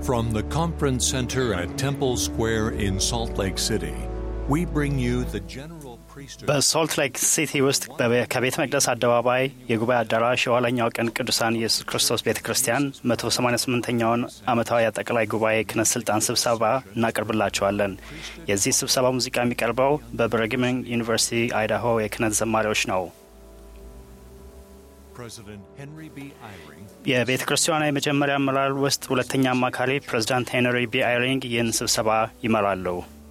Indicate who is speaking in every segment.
Speaker 1: From the Conference Center at Temple Square in Salt Lake City, we bring you the General Priesthood.
Speaker 2: በሶልት ሌክ ሲቲ ውስጥ በቤ- ከቤተ መቅደስ አደባባይ የጉባኤ አዳራሽ የኋለኛው ቀን ቅዱሳን ኢየሱስ ክርስቶስ ቤተ ክርስቲያን 188ኛውን ዓመታዊ አጠቃላይ ጉባኤ ክህነት ስልጣን ስብሰባ እናቀርብላቸዋለን። የዚህ ስብሰባ ሙዚቃ የሚቀርበው በብረግመን ዩኒቨርሲቲ አይዳሆ የክህነት ዘማሪዎች ነው።
Speaker 1: President Henry B. Eyring
Speaker 2: የቤተ ክርስቲያኗ የመጀመሪያ አመራር ውስጥ ሁለተኛ አማካሪ ፕሬዚዳንት ሄንሪ ቢ አይሪንግ ይህን ስብሰባ ይመራሉ።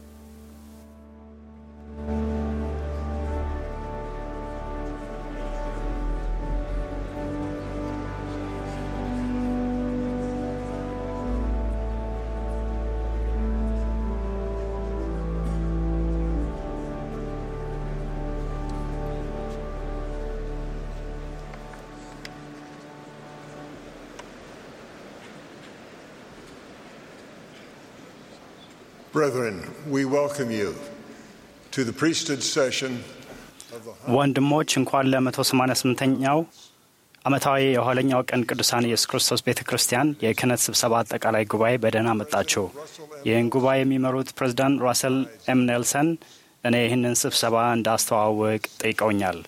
Speaker 3: Brethren, we welcome you to the priesthood session of the
Speaker 2: ወንድሞች እንኳን ለ188ኛው ዓመታዊ የኋለኛው ቀን ቅዱሳን ኢየሱስ ክርስቶስ ቤተ ክርስቲያን የክህነት ስብሰባ አጠቃላይ ጉባኤ በደህና መጣችሁ። ይህን ጉባኤ የሚመሩት ፕሬዚዳንት ራሰል ኤም ኔልሰን እኔ ይህንን ስብሰባ እንዳስተዋውቅ ጠይቀውኛል።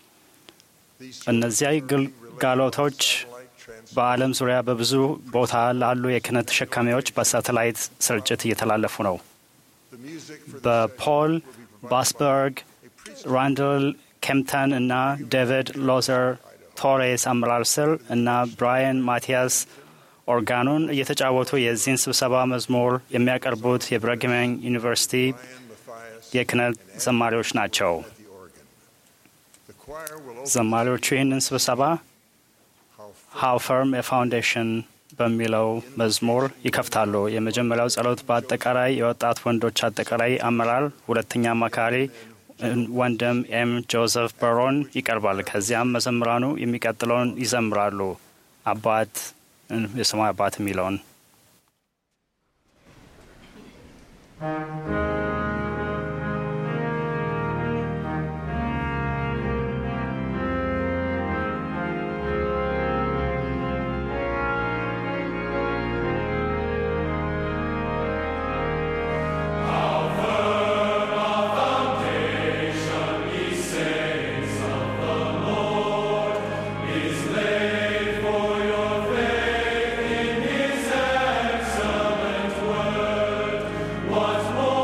Speaker 2: እነዚያ ግልጋሎቶች በዓለም ዙሪያ በብዙ ቦታ ላሉ የክህነት ተሸካሚዎች በሳተላይት ስርጭት እየተላለፉ ነው። በፖል ባስበርግ፣ ራንደል ኬምፕተን እና ዴቪድ ሎዘር ቶሬስ አመራር ስር እና ብራያን ማቲያስ ኦርጋኑን እየተጫወቱ የዚህን ስብሰባ መዝሙር የሚያቀርቡት የብረግመን ዩኒቨርሲቲ የክህነት ዘማሪዎች ናቸው። ዘማሪዎቹ ይህንን ስብሰባ ሃው ፈርም የፋውንዴሽን በሚለው መዝሙር ይከፍታሉ። የመጀመሪያው ጸሎት በአጠቃላይ የወጣት ወንዶች አጠቃላይ አመራር ሁለተኛ አማካሪ ወንድም ኤም ጆዘፍ በሮን ይቀርባል። ከዚያም መዘምራኑ የሚቀጥለውን ይዘምራሉ። አባት የሰማይ አባት የሚለውን
Speaker 4: Once more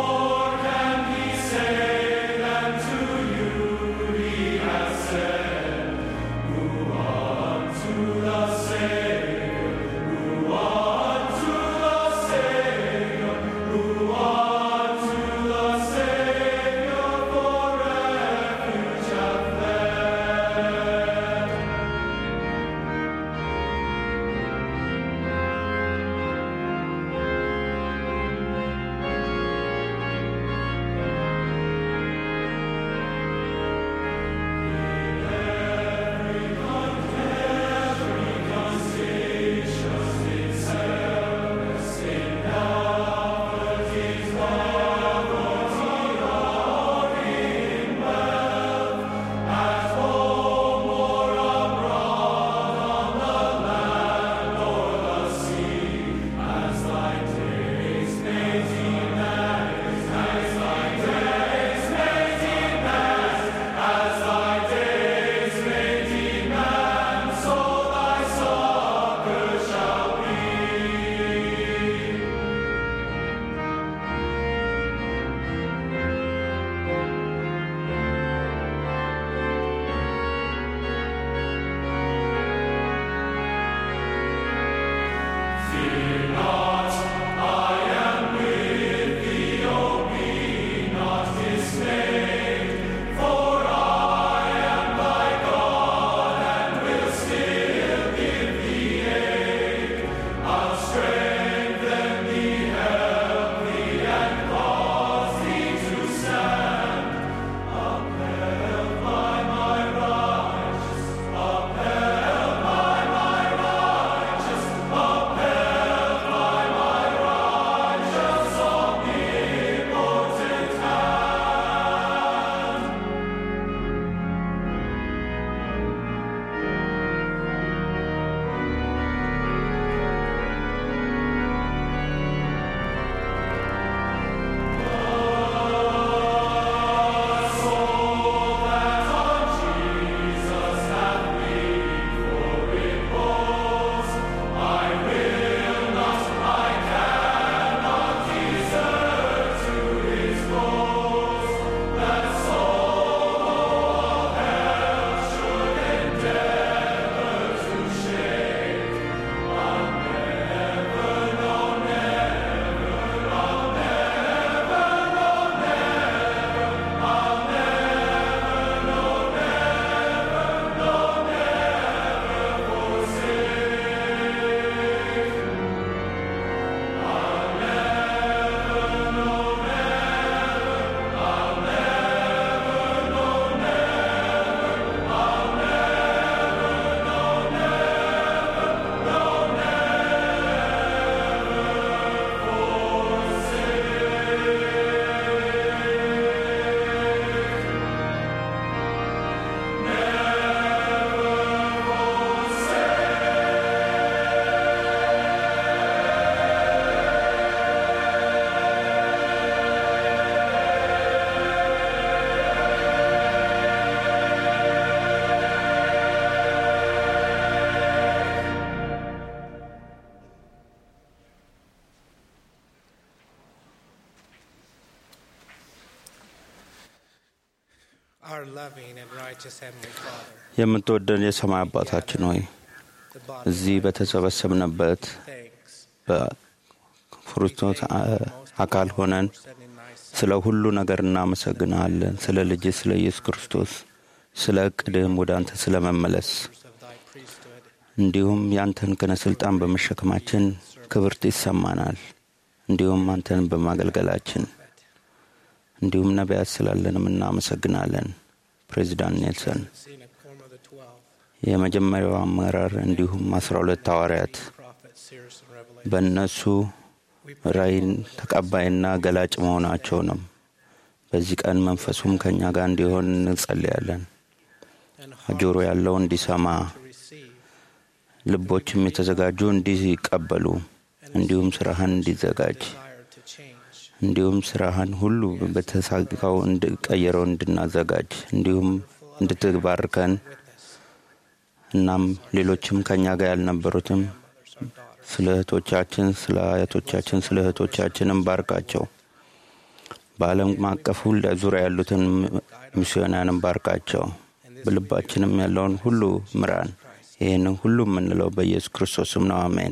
Speaker 4: Our loving and righteous Heavenly Father,
Speaker 5: የምትወደን የሰማይ አባታችን ሆይ
Speaker 4: the body
Speaker 5: እዚህ በተሰበሰብንበት
Speaker 4: thanks
Speaker 5: በክርስቶስ አ- አካል ሆነን
Speaker 4: sending thy Son
Speaker 5: ስለ ሁሉ ነገር እናመሰግናለን። ስለ ልጅ ስለ ኢየሱስ ክርስቶስ፣ ስለ እቅድህም ወደ አንተ ስለ መመለስ
Speaker 4: of thy priesthood,
Speaker 5: እንዲሁም ያንተን ክህነ ስልጣን በመሸከማችን ክብርት ይሰማናል። እንዲሁም አንተን በማገልገላችን እንዲሁም ነቢያት ስላለንም እናመሰግናለን። ፕሬዚዳንት ኔልሰን
Speaker 4: seeing a quorum of the twelve,
Speaker 5: የመጀመሪያው አመራር እንዲሁም አስራ ሁለት ሐዋርያት
Speaker 4: prophets, seers, and revelation.
Speaker 5: በእነሱ
Speaker 4: We pray
Speaker 5: ራእይን ተቀባይና ገላጭ መሆናቸውንም በዚህ ቀን መንፈሱም ከእኛ ጋር እንዲሆን እንጸልያለን።
Speaker 4: and heart
Speaker 5: ጆሮ ያለው እንዲሰማ
Speaker 4: to receive,
Speaker 5: ልቦችም የተዘጋጁ እንዲቀበሉ እንዲሁም ስራህን እንዲዘጋጅ
Speaker 4: desire to change,
Speaker 5: እንዲሁም ስራህን ሁሉ በተሳካው እንድቀየረው እንድናዘጋጅ እንዲሁም እንድትባርከን እናም ሌሎችም ከእኛ ጋር ያልነበሩትም
Speaker 4: mothers, our daughters,
Speaker 5: ስለ እህቶቻችን፣ ስለ አያቶቻችን፣ ስለ እህቶቻችንም ባርካቸው። በዓለም አቀፍ ሁሉ ዙሪያ ያሉትን ሚስዮናንም ባርካቸው። በልባችንም ያለውን ሁሉ ምራን። ይህንን ሁሉ የምንለው በኢየሱስ ክርስቶስም ነው። አሜን።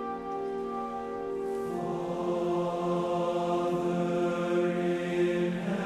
Speaker 6: Father in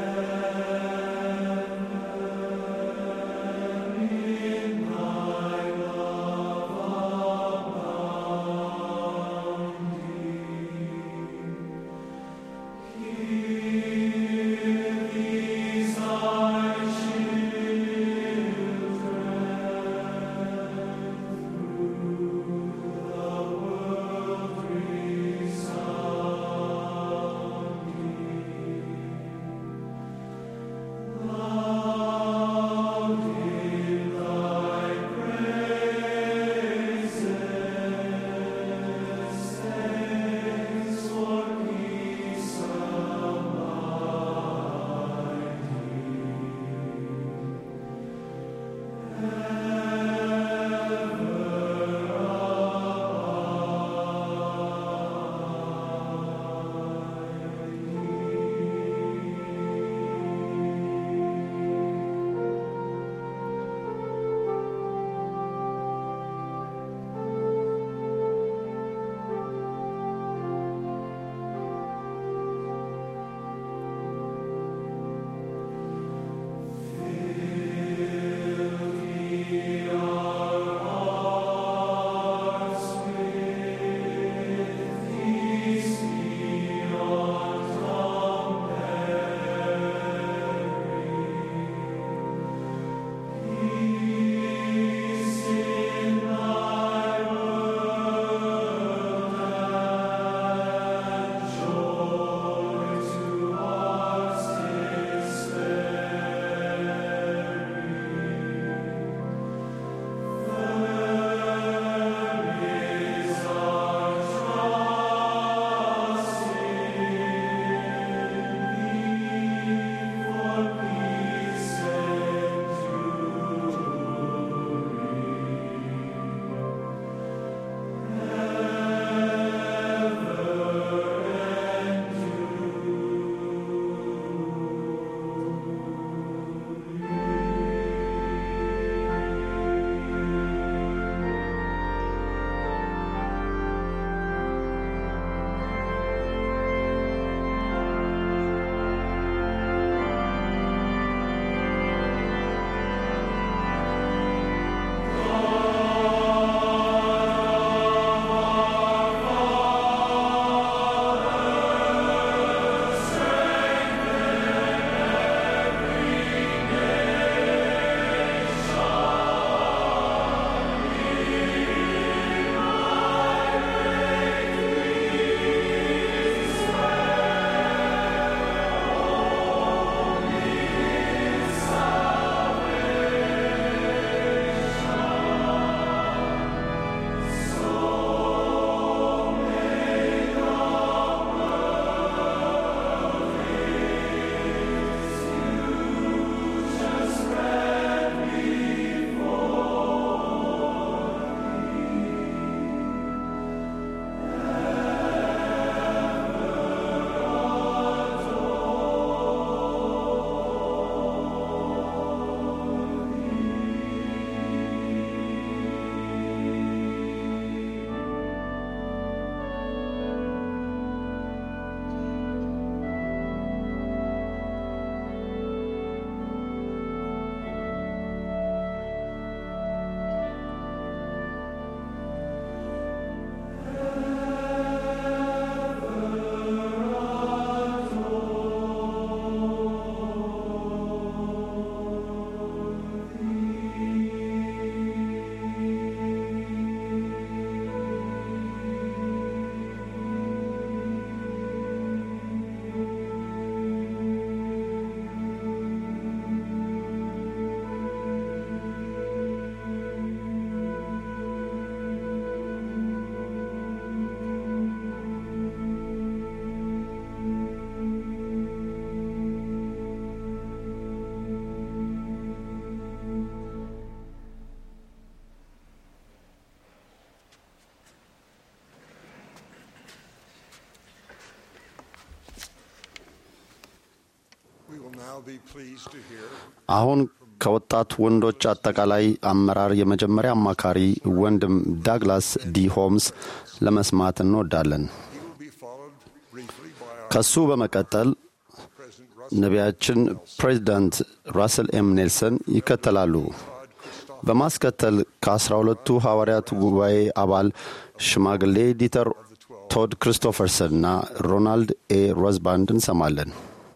Speaker 3: now be pleased to hear
Speaker 6: አሁን ከወጣት ወንዶች አጠቃላይ አመራር የመጀመሪያ አማካሪ ወንድም ዳግላስ ዲ ሆምስ ለመስማት እንወዳለን።
Speaker 3: he will be followed briefly by our
Speaker 6: ከሱ በመቀጠል
Speaker 3: President Russell
Speaker 6: ነቢያችን ፕሬዚዳንት ራስል ኤም ኔልሰን ይከተላሉ። በማስከተል ከአስራ ሁለቱ ሐዋርያት ጉባኤ አባል ሽማግሌ ዲተር ቶድ ክሪስቶፈርሰን እና ሮናልድ ኤ ሮዝባንድ እንሰማለን።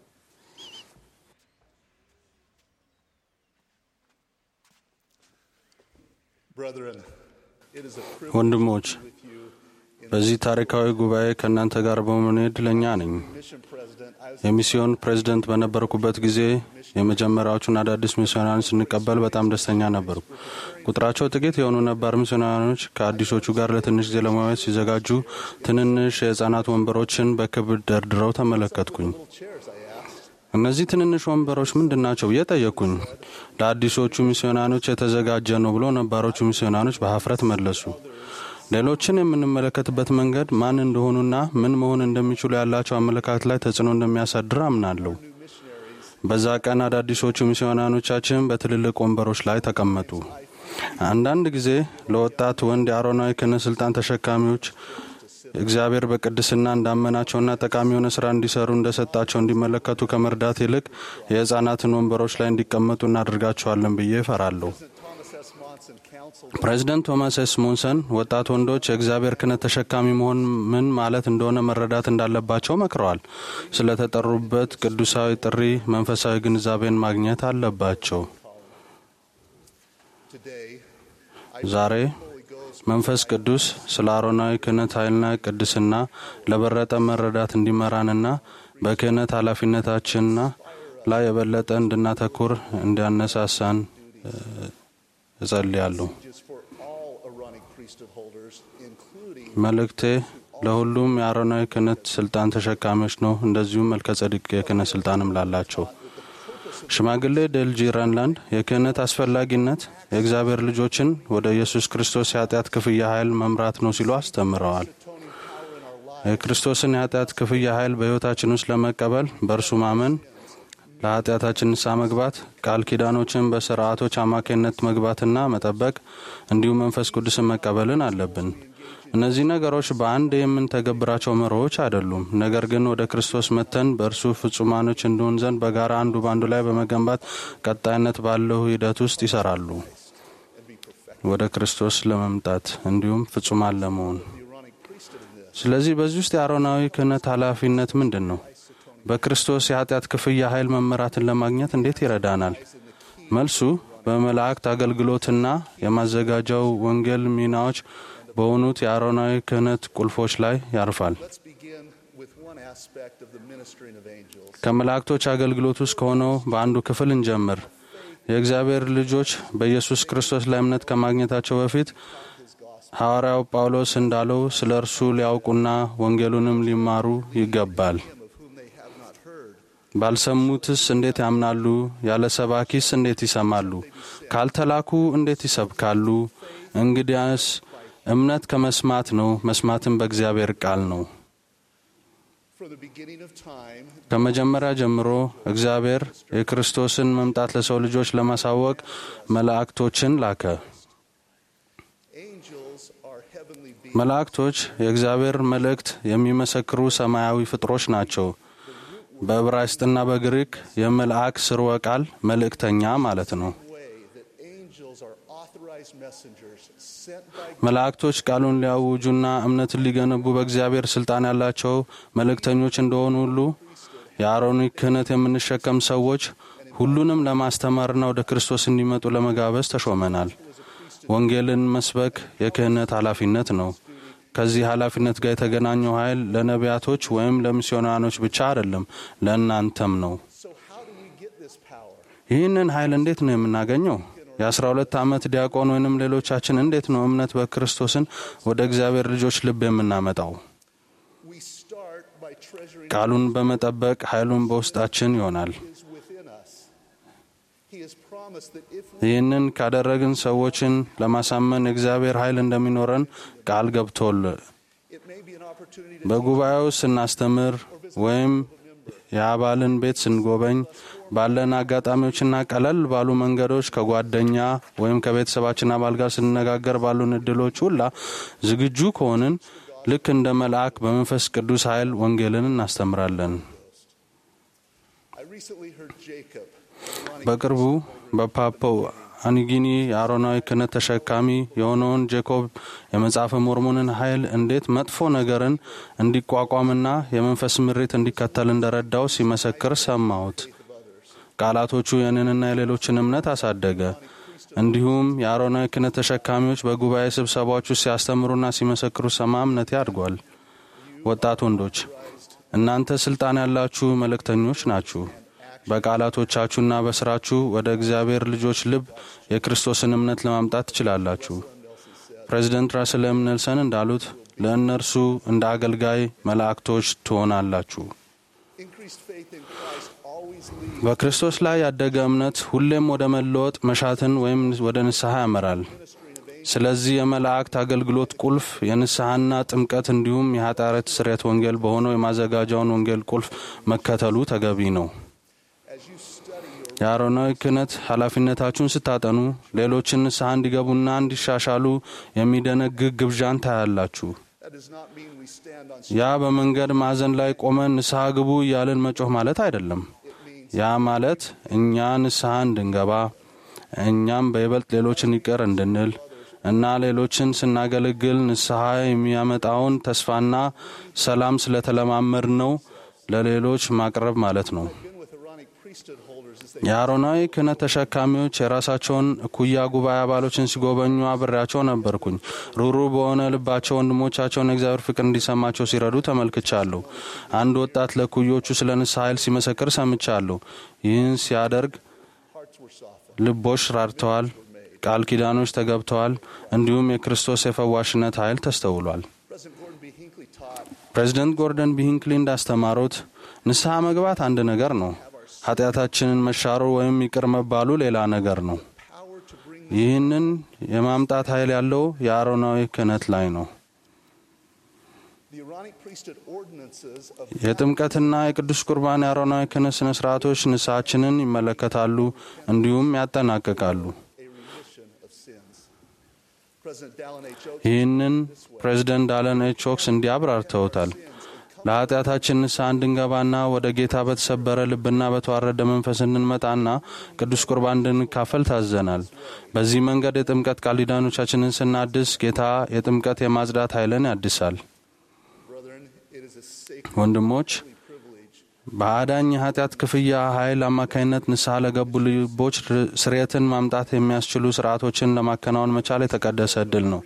Speaker 7: Brethren, it is a privilege
Speaker 8: ወንድሞች በዚህ ታሪካዊ ጉባኤ ከእናንተ ጋር በመሆኔ እድለኛ ነኝ።
Speaker 7: mission president. I was
Speaker 8: የሚስዮን ፕሬዝደንት በነበርኩበት ጊዜ የመጀመሪያዎቹን አዳዲስ ሚስዮናውያን ስንቀበል በጣም ደስተኛ ነበርኩ። ቁጥራቸው ጥቂት የሆኑ ነባር ሚስዮናውያኖች ከአዲሶቹ ጋር ለትንሽ ጊዜ ለመዋየት ሲዘጋጁ ትንንሽ የሕፃናት ወንበሮችን በክብር ደርድረው ተመለከትኩኝ። እነዚህ ትንንሽ ወንበሮች ምንድን ናቸው ብዬ ጠየቅኩኝ። ለአዲሶቹ ሚስዮናኖች የተዘጋጀ ነው ብሎ ነባሮቹ ሚስዮናኖች በሀፍረት መለሱ። ሌሎችን የምንመለከትበት መንገድ ማን እንደሆኑና ምን መሆን እንደሚችሉ ያላቸው አመለካከት ላይ ተጽዕኖ እንደሚያሳድር አምናለሁ። በዛ ቀን አዳዲሶቹ ሚስዮናኖቻችን በትልልቅ ወንበሮች ላይ ተቀመጡ። አንዳንድ ጊዜ ለወጣት ወንድ የአሮናዊ ክህነት ስልጣን ተሸካሚዎች እግዚአብሔር በቅድስና እንዳመናቸውና ጠቃሚ የሆነ ስራ እንዲሰሩ እንደሰጣቸው እንዲመለከቱ ከመርዳት ይልቅ የህፃናትን ወንበሮች ላይ እንዲቀመጡ እናደርጋቸዋለን ብዬ እፈራለሁ።
Speaker 7: Thomas S. Monson counseled
Speaker 8: ፕሬዚደንት ቶማስ ኤስ ሞንሰን ወጣት ወንዶች የእግዚአብሔር ክህነት ተሸካሚ መሆን ምን ማለት እንደሆነ መረዳት እንዳለባቸው መክረዋል። ስለተጠሩበት ቅዱሳዊ ጥሪ መንፈሳዊ ግንዛቤን ማግኘት አለባቸው።
Speaker 7: today,
Speaker 8: ዛሬ መንፈስ ቅዱስ ስለ አሮናዊ ክህነት ኃይልና ቅድስና ለበረጠ መረዳት እንዲመራንና በክህነት ኃላፊነታችንና ላይ የበለጠ እንድናተኩር እንዲያነሳሳን እ፣ እጸልያለሁ።
Speaker 7: just for all Aaronic priesthood holders, including
Speaker 8: መልእክቴ ለሁሉም የአሮናዊ ክህነት ስልጣን ተሸካሚዎች ነው። እንደዚሁም መልከ ጸዲቅ የክህነት ስልጣንም ላላቸው ሽማግሌ ዴልጂ ረንላንድ የክህነት አስፈላጊነት የእግዚአብሔር ልጆችን ወደ ኢየሱስ ክርስቶስ የኃጢአት ክፍያ ኃይል መምራት ነው ሲሉ አስተምረዋል። የክርስቶስን የኃጢአት ክፍያ ኃይል በሕይወታችን ውስጥ ለመቀበል በእርሱ ማመን፣ ለኃጢአታችን ንስሐ መግባት፣ ቃል ኪዳኖችን በስርዓቶች አማካኝነት መግባትና መጠበቅ እንዲሁም መንፈስ ቅዱስን መቀበልን አለብን። እነዚህ ነገሮች በአንድ የምንተገብራቸው መርሆች አይደሉም። ነገር ግን ወደ ክርስቶስ መተን በእርሱ ፍጹማኖች እንድሆን ዘንድ በጋራ አንዱ በአንዱ ላይ በመገንባት ቀጣይነት ባለው ሂደት ውስጥ ይሰራሉ። ወደ ክርስቶስ ለመምጣት እንዲሁም ፍጹማን ለመሆን። ስለዚህ በዚህ ውስጥ የአሮናዊ ክህነት ኃላፊነት ምንድን ነው? በክርስቶስ የኃጢአት ክፍያ ኃይል መመራትን ለማግኘት እንዴት ይረዳናል? መልሱ በመላእክት አገልግሎትና የማዘጋጃው ወንጌል ሚናዎች በሆኑት የአሮናዊ ክህነት ቁልፎች ላይ ያርፋል።
Speaker 7: let's begin with one aspect of the ministering of angels.
Speaker 8: ከመላእክቶች አገልግሎት ውስጥ ከሆነው በአንዱ ክፍል እንጀምር። የእግዚአብሔር ልጆች በኢየሱስ ክርስቶስ ላይ እምነት ከማግኘታቸው በፊት ሐዋርያው ጳውሎስ እንዳለው ስለ እርሱ ሊያውቁና ወንጌሉንም ሊማሩ ይገባል። ባልሰሙትስ እንዴት ያምናሉ? ያለ ሰባኪስ እንዴት ይሰማሉ? ካልተላኩ እንዴት ይሰብካሉ? እንግዲያስ እምነት ከመስማት ነው፣ መስማትም በእግዚአብሔር ቃል ነው።
Speaker 7: From the beginning of time,
Speaker 8: ከመጀመሪያ ጀምሮ እግዚአብሔር የክርስቶስን መምጣት ለሰው ልጆች ለማሳወቅ መላእክቶችን ላከ።
Speaker 7: angels are heavenly beings.
Speaker 8: መላእክቶች የእግዚአብሔር መልእክት የሚመሰክሩ ሰማያዊ ፍጥሮች ናቸው። በዕብራይስጥና በግሪክ የመልአክ ስርወ ቃል መልእክተኛ ማለት ነው።
Speaker 7: way that angels are authorized messengers sent by
Speaker 8: መላእክቶች ቃሉን ሊያውጁና እምነትን ሊገነቡ በእግዚአብሔር ስልጣን ያላቸው መልእክተኞች እንደሆኑ ሁሉ የአሮኒክ ክህነት የምንሸከም ሰዎች ሁሉንም ለማስተማርና ወደ ክርስቶስ እንዲመጡ ለመጋበዝ ተሾመናል። ወንጌልን መስበክ የክህነት ኃላፊነት ነው። ከዚህ ኃላፊነት ጋር የተገናኘው ኃይል ለነቢያቶች ወይም ለሚስዮናኖች ብቻ አይደለም፣ ለእናንተም ነው።
Speaker 7: So how do we get this power?
Speaker 8: ይህንን ኃይል እንዴት ነው የምናገኘው? የአስራ ሁለት ዓመት ዲያቆን ወይንም ሌሎቻችን እንዴት ነው እምነት በክርስቶስን ወደ እግዚአብሔር ልጆች ልብ የምናመጣው?
Speaker 7: We start by treasuring
Speaker 8: ቃሉን በመጠበቅ ኃይሉን በውስጣችን ይሆናል።
Speaker 7: what is within us. He has promised that if we
Speaker 8: ይህንን ካደረግን ሰዎችን ለማሳመን የእግዚአብሔር ኃይል እንደሚኖረን ቃል ገብቶል።
Speaker 7: it may be an opportunity to
Speaker 8: በጉባኤው ስናስተምር ወይም የአባልን ቤት ስንጎበኝ ባለን አጋጣሚዎችና ቀለል ባሉ መንገዶች ከጓደኛ ወይም ከቤተሰባችን አባል ጋር ስንነጋገር ባሉን እድሎች ሁላ ዝግጁ ከሆንን ልክ እንደ መልአክ በመንፈስ ቅዱስ ኃይል ወንጌልን እናስተምራለን።
Speaker 7: I recently heard Jacob,
Speaker 8: በቅርቡ በፓፓው አኒጊኒ የአሮናዊ ክህነት ተሸካሚ የሆነውን ጄኮብ የመጽሐፈ ሞርሞንን ኃይል እንዴት መጥፎ ነገርን እንዲቋቋምና የመንፈስ ምሬት እንዲከተል እንደረዳው ሲመሰክር ሰማሁት። ቃላቶቹ የኔንና የሌሎችን እምነት አሳደገ። እንዲሁም የአሮናዊ ክህነት ተሸካሚዎች በጉባኤ ስብሰባዎች ውስጥ ሲያስተምሩና ሲመሰክሩ ሰማ እምነቴ አድጓል። ወጣት ወንዶች እናንተ ስልጣን ያላችሁ መልእክተኞች ናችሁ። በቃላቶቻችሁና በስራችሁ ወደ እግዚአብሔር ልጆች ልብ የክርስቶስን እምነት ለማምጣት ትችላላችሁ። ፕሬዚደንት ራስል ኤም ኔልሰን እንዳሉት ለእነርሱ እንደ አገልጋይ መላእክቶች ትሆናላችሁ።
Speaker 7: increased faith in Christ always leads
Speaker 8: በክርስቶስ ላይ ያደገ እምነት ሁሌም ወደ መለወጥ መሻትን ወይም ወደ ንስሐ ያመራል። ስለዚህ የመላእክት አገልግሎት ቁልፍ የንስሐና ጥምቀት እንዲሁም የኃጢአት ስርየት ወንጌል በሆነው የማዘጋጃውን ወንጌል ቁልፍ መከተሉ ተገቢ ነው። የአሮናዊ ክህነት ኃላፊነታችሁን ስታጠኑ ሌሎችን ንስሐ እንዲገቡና እንዲሻሻሉ የሚደነግግ ግብዣን ታያላችሁ።
Speaker 7: That does not mean we stand on
Speaker 8: ያ በመንገድ ማዕዘን ላይ ቆመን ንስሐ ግቡ እያልን መጮህ ማለት አይደለም። ያ ማለት እኛ ንስሐ እንድንገባ እኛም በይበልጥ ሌሎችን ይቅር እንድንል እና ሌሎችን ስናገለግል ንስሐ የሚያመጣውን ተስፋና ሰላም ስለተለማመድ ነው ለሌሎች ማቅረብ ማለት ነው።
Speaker 7: been with Aaronic priesthood holders as they
Speaker 8: የአሮናዊ ክህነት ተሸካሚዎች የራሳቸውን እኩያ ጉባኤ አባሎችን ሲጎበኙ አብሬያቸው ነበርኩኝ። ሩሩ በሆነ ልባቸው ወንድሞቻቸውን የእግዚአብሔር ፍቅር እንዲሰማቸው ሲረዱ ተመልክቻለሁ። አንድ ወጣት ለእኩዮቹ ስለ ንስሐ ኃይል ሲመሰክር ሰምቻለሁ። ይህን ሲያደርግ
Speaker 7: hearts were softened.
Speaker 8: ልቦች ራርተዋል፣ ቃል ኪዳኖች ተገብተዋል፣ እንዲሁም የክርስቶስ የፈዋሽነት ኃይል ተስተውሏል።
Speaker 7: President Gordon B. Hinckley taught
Speaker 8: ፕሬዚደንት ጎርደን ቢሂንክሊ እንዳስተማሩት ንስሐ መግባት አንድ ነገር ነው። ኃጢአታችንን መሻሩ ወይም ይቅር መባሉ ሌላ ነገር ነው።
Speaker 7: power to bring
Speaker 8: ይህንን የማምጣት ኃይል ያለው የአሮናዊ ክህነት ላይ ነው።
Speaker 7: the Aaronic priesthood ordinances of
Speaker 8: የጥምቀትና የቅዱስ ቁርባን የአሮናዊ ክህነት ስነ ስርዓቶች ንስሐችንን ይመለከታሉ እንዲሁም ያጠናቅቃሉ።
Speaker 7: a remission of sins. President Dallin H. Oaks
Speaker 8: ይህንን ፕሬዚደንት ዳለን ኤች ኦክስ እንዲህ አብራርተውታል። ለኃጢአታችን ንስሐ እንድንገባና ወደ ጌታ በተሰበረ ልብና በተዋረደ መንፈስ እንድንመጣና ቅዱስ ቁርባን እንድንካፈል ታዘናል። በዚህ መንገድ የጥምቀት ቃል ኪዳኖቻችንን ስናድስ ጌታ የጥምቀት የማጽዳት ኃይልን ያድሳል።
Speaker 7: brethren, it is a sacred
Speaker 8: ወንድሞች
Speaker 7: privilege
Speaker 8: በአዳኝ የኃጢአት ክፍያ ኃይል አማካኝነት ንስሐ ለገቡ ልቦች ስርየትን ማምጣት የሚያስችሉ ስርዓቶችን ለማከናወን መቻል የተቀደሰ እድል ነው።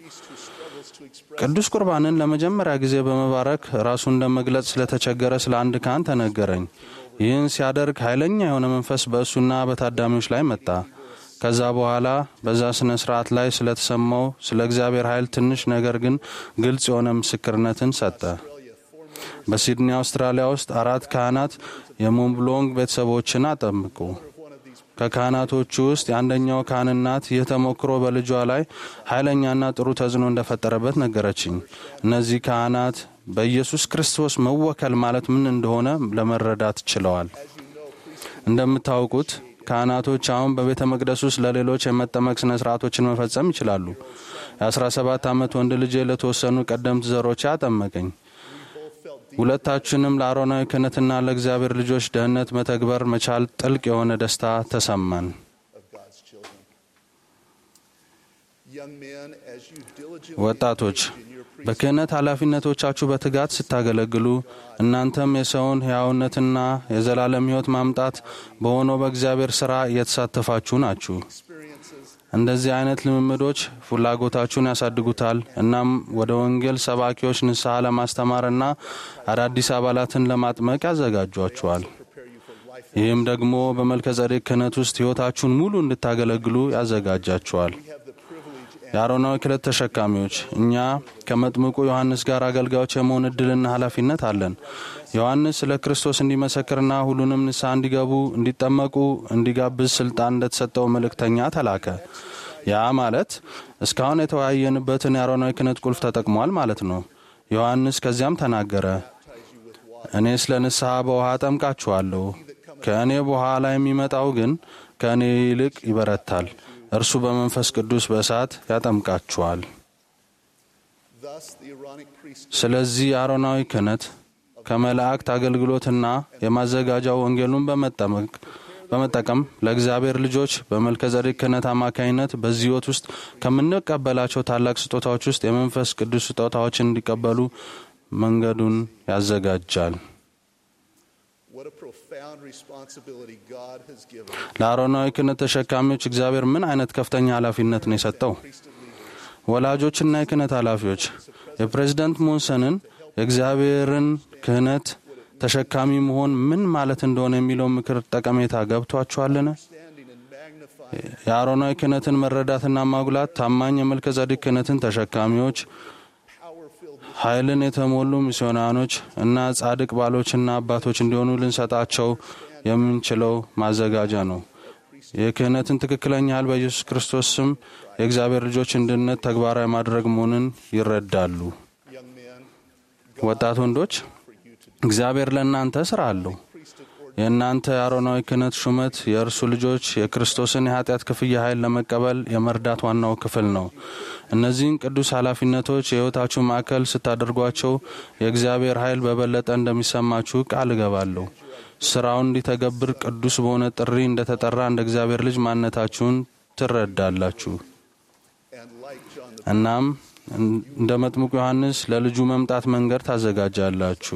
Speaker 8: ቅዱስ ቁርባንን ለመጀመሪያ ጊዜ በመባረክ ራሱን ለመግለጽ ስለተቸገረ ስለ አንድ ካህን ተነገረኝ። ይህን ሲያደርግ ኃይለኛ የሆነ መንፈስ በእሱና በታዳሚዎች ላይ መጣ። ከዛ በኋላ በዛ ስነ ስርዓት ላይ ስለተሰማው ስለ እግዚአብሔር ኃይል ትንሽ ነገር ግን ግልጽ የሆነ ምስክርነትን ሰጠ። በሲድኒ አውስትራሊያ ውስጥ አራት ካህናት የሞንብሎንግ ቤተሰቦችን አጠምቁ። ከካህናቶቹ ውስጥ የአንደኛው ካህን እናት ይህ ተሞክሮ በልጇ ላይ ኃይለኛና ጥሩ ተጽዕኖ እንደፈጠረበት ነገረችኝ። እነዚህ ካህናት በኢየሱስ ክርስቶስ መወከል ማለት ምን እንደሆነ ለመረዳት ችለዋል። እንደምታውቁት ካህናቶች አሁን በቤተ መቅደስ ውስጥ ለሌሎች የመጠመቅ ስነ ስርዓቶችን መፈጸም ይችላሉ። የ17 ዓመት ወንድ ልጄ ለተወሰኑ ቀደምት ዘሮች አጠመቀኝ። ሁለታችንም ለአሮናዊ ክህነትና ለእግዚአብሔር ልጆች ደህንነት መተግበር መቻል ጥልቅ የሆነ ደስታ ተሰማን።
Speaker 7: of God's children. Young men, as you diligently
Speaker 8: ወጣቶች
Speaker 7: engage in your priesthood,
Speaker 8: በክህነት ኃላፊነቶቻችሁ በትጋት ስታገለግሉ እናንተም የሰውን ሕያውነትና የዘላለም ሕይወት ማምጣት በሆነው በእግዚአብሔር ሥራ እየተሳተፋችሁ ናችሁ።
Speaker 7: experiences
Speaker 8: እንደዚህ አይነት ልምምዶች ፍላጎታችሁን ያሳድጉታል። እናም ወደ ወንጌል ሰባኪዎች ንስሐ ለማስተማርና አዳዲስ አባላትን ለማጥመቅ ያዘጋጇችኋል። ይህም ደግሞ በመልከ ጸዴቅ ክህነት ውስጥ ሕይወታችሁን ሙሉ እንድታገለግሉ ያዘጋጃችኋል። የአሮናዊ ክህነት ተሸካሚዎች እኛ ከመጥምቁ ዮሐንስ ጋር አገልጋዮች የመሆን እድልና ኃላፊነት አለን። ዮሐንስ ስለ ክርስቶስ እንዲመሰክርና ሁሉንም ንስሐ እንዲገቡ፣ እንዲጠመቁ እንዲጋብዝ ስልጣን እንደተሰጠው መልእክተኛ ተላከ። ያ ማለት እስካሁን የተወያየንበትን የአሮናዊ ክህነት ቁልፍ ተጠቅሟል ማለት ነው። ዮሐንስ ከዚያም ተናገረ፣ እኔ ስለ ንስሐ በውሃ አጠምቃችኋለሁ፣ ከእኔ በኋላ የሚመጣው ግን ከእኔ ይልቅ ይበረታል። እርሱ በመንፈስ ቅዱስ በእሳት ያጠምቃችኋል።
Speaker 7: Thus, the Aaronic priesthood
Speaker 8: ስለዚህ አሮናዊ ክህነት ከመላእክት አገልግሎትና የማዘጋጃው ወንጌሉን በመጠመቅ በመጠቀም ለእግዚአብሔር ልጆች በመልከዘዴቅ ክህነት አማካኝነት በዚህ ሕይወት ውስጥ ከምንቀበላቸው ታላቅ ስጦታዎች ውስጥ የመንፈስ ቅዱስ ስጦታዎችን እንዲቀበሉ መንገዱን ያዘጋጃል።
Speaker 7: What a profound responsibility God has given
Speaker 8: ለአሮናዊ ክህነት ተሸካሚዎች እግዚአብሔር ምን አይነት ከፍተኛ ኃላፊነት ነው የሰጠው? ወላጆችና የክህነት ኃላፊዎች የፕሬዝደንት ሞንሰንን የእግዚአብሔርን ክህነት ተሸካሚ መሆን ምን ማለት እንደሆነ የሚለው ምክር ጠቀሜታ ገብቷችኋልን? የአሮናዊ ክህነትን መረዳትና ማጉላት ታማኝ የመልከዘዴቅ ክህነትን ተሸካሚዎች ኃይልን የተሞሉ ሚስዮናኖች እና ጻድቅ ባሎችና አባቶች እንዲሆኑ ልንሰጣቸው የምንችለው ማዘጋጃ ነው። የክህነትን ትክክለኛ ያህል በኢየሱስ ክርስቶስ ስም የእግዚአብሔር ልጆች እንድነት ተግባራዊ ማድረግ መሆንን ይረዳሉ። ወጣት ወንዶች እግዚአብሔር ለእናንተ ስራ አለው። የእናንተ የአሮናዊ ክህነት ሹመት የእርሱ ልጆች የክርስቶስን የኃጢአት ክፍያ ኃይል ለመቀበል የመርዳት ዋናው ክፍል ነው። እነዚህን ቅዱስ ኃላፊነቶች የሕይወታችሁ ማዕከል ስታደርጓቸው የእግዚአብሔር ኃይል በበለጠ እንደሚሰማችሁ ቃል እገባለሁ። ስራውን እንዲተገብር ቅዱስ በሆነ ጥሪ እንደተጠራ እንደ እግዚአብሔር ልጅ ማንነታችሁን ትረዳላችሁ። እናም እንደ መጥምቁ ዮሐንስ ለልጁ መምጣት መንገድ ታዘጋጃላችሁ።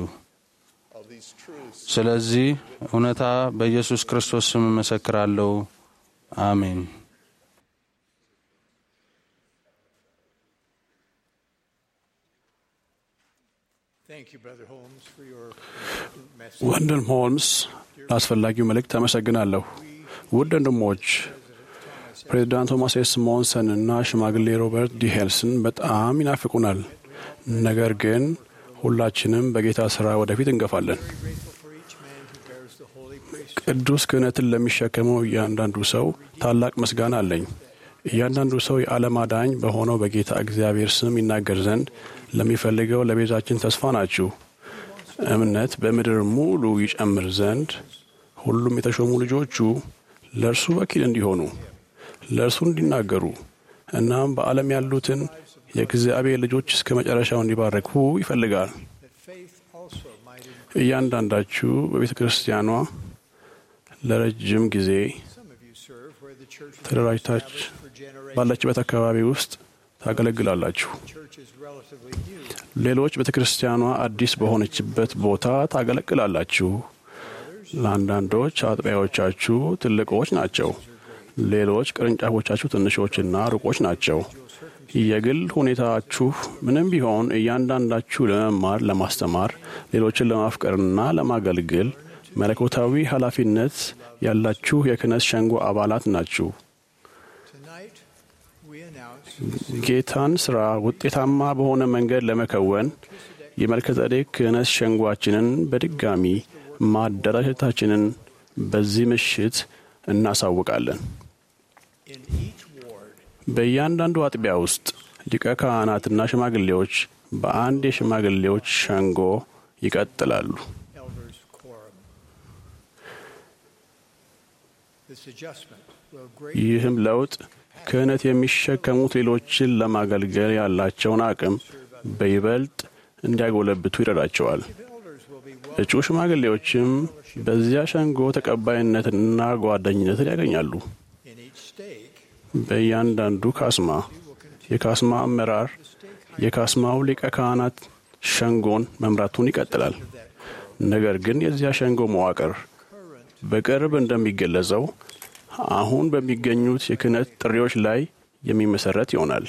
Speaker 8: ስለዚህ እውነታ በኢየሱስ ክርስቶስ ስም እመሰክራለሁ። አሜን።
Speaker 3: Thank you, Brother Holmes, for your message.
Speaker 9: ወንድም ሆልምስ ለአስፈላጊው መልእክት አመሰግናለሁ። ውድ ወንድሞች ፕሬዚዳንት ቶማስ ኤስ ሞንሰን እና ሽማግሌ ሮበርት ዲ ሄልስን በጣም ይናፍቁናል። ነገር ግን ሁላችንም በጌታ ስራ ወደፊት እንገፋለን። ቅዱስ ክህነትን ለሚሸከመው እያንዳንዱ ሰው ታላቅ ምስጋና አለኝ። እያንዳንዱ ሰው የዓለም አዳኝ በሆነው በጌታ እግዚአብሔር ስም ይናገር ዘንድ ለሚፈልገው ለቤዛችን ተስፋ ናችሁ። እምነት በምድር ሙሉ ይጨምር ዘንድ ሁሉም የተሾሙ ልጆቹ ለእርሱ ወኪል እንዲሆኑ ለእርሱ እንዲናገሩ እናም በዓለም ያሉትን የእግዚአብሔር ልጆች እስከ መጨረሻው እንዲባረኩ ይፈልጋል። እያንዳንዳችሁ በቤተ ክርስቲያኗ ለረጅም ጊዜ ተደራጅታች ባላችበት አካባቢ ውስጥ ታገለግላላችሁ። ሌሎች ቤተ ክርስቲያኗ አዲስ በሆነችበት ቦታ ታገለግላላችሁ። ለአንዳንዶች አጥቢያዎቻችሁ ትልቆች ናቸው። ሌሎች ቅርንጫፎቻችሁ ትንሾችና ሩቆች ናቸው። የግል ሁኔታችሁ ምንም ቢሆን እያንዳንዳችሁ ለመማር፣ ለማስተማር፣ ሌሎችን ለማፍቀርና ለማገልገል መለኮታዊ ኃላፊነት ያላችሁ የክህነት ሸንጎ አባላት ናችሁ። ጌታን ስራ ውጤታማ በሆነ መንገድ ለመከወን የመልከጸዴቅ ክህነት ሸንጓችንን በድጋሚ ማደራጀታችንን በዚህ ምሽት እናሳውቃለን። በእያንዳንዱ አጥቢያ ውስጥ ሊቀ ካህናትና ሽማግሌዎች በአንድ የሽማግሌዎች ሸንጎ ይቀጥላሉ። ይህም ለውጥ ክህነት የሚሸከሙት ሌሎችን ለማገልገል ያላቸውን አቅም በይበልጥ እንዲያጎለብቱ ይረዳቸዋል። እጩ ሽማግሌዎችም በዚያ ሸንጎ ተቀባይነትንና ጓደኝነትን ያገኛሉ። በእያንዳንዱ ካስማ የካስማ አመራር የካስማው ሊቀ ካህናት ሸንጎን መምራቱን ይቀጥላል። ነገር ግን የዚያ ሸንጎ መዋቅር በቅርብ እንደሚገለጸው አሁን በሚገኙት የክህነት ጥሪዎች ላይ የሚመሰረት ይሆናል።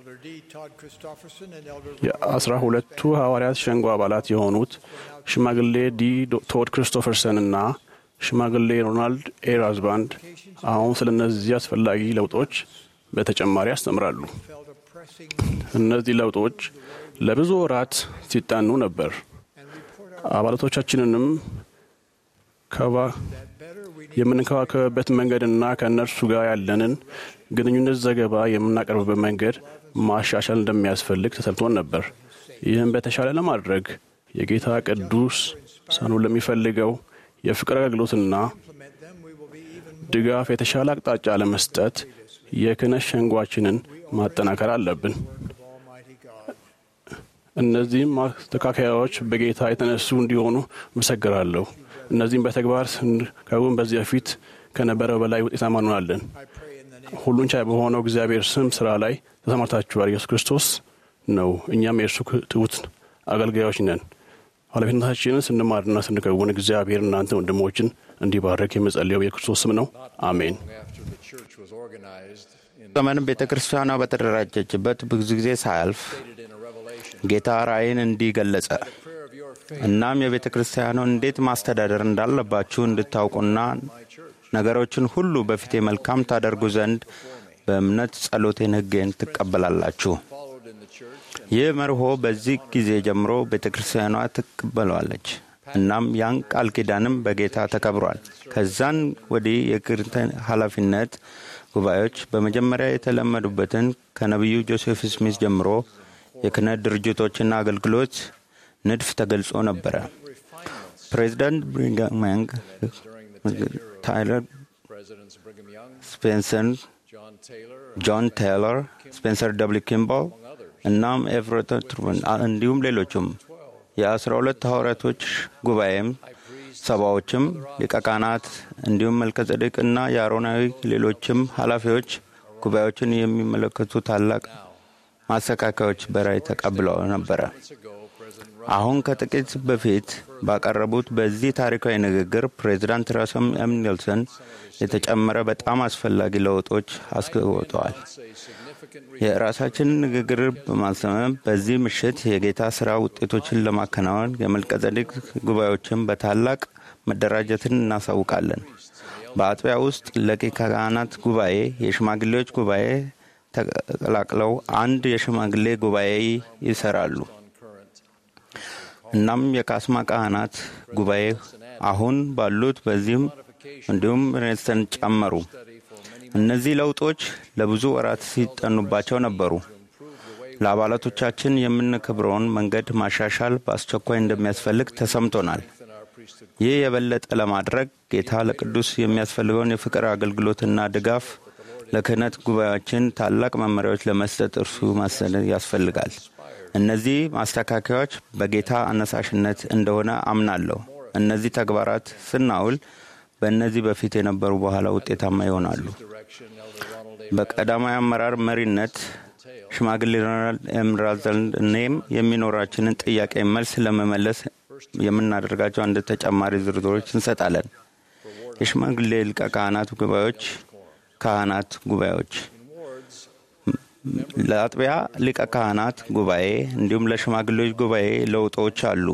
Speaker 9: የአስራ ሁለቱ ሐዋርያት ሸንጎ አባላት የሆኑት ሽማግሌ ዲ ቶድ ክሪስቶፈርሰን እና ሽማግሌ ሮናልድ ኤ ራዝባንድ አሁን ስለ እነዚህ አስፈላጊ ለውጦች በተጨማሪ ያስተምራሉ። እነዚህ ለውጦች ለብዙ ወራት ሲጠኑ ነበር። አባላቶቻችንንም የምንከባከብበት መንገድና ከእነርሱ ጋር ያለንን ግንኙነት ዘገባ የምናቀርብበት መንገድ ማሻሻል እንደሚያስፈልግ ተሰምቶን ነበር። ይህም በተሻለ ለማድረግ የጌታ ቅዱስ ሰኑ ለሚፈልገው የፍቅር አገልግሎትና ድጋፍ የተሻለ አቅጣጫ ለመስጠት የክህነት ሸንጓችንን ማጠናከር አለብን። እነዚህም ማስተካከያዎች በጌታ የተነሱ እንዲሆኑ መሰግራለሁ። እነዚህም በተግባር ስንከውን በዚህ በፊት ከነበረው በላይ ውጤታማ እንሆናለን። ሁሉን ቻይ በሆነው እግዚአብሔር ስም ስራ ላይ ተሰማርታችኋል። ኢየሱስ ክርስቶስ ነው። እኛም የእርሱ ትሑት አገልጋዮች ነን። ኃላፊነታችንን ስንማርና ስንከውን እግዚአብሔር እናንተ ወንድሞችን እንዲባረክ የመጸለየው የክርስቶስ ስም ነው። አሜን።
Speaker 5: ዘመን ቤተ ክርስቲያኗ በተደራጀችበት ብዙ ጊዜ ሳያልፍ ጌታ ራእይን እንዲህ ገለጸ። እናም የቤተ ክርስቲያኗን እንዴት ማስተዳደር እንዳለባችሁ እንድታውቁና ነገሮችን ሁሉ በፊቴ መልካም ታደርጉ ዘንድ በእምነት ጸሎቴን፣ ሕጌን ትቀበላላችሁ። ይህ መርሆ በዚህ ጊዜ ጀምሮ ቤተ ክርስቲያኗ ትቀበለዋለች። እናም ያን ቃል ኪዳንም በጌታ ተከብሯል። ከዛን ወዲህ የክርተን ኃላፊነት ጉባኤዎች በመጀመሪያ የተለመዱበትን ከነቢዩ ጆሴፍ ስሚዝ ጀምሮ የክህነት ድርጅቶችና አገልግሎት ንድፍ ተገልጾ ነበረ። ፕሬዚዳንት ብሪጋም ያንግ፣ ታይለር ስፔንሰር፣ ጆን ቴይለር፣ ስፔንሰር ደብሊ ኪምባል እናም ኤቨረት ትሩመን እንዲሁም ሌሎችም የአስራ ሁለት ሐዋርያቶች ጉባኤም ሰባዎችም ሊቀ ካህናት እንዲሁም መልከጸዴቅ እና የአሮናዊ ሌሎችም ኃላፊዎች ጉባኤዎችን የሚመለከቱ ታላቅ ማስተካከያዎች በራይ ተቀብለው ነበረ። አሁን ከጥቂት በፊት ባቀረቡት በዚህ ታሪካዊ ንግግር ፕሬዚዳንት ራስም ኤም ኒልሰን የተጨመረ በጣም አስፈላጊ ለውጦች አስገብተዋል። የራሳችንን ንግግር በማሰመም በዚህ ምሽት የጌታ ሥራ ውጤቶችን ለማከናወን የመልቀጸዴቅ ጉባኤዎችን በታላቅ መደራጀትን እናሳውቃለን። በአጥቢያ ውስጥ ለሊቀ ካህናት ጉባኤ፣ የሽማግሌዎች ጉባኤ ተቀላቅለው አንድ የሽማግሌ ጉባኤ ይሰራሉ። እናም የካስማ ካህናት ጉባኤ አሁን ባሉት በዚህም እንዲሁም ሬንስተን ጨመሩ። እነዚህ ለውጦች ለብዙ ወራት ሲጠኑባቸው ነበሩ። ለአባላቶቻችን የምንከብረውን መንገድ ማሻሻል በአስቸኳይ እንደሚያስፈልግ ተሰምቶናል። ይህ የበለጠ ለማድረግ ጌታ ለቅዱስ የሚያስፈልገውን የፍቅር አገልግሎትና ድጋፍ ለክህነት ጉባኤያችን ታላቅ መመሪያዎች ለመስጠት እርሱ ማሰደድ ያስፈልጋል። እነዚህ ማስተካከያዎች በጌታ አነሳሽነት እንደሆነ አምናለሁ። እነዚህ ተግባራት ስናውል በእነዚህ በፊት የነበሩ በኋላ ውጤታማ ይሆናሉ። በቀዳማዊ አመራር መሪነት ሽማግሌ ሮናልድ ኤም ራዘልድ እኔም የሚኖራችንን ጥያቄ መልስ ለመመለስ የምናደርጋቸው አንድ ተጨማሪ ዝርዝሮች እንሰጣለን። የሽማግሌ ሊቀ ካህናት ጉባኤዎች ካህናት ጉባኤዎች ለአጥቢያ ሊቀ ካህናት ጉባኤ እንዲሁም ለሽማግሌዎች ጉባኤ ለውጦች አሉ።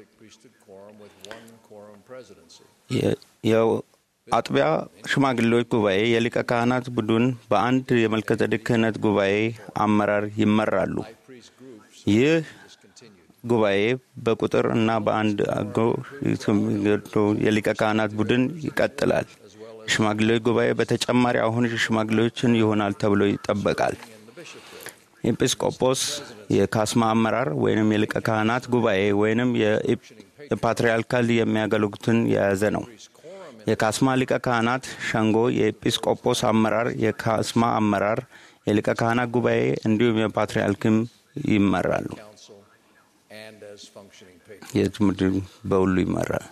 Speaker 5: የአጥቢያ ሽማግሌዎች ጉባኤ የሊቀ ካህናት ቡድን በአንድ የመልከጸዴቅ ክህነት ጉባኤ አመራር ይመራሉ። ይህ ጉባኤ በቁጥር እና በአንድ አጎ የሊቀ ካህናት ቡድን ይቀጥላል። የሽማግሌዎች ጉባኤ በተጨማሪ አሁን ሽማግሌዎችን ይሆናል ተብሎ ይጠበቃል። ኤጲስቆጶስ የካስማ አመራር ወይንም የሊቀ ካህናት ጉባኤ ወይንም የፓትርያርካል የሚያገለግሉትን የያዘ ነው። የካስማ ሊቀ ካህናት ሸንጎ የኤጲስቆጶስ አመራር፣ የካስማ አመራር፣ የሊቀ ካህናት ጉባኤ እንዲሁም የፓትርያርክም ይመራሉ። የትምህርት በሁሉ ይመራል።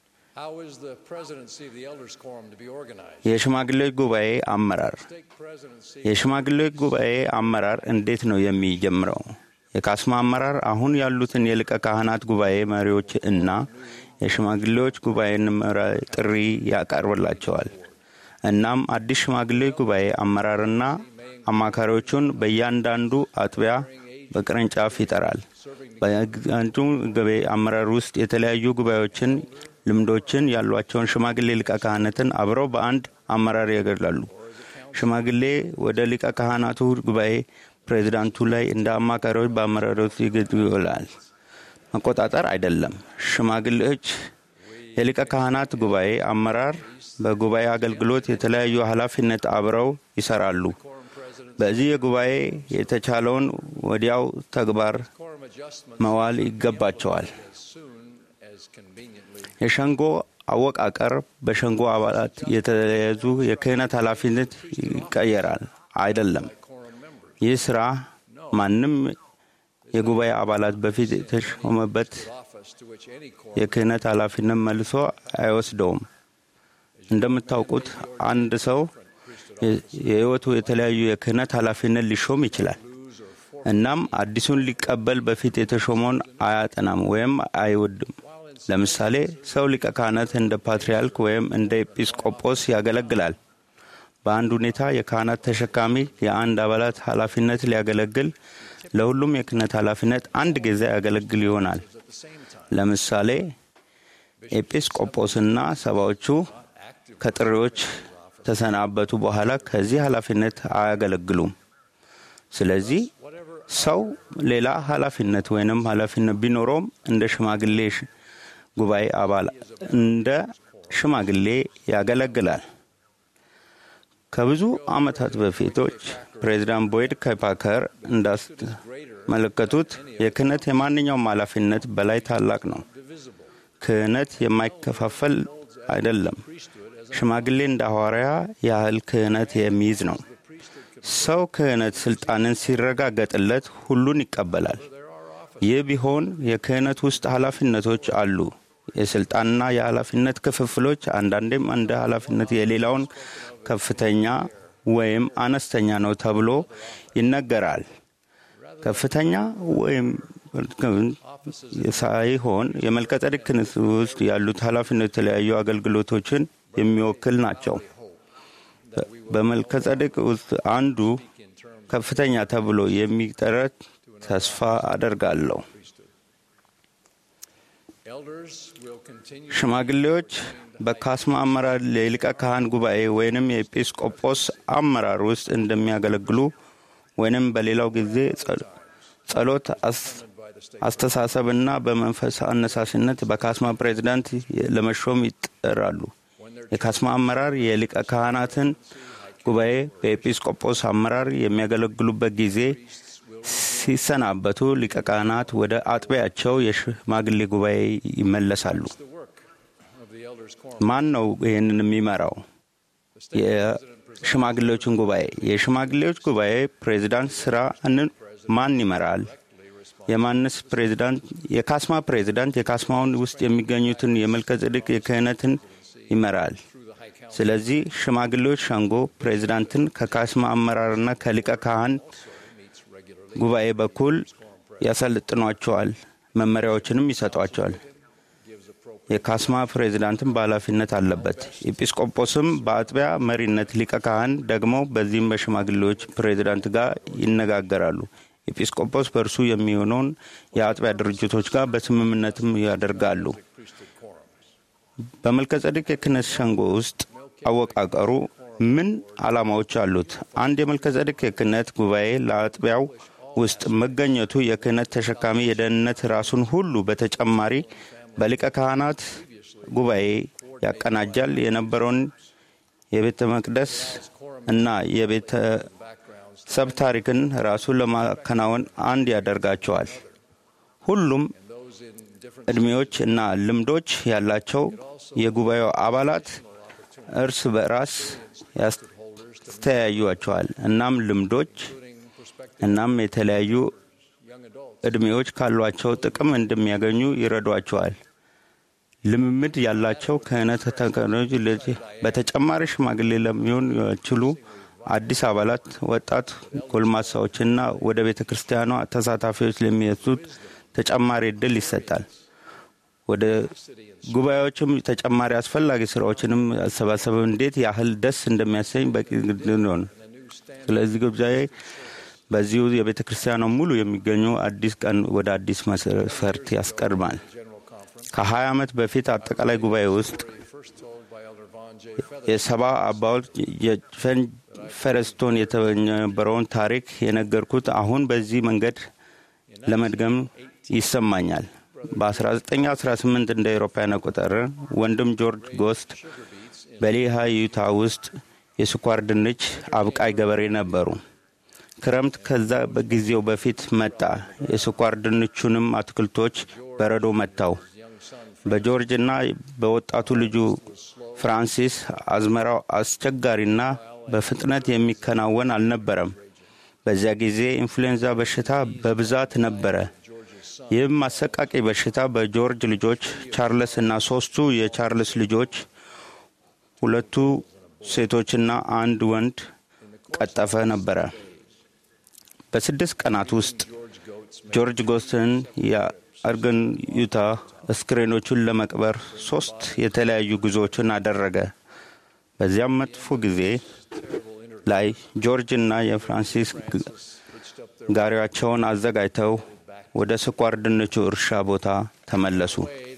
Speaker 5: የሽማግሌዎች ጉባኤ አመራር የሽማግሌዎች ጉባኤ አመራር እንዴት ነው የሚጀምረው? የካስማ አመራር አሁን ያሉትን የሊቀ ካህናት ጉባኤ መሪዎች እና የሽማግሌዎች ጉባኤን ጥሪ ያቀርብላቸዋል። እናም አዲስ ሽማግሌዎች ጉባኤ አመራርና አማካሪዎቹን በእያንዳንዱ አጥቢያ በቅርንጫፍ ይጠራል። በአንዱ ጉባኤ አመራር ውስጥ የተለያዩ ጉባኤዎችን ልምዶችን ያሏቸውን ሽማግሌ ሊቀ ካህናትን አብረው በአንድ አመራር ያገላሉ። ሽማግሌ ወደ ሊቀ ካህናቱ ጉባኤ ፕሬዚዳንቱ ላይ እንደ አማካሪዎች በአመራሮች ይውላል። መቆጣጠር አይደለም። ሽማግሌዎች የሊቀ ካህናት ጉባኤ አመራር በጉባኤ አገልግሎት የተለያዩ ኃላፊነት አብረው ይሰራሉ። በዚህ የጉባኤ የተቻለውን ወዲያው ተግባር መዋል ይገባቸዋል። የሸንጎ አወቃቀር በሸንጎ አባላት የተያዙ የክህነት ኃላፊነት ይቀየራል። አይደለም። ይህ ስራ ማንም የጉባኤ አባላት በፊት የተሾመበት የክህነት ኃላፊነት መልሶ አይወስደውም። እንደምታውቁት አንድ ሰው የሕይወቱ የተለያዩ የክህነት ኃላፊነት ሊሾም ይችላል። እናም አዲሱን ሊቀበል በፊት የተሾመውን አያጠናም ወይም አይወድም። ለምሳሌ ሰው ሊቀ ካህናት እንደ ፓትርያርክ ወይም እንደ ኤጲስቆጶስ ያገለግላል። በአንድ ሁኔታ የካህናት ተሸካሚ የአንድ አባላት ኃላፊነት ሊያገለግል ለሁሉም የክህነት ኃላፊነት አንድ ጊዜ ያገለግል ይሆናል። ለምሳሌ ኤጲስቆጶስና ሰባዎቹ ከጥሪዎች ተሰናበቱ በኋላ ከዚህ ኃላፊነት አያገለግሉም። ስለዚህ ሰው ሌላ ኃላፊነት ወይንም ኃላፊነት ቢኖረውም እንደ ሽማግሌ ጉባኤ አባል እንደ ሽማግሌ ያገለግላል። ከብዙ ዓመታት በፊቶች ፕሬዚዳንት ቦይድ ከፓከር እንዳስመለከቱት የክህነት የማንኛውም ኃላፊነት በላይ ታላቅ ነው። ክህነት የማይከፋፈል አይደለም። ሽማግሌ እንደ ሐዋርያ ያህል ክህነት የሚይዝ ነው። ሰው ክህነት ስልጣንን ሲረጋገጥለት ሁሉን ይቀበላል። ይህ ቢሆን የክህነት ውስጥ ኃላፊነቶች አሉ። የስልጣንና የኃላፊነት ክፍፍሎች አንዳንዴም እንደ ኃላፊነት የሌላውን ከፍተኛ ወይም አነስተኛ ነው ተብሎ ይነገራል። ከፍተኛ ወይም ሳይሆን የመልከጸዴቅ ክህነት ውስጥ ያሉት ኃላፊነት የተለያዩ አገልግሎቶችን የሚወክል ናቸው። በመልከጸዴቅ ውስጥ አንዱ ከፍተኛ ተብሎ የሚጠረት ተስፋ አደርጋለሁ። ሽማግሌዎች በካስማ አመራር የሊቀ ካህን ጉባኤ ወይንም የኤጲስቆጶስ አመራር ውስጥ እንደሚያገለግሉ ወይንም በሌላው ጊዜ ጸሎት፣ አስተሳሰብና በመንፈስ አነሳሽነት በካስማ ፕሬዚዳንት ለመሾም ይጠራሉ። የካስማ አመራር የሊቀ ካህናትን ጉባኤ በኤጲስቆጶስ አመራር የሚያገለግሉበት ጊዜ ሲሰናበቱ ሊቀ ካህናት ወደ አጥቢያቸው የሽማግሌ ጉባኤ ይመለሳሉ። ማን ነው ይህንን የሚመራው? የሽማግሌዎችን ጉባኤ። የሽማግሌዎች ጉባኤ ፕሬዚዳንት ስራንን ማን ይመራል? የማንስ ፕሬዚዳንት? የካስማ ፕሬዚዳንት የካስማውን ውስጥ የሚገኙትን የመልከጼዴቅ የክህነትን ይመራል። ስለዚህ ሽማግሌዎች ሸንጎ ፕሬዚዳንትን ከካስማ አመራርና ከሊቀ ካህን ጉባኤ በኩል ያሰልጥኗቸዋል፣ መመሪያዎችንም ይሰጧቸዋል። የካስማ ፕሬዚዳንትም በኃላፊነት አለበት። ኤጲስቆጶስም በአጥቢያ መሪነት፣ ሊቀ ካህን ደግሞ በዚህም በሽማግሌዎች ፕሬዚዳንት ጋር ይነጋገራሉ። ኤጲስቆጶስ በእርሱ የሚሆነውን የአጥቢያ ድርጅቶች ጋር በስምምነትም ያደርጋሉ። በመልከጸዴቅ የክህነት ሸንጎ ውስጥ አወቃቀሩ ምን ዓላማዎች አሉት? አንድ የመልከጸዴቅ የክህነት ጉባኤ ለአጥቢያው ውስጥ መገኘቱ የክህነት ተሸካሚ የደህንነት ራሱን ሁሉ በተጨማሪ በሊቀ ካህናት ጉባኤ ያቀናጃል የነበረውን የቤተ መቅደስ እና የቤተሰብ ታሪክን ራሱን ለማከናወን አንድ ያደርጋቸዋል። ሁሉም ዕድሜዎች እና ልምዶች ያላቸው የጉባኤው አባላት እርስ በራስ ያስተያዩቸዋል። እናም ልምዶች እናም የተለያዩ ዕድሜዎች ካሏቸው ጥቅም እንደሚያገኙ ይረዷቸዋል። ልምምድ ያላቸው ክህነት ተከኖች በተጨማሪ ሽማግሌ ለሚሆን ይችሉ አዲስ አባላት፣ ወጣት ጎልማሳዎችና ወደ ቤተ ክርስቲያኗ ተሳታፊዎች ለሚወስዱት ተጨማሪ እድል ይሰጣል። ወደ ጉባኤዎችም ተጨማሪ አስፈላጊ ስራዎችንም አሰባሰብ እንዴት ያህል ደስ እንደሚያሰኝ በቂ ነው። ስለዚህ ጉባኤ በዚሁ የቤተ ክርስቲያኗ ሙሉ የሚገኙ አዲስ ቀን ወደ አዲስ መስፈርት ያስቀድማል። ከ20 ዓመት በፊት አጠቃላይ ጉባኤ ውስጥ የሰባ አባዎች የፈን ፈረስቶን የተነበረውን ታሪክ የነገርኩት አሁን በዚህ መንገድ ለመድገም ይሰማኛል። በ1918 እንደ አውሮፓውያን አቆጣጠር ወንድም ጆርጅ ጎስት በሌሃ ዩታ ውስጥ የስኳር ድንች አብቃይ ገበሬ ነበሩ። ክረምት ከዛ በጊዜው በፊት መጣ። የስኳር ድንቹንም አትክልቶች በረዶ መታው። በጆርጅና በወጣቱ ልጁ ፍራንሲስ አዝመራው አስቸጋሪና በፍጥነት የሚከናወን አልነበረም። በዚያ ጊዜ ኢንፍሉዌንዛ በሽታ በብዛት ነበረ። ይህም አሰቃቂ በሽታ በጆርጅ ልጆች ቻርልስ እና ሶስቱ የቻርልስ ልጆች ሁለቱ ሴቶችና አንድ ወንድ ቀጠፈ ነበረ። በስድስት ቀናት ውስጥ ጆርጅ ጎስትን የአርገን ዩታ አስክሬኖቹን ለመቅበር ሶስት የተለያዩ ጉዞዎችን አደረገ። በዚያም መጥፎ ጊዜ ላይ ጆርጅ እና የፍራንሲስ ጋሪያቸውን አዘጋጅተው ወደ ስኳር ድንቹ እርሻ ቦታ ተመለሱ።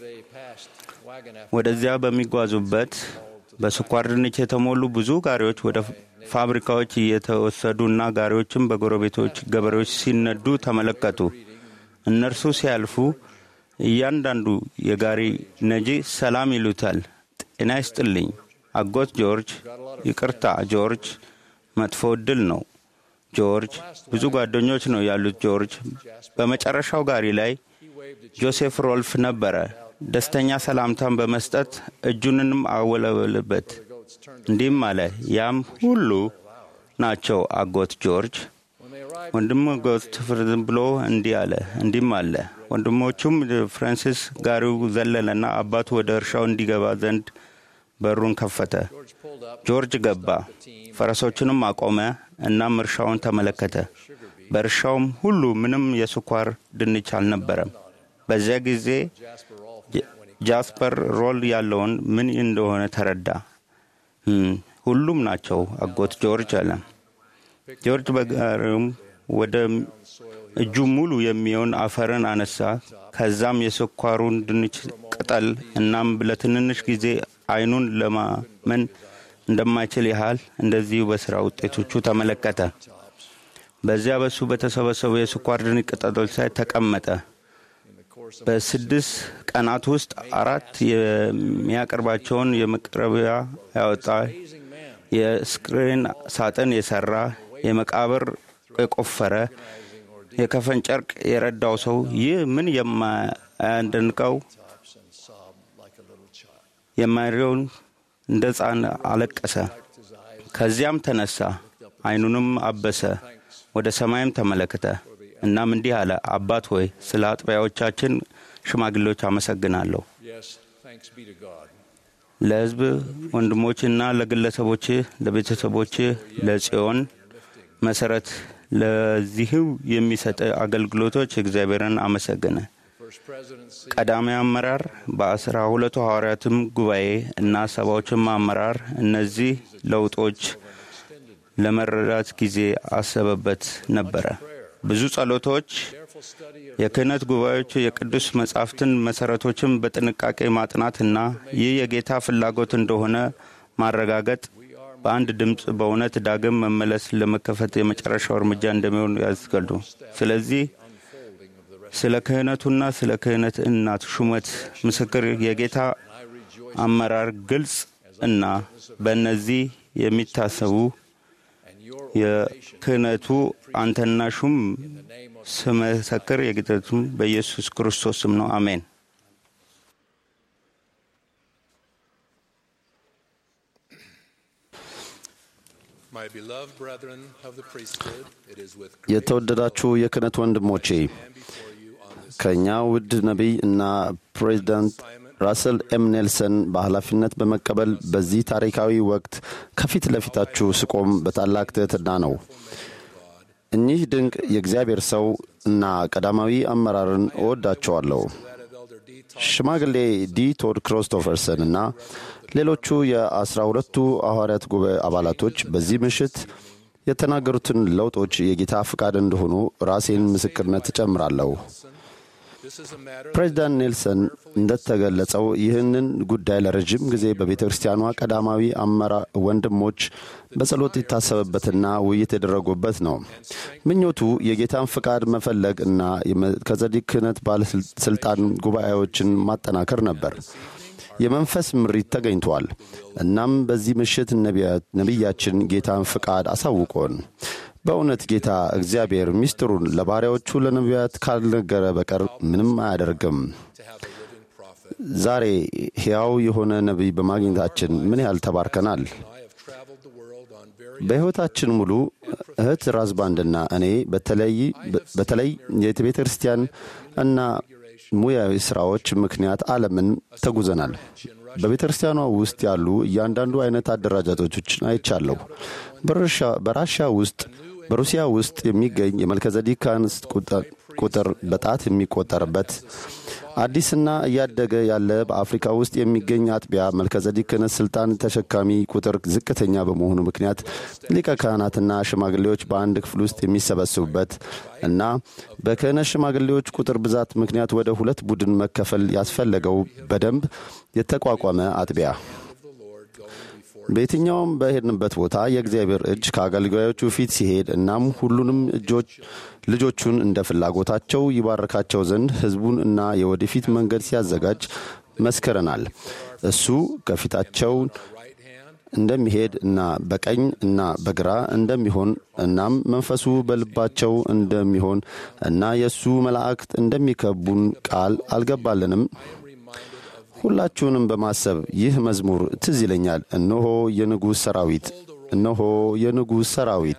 Speaker 5: ወደዚያ በሚጓዙበት በስኳር ድንች የተሞሉ ብዙ ጋሪዎች ወደ ፋብሪካዎች እየተወሰዱና ጋሪዎችም በጎረቤቶች ገበሬዎች ሲነዱ ተመለከቱ። እነርሱ ሲያልፉ እያንዳንዱ የጋሪ ነጂ ሰላም ይሉታል። ጤና ይስጥልኝ አጎት ጆርጅ፣ ይቅርታ ጆርጅ፣ መጥፎ እድል ነው ጆርጅ፣ ብዙ ጓደኞች ነው ያሉት ጆርጅ። በመጨረሻው ጋሪ ላይ ጆሴፍ ሮልፍ ነበረ። ደስተኛ ሰላምታን በመስጠት እጁንንም አወለበልበት። እንዲህም አለ፣ ያም ሁሉ ናቸው አጎት ጆርጅ። ወንድም ጎስት ፍርዝም ብሎ እንዲህ አለ እንዲህም አለ። ወንድሞቹም ፍራንሲስ ጋሪው ዘለለና አባቱ ወደ እርሻው እንዲገባ ዘንድ በሩን ከፈተ። ጆርጅ ገባ፣ ፈረሶቹንም አቆመ። እናም እርሻውን ተመለከተ። በእርሻውም ሁሉ ምንም የስኳር ድንች አልነበረም። በዚያ ጊዜ ጃስፐር ሮል ያለውን ምን እንደሆነ ተረዳ። ሁሉም ናቸው አጎት ጆርጅ አለ። ጆርጅ በጋሪውም ወደ እጁ ሙሉ የሚሆን አፈርን አነሳ። ከዛም የስኳሩን ድንች ቅጠል እናም ለትንንሽ ጊዜ አይኑን ለማመን እንደማይችል ያህል እንደዚሁ በስራ ውጤቶቹ ተመለከተ። በዚያ በሱ በተሰበሰቡ የስኳር ድንች ቅጠሎች ላይ ተቀመጠ። በስድስት ቀናት ውስጥ አራት የሚያቀርባቸውን የመቅረቢያ ያወጣ፣ የስክሪን ሳጥን የሰራ፣ የመቃብር የቆፈረ፣ የከፈን ጨርቅ የረዳው ሰው ይህ ምን የማያደንቀው የማሪውን እንደ ሕፃን አለቀሰ። ከዚያም ተነሳ፣ ዓይኑንም አበሰ፣ ወደ ሰማይም ተመለከተ። እናም እንዲህ አለ፣ አባት ሆይ ስለ አጥቢያዎቻችን ሽማግሌዎች አመሰግናለሁ። ለሕዝብ ወንድሞችና ለግለሰቦች፣ ለቤተሰቦች፣ ለጽዮን መሰረት ለዚሁ የሚሰጥ አገልግሎቶች እግዚአብሔርን አመሰገነ። ቀዳሚ አመራር በአስራ ሁለቱ ሐዋርያትም ጉባኤ እና ሰባዎችም አመራር እነዚህ ለውጦች ለመረዳት ጊዜ አሰበበት ነበረ። ብዙ ጸሎቶች፣ የክህነት ጉባኤዎች፣ የቅዱስ መጻሕፍትን መሠረቶችን በጥንቃቄ ማጥናትና ይህ የጌታ ፍላጎት እንደሆነ ማረጋገጥ በአንድ ድምፅ በእውነት ዳግም መመለስ ለመከፈት የመጨረሻው እርምጃ እንደሚሆን ያስገዱ። ስለዚህ ስለ ክህነቱና ስለ ክህነት እናት ሹመት ምስክር የጌታ አመራር ግልጽ እና በእነዚህ የሚታሰቡ የክህነቱ አንተና ሹም ስመሰክር የጌታቱም በኢየሱስ ክርስቶስ ስም ነው። አሜን።
Speaker 6: የተወደዳችሁ የክህነት ወንድሞቼ ከእኛ ውድ ነቢይ እና ፕሬዚዳንት ራስል ኤም ኔልሰን በኃላፊነት በመቀበል በዚህ ታሪካዊ ወቅት ከፊት ለፊታችሁ ስቆም በታላቅ ትሕትና ነው። እኚህ ድንቅ የእግዚአብሔር ሰው እና ቀዳማዊ አመራርን እወዳቸዋለሁ። ሽማግሌ ዲ ቶድ ክሪስቶፈርሰን እና ሌሎቹ የአስራ ሁለቱ ሐዋርያት ጉባኤ አባላቶች በዚህ ምሽት የተናገሩትን ለውጦች የጌታ ፍቃድ እንደሆኑ ራሴን ምስክርነት እጨምራለሁ። ፕሬዚዳንት ኔልሰን እንደተገለጸው ይህንን ጉዳይ ለረዥም ጊዜ በቤተ ክርስቲያኗ ቀዳማዊ አመራ ወንድሞች በጸሎት የታሰበበትና ውይይት የደረጉበት ነው። ምኞቱ የጌታን ፍቃድ መፈለግ እና ከጸዲቅ ክህነት ባለስልጣን ጉባኤዎችን ማጠናከር ነበር። የመንፈስ ምሪት ተገኝቷል። እናም በዚህ ምሽት ነቢያችን ጌታን ፍቃድ አሳውቆን በእውነት ጌታ እግዚአብሔር ሚስጥሩን ለባሪያዎቹ ለነቢያት ካልነገረ በቀር ምንም አያደርግም። ዛሬ ሕያው የሆነ ነቢይ በማግኘታችን ምን ያህል ተባርከናል። በሕይወታችን ሙሉ እህት ራዝባንድና እኔ በተለይ የቤተ ክርስቲያን እና ሙያዊ ሥራዎች ምክንያት ዓለምን ተጉዘናል። በቤተ ክርስቲያኗ ውስጥ ያሉ እያንዳንዱ አይነት አደራጃቶችን አይቻለሁ። በራሽያ ውስጥ በሩሲያ ውስጥ የሚገኝ የመልከዘዲክ ካህናት ቁጥር በጣት የሚቆጠርበት አዲስና እያደገ ያለ በአፍሪካ ውስጥ የሚገኝ አጥቢያ መልከዘዲክ ክህነት ስልጣን ተሸካሚ ቁጥር ዝቅተኛ በመሆኑ ምክንያት ሊቀ ካህናትና ሽማግሌዎች በአንድ ክፍል ውስጥ የሚሰበስቡበት እና በክህነት ሽማግሌዎች ቁጥር ብዛት ምክንያት ወደ ሁለት ቡድን መከፈል ያስፈለገው በደንብ የተቋቋመ አጥቢያ በየትኛውም በሄድንበት ቦታ የእግዚአብሔር እጅ ከአገልጋዮቹ ፊት ሲሄድ እናም ሁሉንም እጆች ልጆቹን እንደ ፍላጎታቸው ይባርካቸው ዘንድ ሕዝቡን እና የወደፊት መንገድ ሲያዘጋጅ መስክረናል። እሱ ከፊታቸው እንደሚሄድ እና በቀኝ እና በግራ እንደሚሆን እናም መንፈሱ በልባቸው እንደሚሆን እና የእሱ መላእክት እንደሚከቡን ቃል አልገባልንም። ሁላችሁንም በማሰብ ይህ መዝሙር ትዝ ይለኛል። እነሆ የንጉሥ ሰራዊት፣ እነሆ የንጉሥ ሰራዊት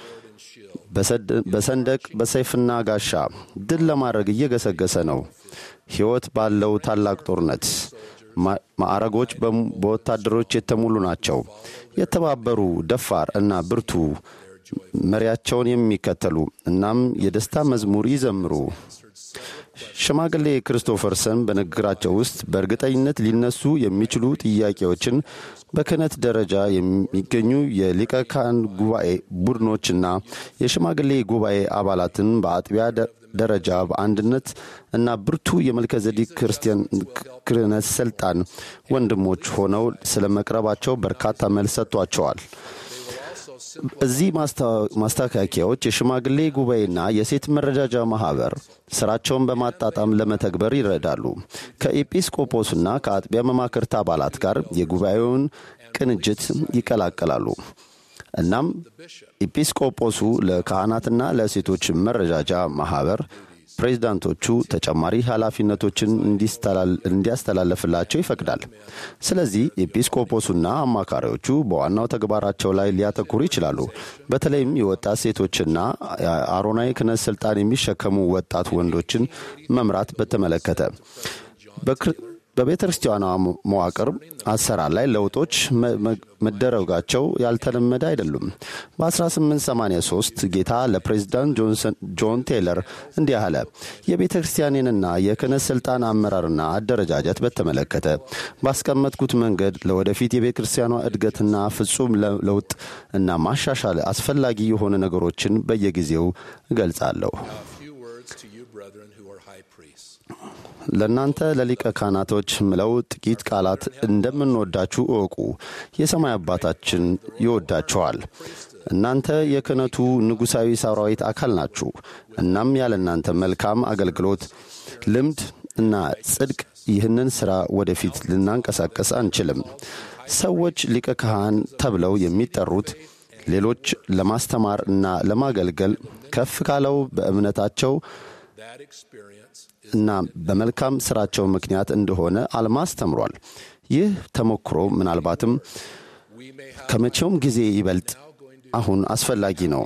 Speaker 6: በሰንደቅ በሰይፍና ጋሻ ድል ለማድረግ እየገሰገሰ ነው። ሕይወት ባለው ታላቅ ጦርነት ማዕረጎች በወታደሮች የተሞሉ ናቸው። የተባበሩ ደፋር እና ብርቱ መሪያቸውን የሚከተሉ እናም የደስታ መዝሙር ይዘምሩ። ሽማግሌ ክሪስቶፈርሰን በንግግራቸው ውስጥ በእርግጠኝነት ሊነሱ የሚችሉ ጥያቄዎችን በክህነት ደረጃ የሚገኙ የሊቀ ካህን ጉባኤ ቡድኖችና የሽማግሌ ጉባኤ አባላትን በአጥቢያ ደረጃ በአንድነት እና ብርቱ የመልከዘዲክ ክርስቲያን ክህነት ስልጣን ወንድሞች ሆነው ስለ መቅረባቸው በርካታ መልስ ሰጥቷቸዋል። እዚህ ማስተካከያዎች የሽማግሌ ጉባኤና የሴት መረጃጃ ማህበር ስራቸውን በማጣጣም ለመተግበር ይረዳሉ። ከኤጲስቆጶስና ከአጥቢያ መማክርት አባላት ጋር የጉባኤውን ቅንጅት ይቀላቀላሉ። እናም ኤጲስቆጶሱ ለካህናትና ለሴቶች መረጃጃ ማህበር ፕሬዚዳንቶቹ ተጨማሪ ኃላፊነቶችን እንዲያስተላለፍላቸው ይፈቅዳል። ስለዚህ ኤጲስቆጶሱና አማካሪዎቹ በዋናው ተግባራቸው ላይ ሊያተኩሩ ይችላሉ። በተለይም የወጣት ሴቶችና አሮናዊ ክህነት ስልጣን የሚሸከሙ ወጣት ወንዶችን መምራት በተመለከተ በቤተ ክርስቲያኗ መዋቅር አሰራር ላይ ለውጦች መደረጋቸው ያልተለመደ አይደሉም። በ1883 ጌታ ለፕሬዚዳንት ጆን ቴይለር እንዲህ አለ። የቤተ ክርስቲያኔንና የክህነት ሥልጣን አመራርና አደረጃጀት በተመለከተ ባስቀመጥኩት መንገድ ለወደፊት የቤተ ክርስቲያኗ እድገትና ፍጹም ለውጥ እና ማሻሻል አስፈላጊ የሆነ ነገሮችን በየጊዜው እገልጻለሁ። ለእናንተ ለሊቀ ካህናቶች ምለው ጥቂት ቃላት እንደምንወዳችሁ እወቁ። የሰማይ አባታችን ይወዳችኋል። እናንተ የክህነቱ ንጉሣዊ ሰራዊት አካል ናችሁ። እናም ያለ እናንተ መልካም አገልግሎት፣ ልምድ እና ጽድቅ ይህንን ሥራ ወደፊት ልናንቀሳቀስ አንችልም። ሰዎች ሊቀ ካህን ተብለው የሚጠሩት ሌሎች ለማስተማር እና ለማገልገል ከፍ ካለው በእምነታቸው እና በመልካም ስራቸው ምክንያት እንደሆነ አልማስ ተምሯል። ይህ ተሞክሮ ምናልባትም ከመቼውም ጊዜ ይበልጥ አሁን አስፈላጊ ነው።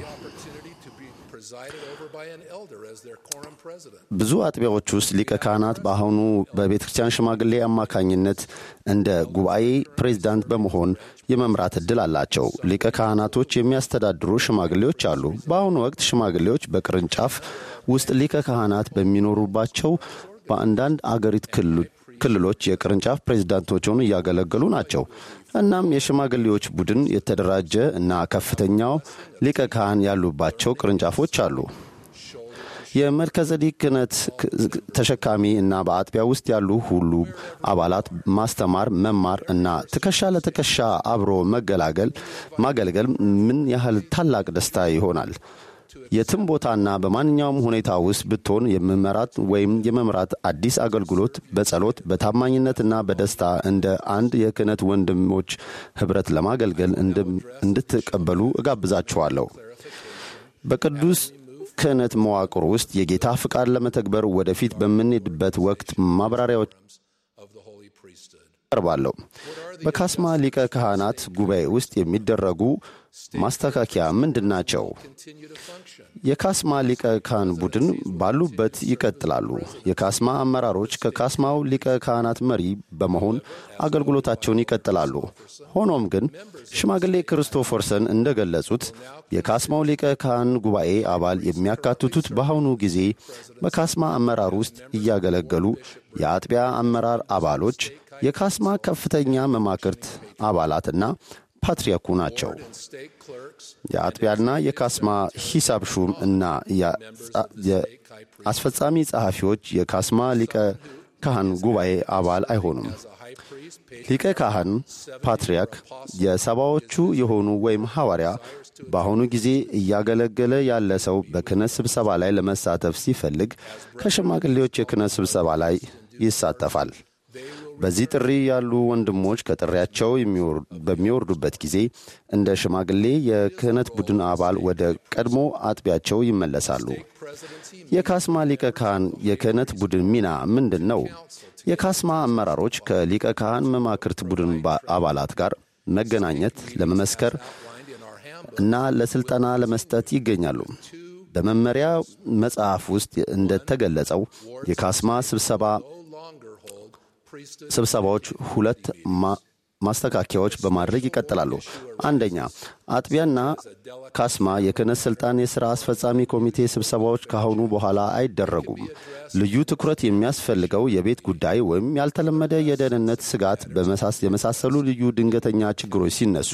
Speaker 6: ብዙ አጥቢያዎች ውስጥ ሊቀ ካህናት በአሁኑ በቤተ ክርስቲያን ሽማግሌ አማካኝነት እንደ ጉባኤ ፕሬዚዳንት በመሆን የመምራት ዕድል አላቸው። ሊቀ ካህናቶች የሚያስተዳድሩ ሽማግሌዎች አሉ። በአሁኑ ወቅት ሽማግሌዎች በቅርንጫፍ ውስጥ ሊቀ ካህናት በሚኖሩባቸው በአንዳንድ አገሪት ክልሎች የቅርንጫፍ ፕሬዚዳንቶች ሆኑ እያገለገሉ ናቸው። እናም የሽማግሌዎች ቡድን የተደራጀ እና ከፍተኛው ሊቀ ካህን ያሉባቸው ቅርንጫፎች አሉ። የመልከዘዲክ ክህነት ተሸካሚ እና በአጥቢያ ውስጥ ያሉ ሁሉ አባላት ማስተማር፣ መማር እና ትከሻ ለትከሻ አብሮ መገላገል ማገልገል ምን ያህል ታላቅ ደስታ ይሆናል። የትም ቦታና በማንኛውም ሁኔታ ውስጥ ብትሆን የመመራት ወይም የመምራት አዲስ አገልግሎት በጸሎት በታማኝነትና በደስታ እንደ አንድ የክህነት ወንድሞች ኅብረት ለማገልገል እንድትቀበሉ እጋብዛችኋለሁ። በቅዱስ ክህነት መዋቅር ውስጥ የጌታ ፍቃድ ለመተግበር ወደፊት በምንሄድበት ወቅት ማብራሪያዎች ቀርባለሁ። በካስማ ሊቀ ካህናት ጉባኤ ውስጥ የሚደረጉ ማስተካከያ ምንድን ናቸው? የካስማ ሊቀ ካህን ቡድን ባሉበት ይቀጥላሉ። የካስማ አመራሮች ከካስማው ሊቀ ካህናት መሪ በመሆን አገልግሎታቸውን ይቀጥላሉ። ሆኖም ግን ሽማግሌ ክርስቶፈርሰን እንደገለጹት የካስማው ሊቀ ካህን ጉባኤ አባል የሚያካትቱት በአሁኑ ጊዜ በካስማ አመራር ውስጥ እያገለገሉ የአጥቢያ አመራር አባሎች፣ የካስማ ከፍተኛ መማክርት አባላትና ፓትርያርኩ ናቸው። የአጥቢያና የካስማ ሂሳብ ሹም እና የአስፈጻሚ ጸሐፊዎች የካስማ ሊቀ ካህን ጉባኤ አባል አይሆኑም። ሊቀ ካህን ፓትርያርክ የሰባዎቹ የሆኑ ወይም ሐዋርያ በአሁኑ ጊዜ እያገለገለ ያለ ሰው በክህነት ስብሰባ ላይ ለመሳተፍ ሲፈልግ ከሽማግሌዎች የክህነት ስብሰባ ላይ ይሳተፋል። በዚህ ጥሪ ያሉ ወንድሞች ከጥሪያቸው በሚወርዱበት ጊዜ እንደ ሽማግሌ የክህነት ቡድን አባል ወደ ቀድሞ አጥቢያቸው ይመለሳሉ። የካስማ ሊቀ ካህን የክህነት ቡድን ሚና ምንድን ነው? የካስማ አመራሮች ከሊቀ ካህን መማክርት ቡድን አባላት ጋር መገናኘት፣ ለመመስከር እና ለሥልጠና ለመስጠት ይገኛሉ። በመመሪያ መጽሐፍ ውስጥ እንደተገለጸው የካስማ ስብሰባ ስብሰባዎች ሁለት ማስተካከያዎች በማድረግ ይቀጥላሉ። አንደኛ፣ አጥቢያና ካስማ የክህነት ሥልጣን የሥራ አስፈጻሚ ኮሚቴ ስብሰባዎች ካሁኑ በኋላ አይደረጉም። ልዩ ትኩረት የሚያስፈልገው የቤት ጉዳይ ወይም ያልተለመደ የደህንነት ስጋት የመሳሰሉ ልዩ ድንገተኛ ችግሮች ሲነሱ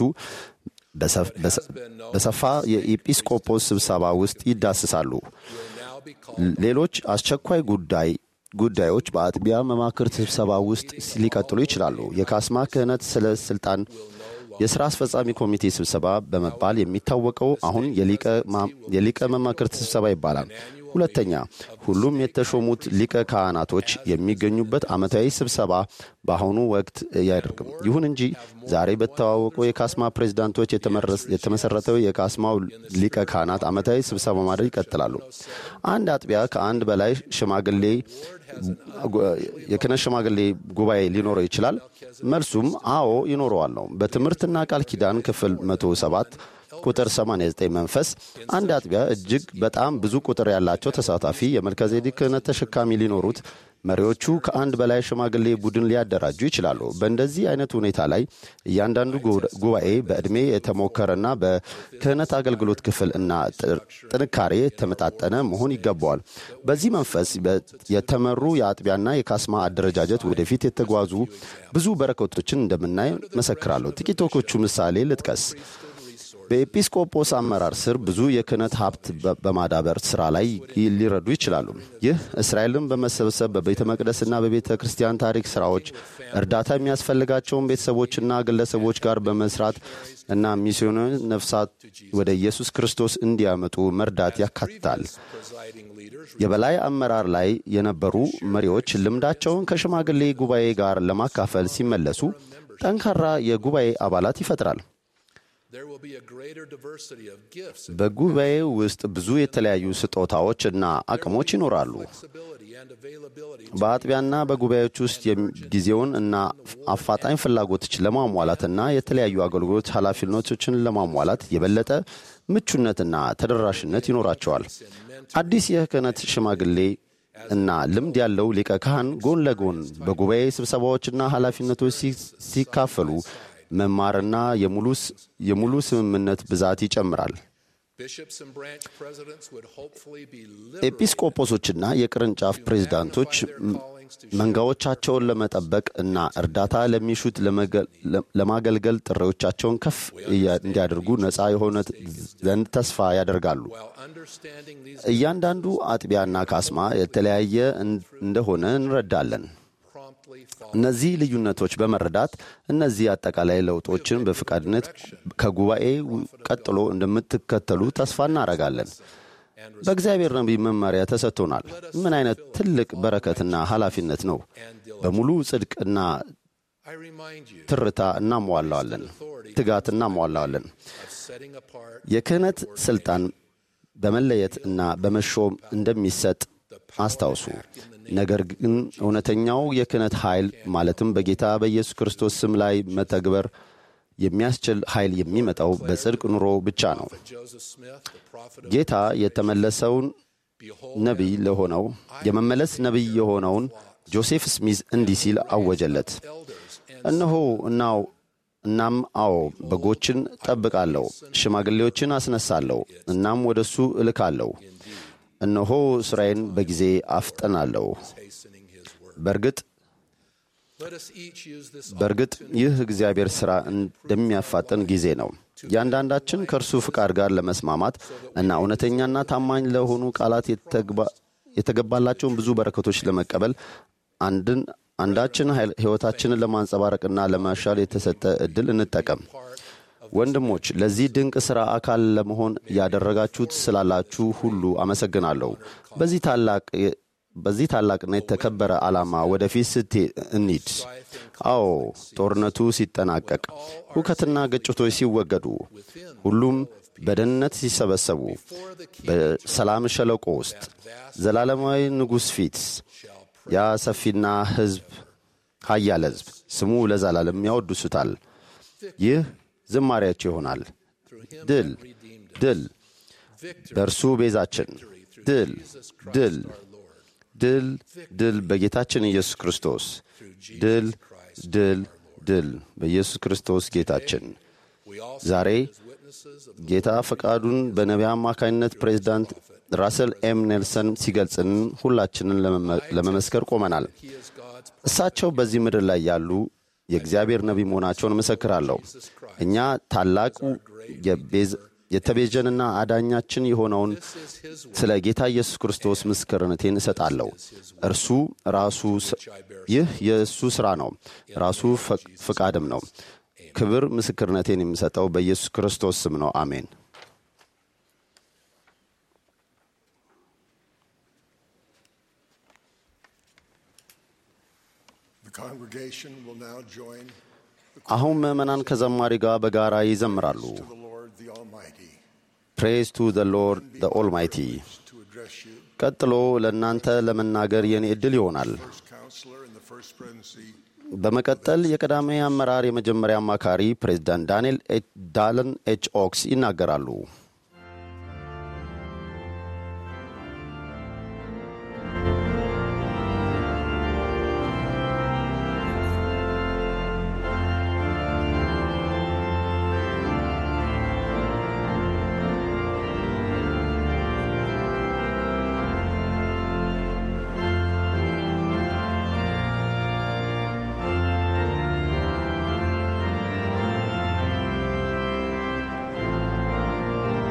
Speaker 6: በሰፋ የኢጲስቆጶስ ስብሰባ ውስጥ ይዳስሳሉ። ሌሎች አስቸኳይ ጉዳይ ጉዳዮች በአጥቢያ መማክርት ስብሰባ ውስጥ ሊቀጥሉ ይችላሉ። የካስማ ክህነት ስለ ስልጣን የሥራ አስፈጻሚ ኮሚቴ ስብሰባ በመባል የሚታወቀው አሁን የሊቀ መማክርት ስብሰባ ይባላል። ሁለተኛ፣ ሁሉም የተሾሙት ሊቀ ካህናቶች የሚገኙበት ዓመታዊ ስብሰባ በአሁኑ ወቅት አያደርግም። ይሁን እንጂ ዛሬ በተዋወቁ የካስማ ፕሬዚዳንቶች የተመሠረተው የካስማው ሊቀ ካህናት ዓመታዊ ስብሰባ ማድረግ ይቀጥላሉ። አንድ አጥቢያ ከአንድ በላይ ሽማግሌ የክህነት ሽማግሌ ጉባኤ ሊኖረው ይችላል። መልሱም አዎ ይኖረዋል ነው። በትምህርትና ቃል ኪዳን ክፍል 107 ቁጥር 89 መንፈስ አንድ አጥቢያ እጅግ በጣም ብዙ ቁጥር ያላቸው ተሳታፊ የመልከጼዴቅ ክህነት ተሸካሚ ሊኖሩት መሪዎቹ ከአንድ በላይ ሽማግሌ ቡድን ሊያደራጁ ይችላሉ። በእንደዚህ አይነት ሁኔታ ላይ እያንዳንዱ ጉባኤ በዕድሜ የተሞከረና በክህነት አገልግሎት ክፍል እና ጥንካሬ የተመጣጠነ መሆን ይገባዋል። በዚህ መንፈስ የተመሩ የአጥቢያና የካስማ አደረጃጀት ወደፊት የተጓዙ ብዙ በረከቶችን እንደምናይ መሰክራለሁ። ጥቂቶቹ ምሳሌ ልጥቀስ። በኤጲስቆጶስ አመራር ስር ብዙ የክህነት ሀብት በማዳበር ሥራ ላይ ሊረዱ ይችላሉ። ይህ እስራኤልን በመሰብሰብ በቤተ መቅደስና በቤተ ክርስቲያን ታሪክ ሥራዎች እርዳታ የሚያስፈልጋቸውን ቤተሰቦችና ግለሰቦች ጋር በመስራት እና ሚስዮናዊ ነፍሳት ወደ ኢየሱስ ክርስቶስ እንዲያመጡ መርዳት ያካትታል። የበላይ አመራር ላይ የነበሩ መሪዎች ልምዳቸውን ከሽማግሌ ጉባኤ ጋር ለማካፈል ሲመለሱ ጠንካራ የጉባኤ አባላት ይፈጥራል። በጉባኤ ውስጥ ብዙ የተለያዩ ስጦታዎች እና አቅሞች ይኖራሉ። በአጥቢያና በጉባኤዎች ውስጥ ጊዜውን እና አፋጣኝ ፍላጎቶች ለማሟላትና የተለያዩ አገልግሎት ኃላፊነቶችን ለማሟላት የበለጠ ምቹነትና ተደራሽነት ይኖራቸዋል። አዲስ የክህነት ሽማግሌ እና ልምድ ያለው ሊቀ ካህን ጎን ለጎን በጉባኤ ስብሰባዎችና ኃላፊነቶች ሲካፈሉ መማርና የሙሉ ስምምነት ብዛት ይጨምራል። ኤጲስቆጶሶችና የቅርንጫፍ ፕሬዝዳንቶች መንጋዎቻቸውን ለመጠበቅ እና እርዳታ ለሚሹት ለማገልገል ጥሪዎቻቸውን ከፍ እንዲያደርጉ ነፃ የሆነ ዘንድ ተስፋ ያደርጋሉ። እያንዳንዱ አጥቢያና ካስማ የተለያየ እንደሆነ እንረዳለን። እነዚህ ልዩነቶች በመረዳት እነዚህ አጠቃላይ ለውጦችን በፈቃድነት ከጉባኤ ቀጥሎ እንደምትከተሉ ተስፋ እናደርጋለን። በእግዚአብሔር ነቢይ መመሪያ ተሰጥቶናል። ምን አይነት ትልቅ በረከትና ኃላፊነት ነው! በሙሉ ጽድቅና ትርታ እናሟላዋለን፣ ትጋት እናሟላዋለን። የክህነት ሥልጣን በመለየት እና በመሾም እንደሚሰጥ አስታውሱ። ነገር ግን እውነተኛው የክህነት ኃይል ማለትም በጌታ በኢየሱስ ክርስቶስ ስም ላይ መተግበር የሚያስችል ኃይል የሚመጣው በጽድቅ ኑሮ ብቻ ነው። ጌታ የተመለሰውን ነቢይ ለሆነው የመመለስ ነቢይ የሆነውን ጆሴፍ ስሚዝ እንዲህ ሲል አወጀለት። እነሆ እናው እናም አዎ በጎችን ጠብቃለሁ፣ ሽማግሌዎችን አስነሳለሁ፣ እናም ወደ እሱ እልካለሁ። እነሆ ሥራዬን በጊዜ አፍጠናለሁ። በእርግጥ በእርግጥ ይህ እግዚአብሔር ሥራ እንደሚያፋጥን ጊዜ ነው። እያንዳንዳችን ከእርሱ ፍቃድ ጋር ለመስማማት እና እውነተኛና ታማኝ ለሆኑ ቃላት የተገባላቸውን ብዙ በረከቶች ለመቀበል አንድን አንዳችን ሕይወታችንን ለማንጸባረቅና ለማሻል የተሰጠ ዕድል እንጠቀም። ወንድሞች ለዚህ ድንቅ ሥራ አካል ለመሆን ያደረጋችሁት ስላላችሁ ሁሉ አመሰግናለሁ። በዚህ ታላቅ በዚህ ታላቅና የተከበረ ዓላማ ወደፊት ስት እንሂድ። አዎ ጦርነቱ ሲጠናቀቅ፣ ሁከትና ግጭቶች ሲወገዱ፣ ሁሉም በደህንነት ሲሰበሰቡ፣ በሰላም ሸለቆ ውስጥ ዘላለማዊ ንጉሥ ፊት ያ ሰፊና ሕዝብ ኃያል ሕዝብ ስሙ ለዘላለም ያወድሱታል። ይህ ዝማሪያቸው ይሆናል። ድል ድል በእርሱ ቤዛችን፣ ድል ድል ድል ድል በጌታችን ኢየሱስ ክርስቶስ፣ ድል ድል ድል በኢየሱስ ክርስቶስ ጌታችን። ዛሬ ጌታ ፈቃዱን በነቢያ አማካኝነት ፕሬዚዳንት ራሰል ኤም ኔልሰን ሲገልጽን ሁላችንን ለመመስከር ቆመናል። እሳቸው በዚህ ምድር ላይ ያሉ የእግዚአብሔር ነቢይ መሆናቸውን እመሰክራለሁ። እኛ ታላቁ የተቤዠንና አዳኛችን የሆነውን ስለ ጌታ ኢየሱስ ክርስቶስ ምስክርነቴን እሰጣለሁ። እርሱ ራሱ ይህ የእሱ ሥራ ነው፣ ራሱ ፍቃድም ነው። ክብር ምስክርነቴን የሚሰጠው በኢየሱስ ክርስቶስ ስም ነው። አሜን። አሁን ምዕመናን ከዘማሪ ጋር በጋራ ይዘምራሉ። ፕሬዝ ቱ ዘ ሎርድ ዘ ኦልማይቲ። ቀጥሎ ለእናንተ ለመናገር የኔ ዕድል ይሆናል። በመቀጠል የቀዳሚ አመራር የመጀመሪያ አማካሪ ፕሬዚዳንት ዳንኤል ዳለን ኤች ኦክስ ይናገራሉ።
Speaker 10: Thank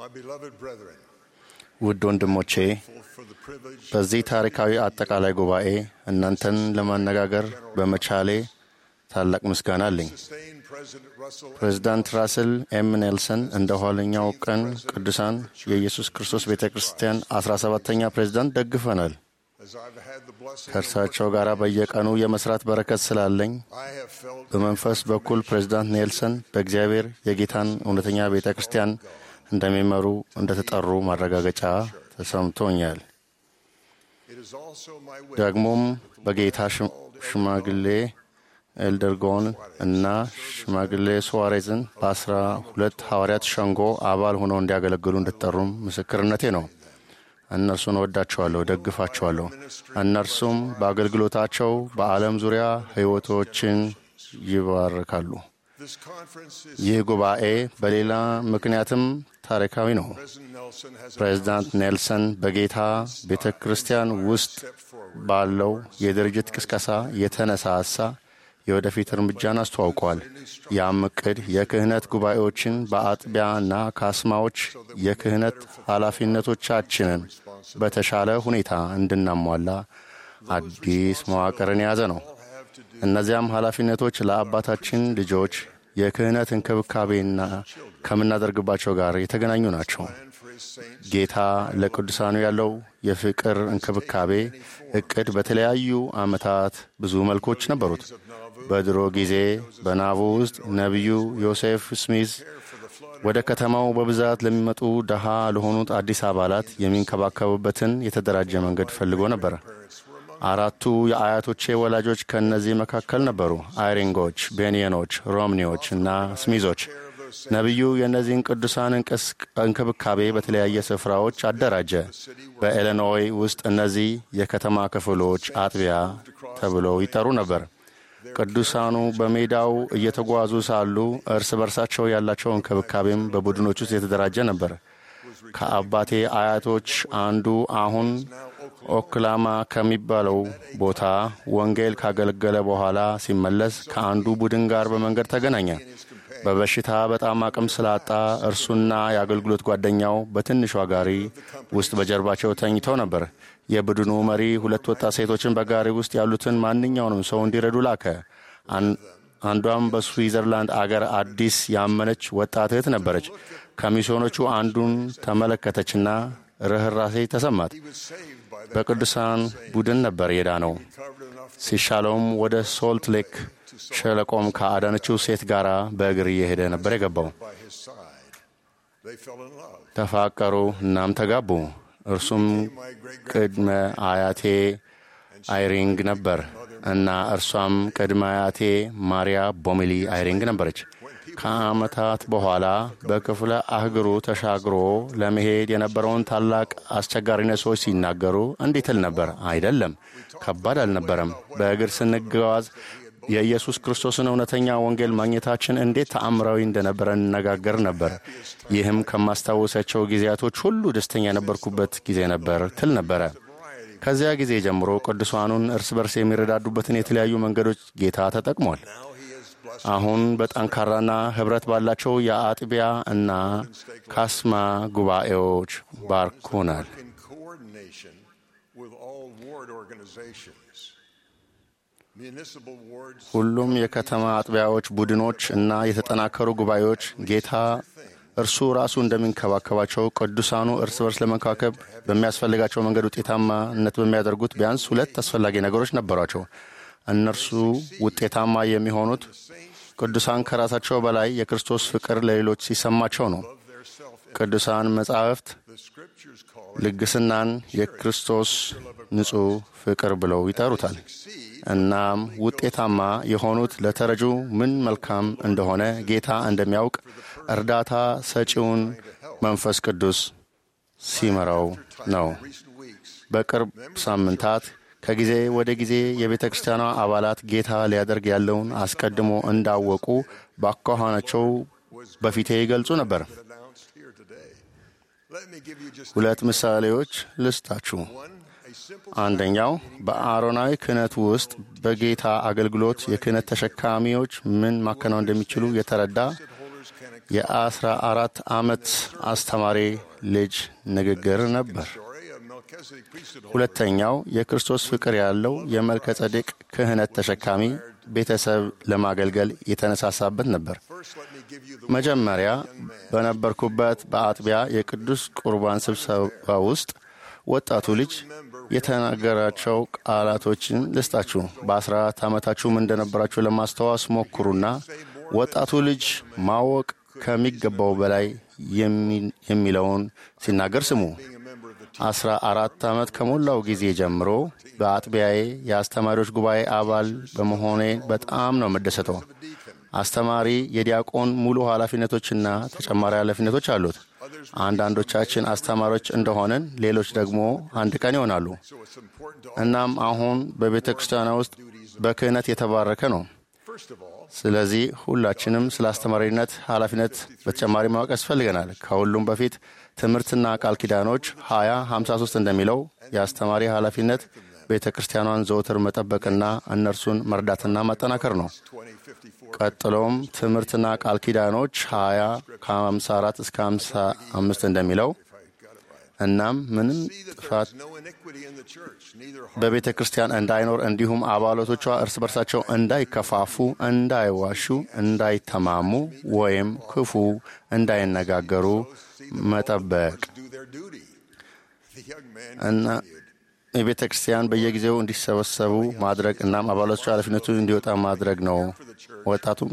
Speaker 3: My beloved brethren,
Speaker 6: ውድ ወንድሞቼ
Speaker 3: for the privilege
Speaker 6: በዚህ ታሪካዊ አጠቃላይ ጉባኤ እናንተን ለማነጋገር በመቻሌ ታላቅ ምስጋና አለኝ።
Speaker 3: sustained President Russell
Speaker 6: ፕሬዚዳንት ራስል ኤም ኔልሰን እንደ ኋለኛው ቀን ቅዱሳን የኢየሱስ ክርስቶስ ቤተ ክርስቲያን አስራ ሰባተኛ ፕሬዚዳንት ደግፈናል።
Speaker 3: as I've had the blessing
Speaker 6: ከእርሳቸው ጋር በየቀኑ የመስራት በረከት ስላለኝ
Speaker 3: I have felt
Speaker 6: በመንፈስ በኩል ፕሬዚዳንት ኔልሰን በእግዚአብሔር የጌታን እውነተኛ ቤተ ክርስቲያን እንደሚመሩ እንደተጠሩ ማረጋገጫ ተሰምቶኛል።
Speaker 3: it is also my wish
Speaker 6: ደግሞም በጌታ ሽም- ሽማግሌ ኤልደርጎን እና ሽማግሌ ሱዋሬዝን በአስራ ሁለት ሐዋርያት ሸንጎ አባል ሆነው እንዲያገለግሉ እንድትጠሩም ምስክርነቴ ነው። እነርሱን እወዳቸዋለሁ፣ ደግፋቸዋለሁ። እነርሱም በአገልግሎታቸው በዓለም ዙሪያ ሕይወቶችን ይባርካሉ።
Speaker 3: this conference is
Speaker 6: ይህ ጉባኤ በሌላ ምክንያትም ታሪካዊ ነው።
Speaker 3: President Nelson has
Speaker 6: ፕሬዚዳንት ኔልሰን በጌታ ቤተ ክርስቲያን ውስጥ ባለው የድርጅት ቅስቀሳ የተነሳሳ የወደፊት እርምጃን አስተዋውቀዋል። ያም እቅድ የክህነት ጉባኤዎችን በአጥቢያና ካስማዎች የክህነት ኃላፊነቶቻችንን በተሻለ ሁኔታ እንድናሟላ አዲስ መዋቅርን የያዘ ነው። እነዚያም ኃላፊነቶች ለአባታችን ልጆች የክህነት እንክብካቤና ከምናደርግባቸው ጋር የተገናኙ ናቸው። ጌታ ለቅዱሳኑ ያለው የፍቅር እንክብካቤ እቅድ በተለያዩ ዓመታት ብዙ መልኮች ነበሩት። በድሮ ጊዜ በናቡ ውስጥ ነቢዩ ዮሴፍ ስሚዝ ወደ ከተማው በብዛት ለሚመጡ ደሃ ለሆኑት አዲስ አባላት የሚንከባከቡበትን የተደራጀ መንገድ ፈልጎ ነበር። አራቱ የአያቶቼ ወላጆች ከእነዚህ መካከል ነበሩ። አይሪንጎች፣ ቤንየኖች፣ ሮምኒዎች እና ስሚዞች። ነቢዩ የእነዚህን ቅዱሳን እንቅስ- እንክብካቤ በተለያየ ስፍራዎች አደራጀ። በኢሊኖይ ውስጥ እነዚህ የከተማ ክፍሎች አጥቢያ ተብለው ይጠሩ ነበር። ቅዱሳኑ በሜዳው እየተጓዙ ሳሉ እርስ በርሳቸው ያላቸው እንክብካቤም በቡድኖች ውስጥ የተደራጀ ነበር። ከአባቴ አያቶች አንዱ አሁን ኦክላማ ከሚባለው ቦታ ወንጌል ካገለገለ በኋላ ሲመለስ ከአንዱ ቡድን ጋር በመንገድ ተገናኘ። በበሽታ በጣም አቅም ስላጣ እርሱና የአገልግሎት ጓደኛው በትንሿ ጋሪ ውስጥ በጀርባቸው ተኝተው ነበር። የቡድኑ መሪ ሁለት ወጣት ሴቶችን በጋሪ ውስጥ ያሉትን ማንኛውንም ሰው እንዲረዱ ላከ። አን- አንዷም በስዊዘርላንድ አገር አዲስ ያመነች ወጣት እህት ነበረች። ከሚስዮኖቹ አንዱን ተመለከተችና ርኅራሴ ተሰማት። በቅዱሳን ቡድን ነበር የዳነው። ሲሻለውም ወደ ሶልት ሌክ ሸለቆም ከአዳነችው ሴት ጋር በእግር እየሄደ ነበር የገባው።
Speaker 3: by his side. They fell in love.
Speaker 6: ተፋቀሩ፣ እናም ተጋቡ። እርሱም ቅድመ አያቴ አይሪንግ ነበር እና እርሷም ቅድመ አያቴ ማሪያ ቦሚሊ አይሪንግ ነበረች። ከዓመታት በኋላ በክፍለ አህጉሩ ተሻግሮ ለመሄድ የነበረውን ታላቅ አስቸጋሪነት ሰዎች ሲናገሩ እንዲህ ትል ነበር። አይደለም፣ ከባድ አልነበረም። በእግር ስንጓዝ የኢየሱስ ክርስቶስን እውነተኛ ወንጌል ማግኘታችን እንዴት ተአምራዊ እንደነበረ እንነጋገር ነበር። ይህም ከማስታወሳቸው ጊዜያቶች ሁሉ ደስተኛ የነበርኩበት ጊዜ ነበር ትል ነበረ። ከዚያ ጊዜ ጀምሮ ቅዱሳኑን እርስ በርስ የሚረዳዱበትን የተለያዩ መንገዶች ጌታ ተጠቅሟል። አሁን በጠንካራና ኅብረት ባላቸው የአጥቢያ እና ካስማ ጉባኤዎች ባርኮናል።
Speaker 3: In coordination with all ward organizations. Municipal wards
Speaker 6: ሁሉም የከተማ አጥቢያዎች ቡድኖች እና የተጠናከሩ ጉባኤዎች ጌታ እርሱ ራሱ እንደሚንከባከባቸው ቅዱሳኑ እርስ በርስ ለመንከባከብ በሚያስፈልጋቸው መንገድ ውጤታማነት በሚያደርጉት ቢያንስ ሁለት አስፈላጊ ነገሮች ነበሯቸው። እነርሱ ውጤታማ የሚሆኑት ቅዱሳን ከራሳቸው በላይ የክርስቶስ ፍቅር ለሌሎች ሲሰማቸው ነው። ቅዱሳን መጻሕፍት ልግስናን የክርስቶስ ንጹሕ ፍቅር ብለው ይጠሩታል። እናም ውጤታማ የሆኑት ለተረጁ ምን መልካም እንደሆነ ጌታ እንደሚያውቅ እርዳታ ሰጪውን መንፈስ ቅዱስ ሲመራው ነው። በቅርብ ሳምንታት ከጊዜ ወደ ጊዜ የቤተ ክርስቲያኗ አባላት ጌታ ሊያደርግ ያለውን አስቀድሞ እንዳወቁ በአኳኋናቸው በፊቴ ይገልጹ ነበር።
Speaker 3: announced here today. Let me give you just
Speaker 6: ሁለት ምሳሌዎች ልስጣችሁ።
Speaker 3: one, a simple
Speaker 6: አንደኛው በአሮናዊ ክህነት ውስጥ በጌታ አገልግሎት የክህነት ተሸካሚዎች ምን ማከናወን እንደሚችሉ የተረዳ የአስራ አራት ዓመት አስተማሪ ልጅ ንግግር ነበር። ሁለተኛው የክርስቶስ ፍቅር ያለው የመልከ ጸዴቅ ክህነት ተሸካሚ ቤተሰብ ለማገልገል የተነሳሳበት ነበር። መጀመሪያ በነበርኩበት በአጥቢያ የቅዱስ ቁርባን ስብሰባ ውስጥ ወጣቱ ልጅ የተናገራቸው ቃላቶችን ልስጣችሁ። በአስራ አራት ዓመታችሁም እንደነበራችሁ ለማስታወስ ሞክሩና ወጣቱ ልጅ ማወቅ ከሚገባው በላይ የሚለውን ሲናገር ስሙ። አስራ አራት ዓመት ከሞላው ጊዜ ጀምሮ በአጥቢያዬ የአስተማሪዎች ጉባኤ አባል በመሆኔ በጣም ነው የምደሰተው። አስተማሪ የዲያቆን ሙሉ ኃላፊነቶችና ተጨማሪ ኃላፊነቶች አሉት። አንዳንዶቻችን አስተማሪዎች እንደሆንን፣ ሌሎች ደግሞ አንድ ቀን ይሆናሉ። እናም አሁን በቤተ ክርስቲያኗ ውስጥ በክህነት የተባረከ ነው። ስለዚህ ሁላችንም ስለ አስተማሪነት ኃላፊነት በተጨማሪ ማወቅ ያስፈልገናል። ከሁሉም በፊት ትምህርትና ቃል ኪዳኖች 20 53 እንደሚለው የአስተማሪ ኃላፊነት ቤተ ክርስቲያኗን ዘወትር መጠበቅና እነርሱን መርዳትና ማጠናከር ነው። ቀጥሎም ትምህርትና ቃል ኪዳኖች 20 ከ54 እስከ 55 እንደሚለው እናም ምንም ጥፋት በቤተ ክርስቲያን እንዳይኖር እንዲሁም አባላቶቿ እርስ በርሳቸው እንዳይከፋፉ፣ እንዳይዋሹ፣ እንዳይተማሙ ወይም ክፉ እንዳይነጋገሩ መጠበቅ እና የቤተ ክርስቲያን በየጊዜው እንዲሰበሰቡ ማድረግ እናም አባሎቿ ኃላፊነቱ እንዲወጣ ማድረግ ነው። ወጣቱም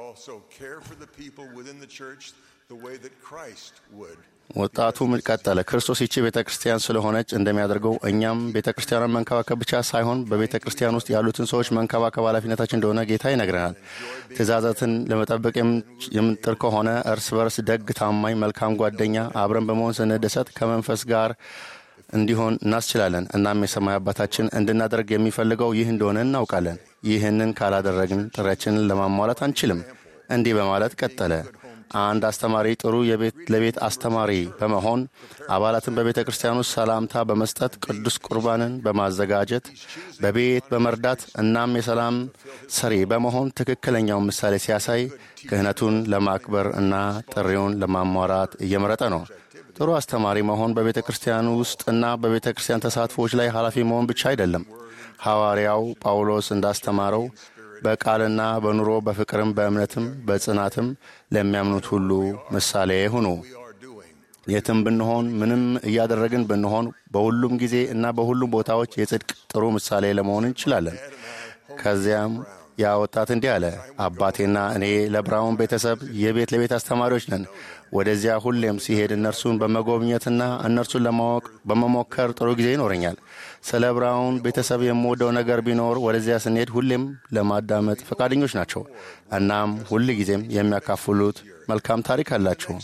Speaker 6: ወጣቱም ቀጠለ። ክርስቶስ ይቺ ቤተ ክርስቲያን ስለሆነች እንደሚያደርገው እኛም ቤተ ክርስቲያኗን መንከባከብ ብቻ ሳይሆን በቤተ ክርስቲያን ውስጥ ያሉትን ሰዎች መንከባከብ ኃላፊነታችን እንደሆነ ጌታ ይነግረናል። ትእዛዛትን ለመጠበቅ የምንጥር ከሆነ እርስ በርስ ደግ፣ ታማኝ፣ መልካም ጓደኛ አብረን በመሆን ስንደሰት ከመንፈስ ጋር እንዲሆን እናስችላለን። እናም የሰማይ አባታችን እንድናደርግ የሚፈልገው ይህ እንደሆነ እናውቃለን። ይህንን ካላደረግን ጥሪያችንን ለማሟላት አንችልም። እንዲህ በማለት ቀጠለ። አንድ አስተማሪ ጥሩ ለቤት አስተማሪ በመሆን አባላትን በቤተ ክርስቲያን ውስጥ ሰላምታ በመስጠት ቅዱስ ቁርባንን በማዘጋጀት በቤት በመርዳት እናም የሰላም ሰሪ በመሆን ትክክለኛውን ምሳሌ ሲያሳይ ክህነቱን ለማክበር እና ጥሪውን ለማሟራት እየመረጠ ነው። ጥሩ አስተማሪ መሆን በቤተ ክርስቲያን ውስጥ እና በቤተ ክርስቲያን ተሳትፎዎች ላይ ኃላፊ መሆን ብቻ አይደለም። ሐዋርያው ጳውሎስ እንዳስተማረው በቃልና በኑሮ በፍቅርም በእምነትም በጽናትም ለሚያምኑት ሁሉ ምሳሌ ሁኑ። የትም ብንሆን ምንም እያደረግን ብንሆን በሁሉም ጊዜ እና በሁሉም ቦታዎች የጽድቅ ጥሩ ምሳሌ ለመሆን እንችላለን። ከዚያም ያ ወጣት እንዲህ አለ፣ አባቴና እኔ ለብራውን ቤተሰብ የቤት ለቤት አስተማሪዎች ነን። ወደዚያ ሁሌም ሲሄድ እነርሱን በመጎብኘትና እነርሱን ለማወቅ በመሞከር ጥሩ ጊዜ ይኖረኛል። ስለ ብራውን ቤተሰብ የምወደው ነገር ቢኖር ወደዚያ ስንሄድ ሁሌም ለማዳመጥ ፈቃደኞች ናቸው። እናም ሁል ጊዜም የሚያካፍሉት መልካም ታሪክ አላቸው።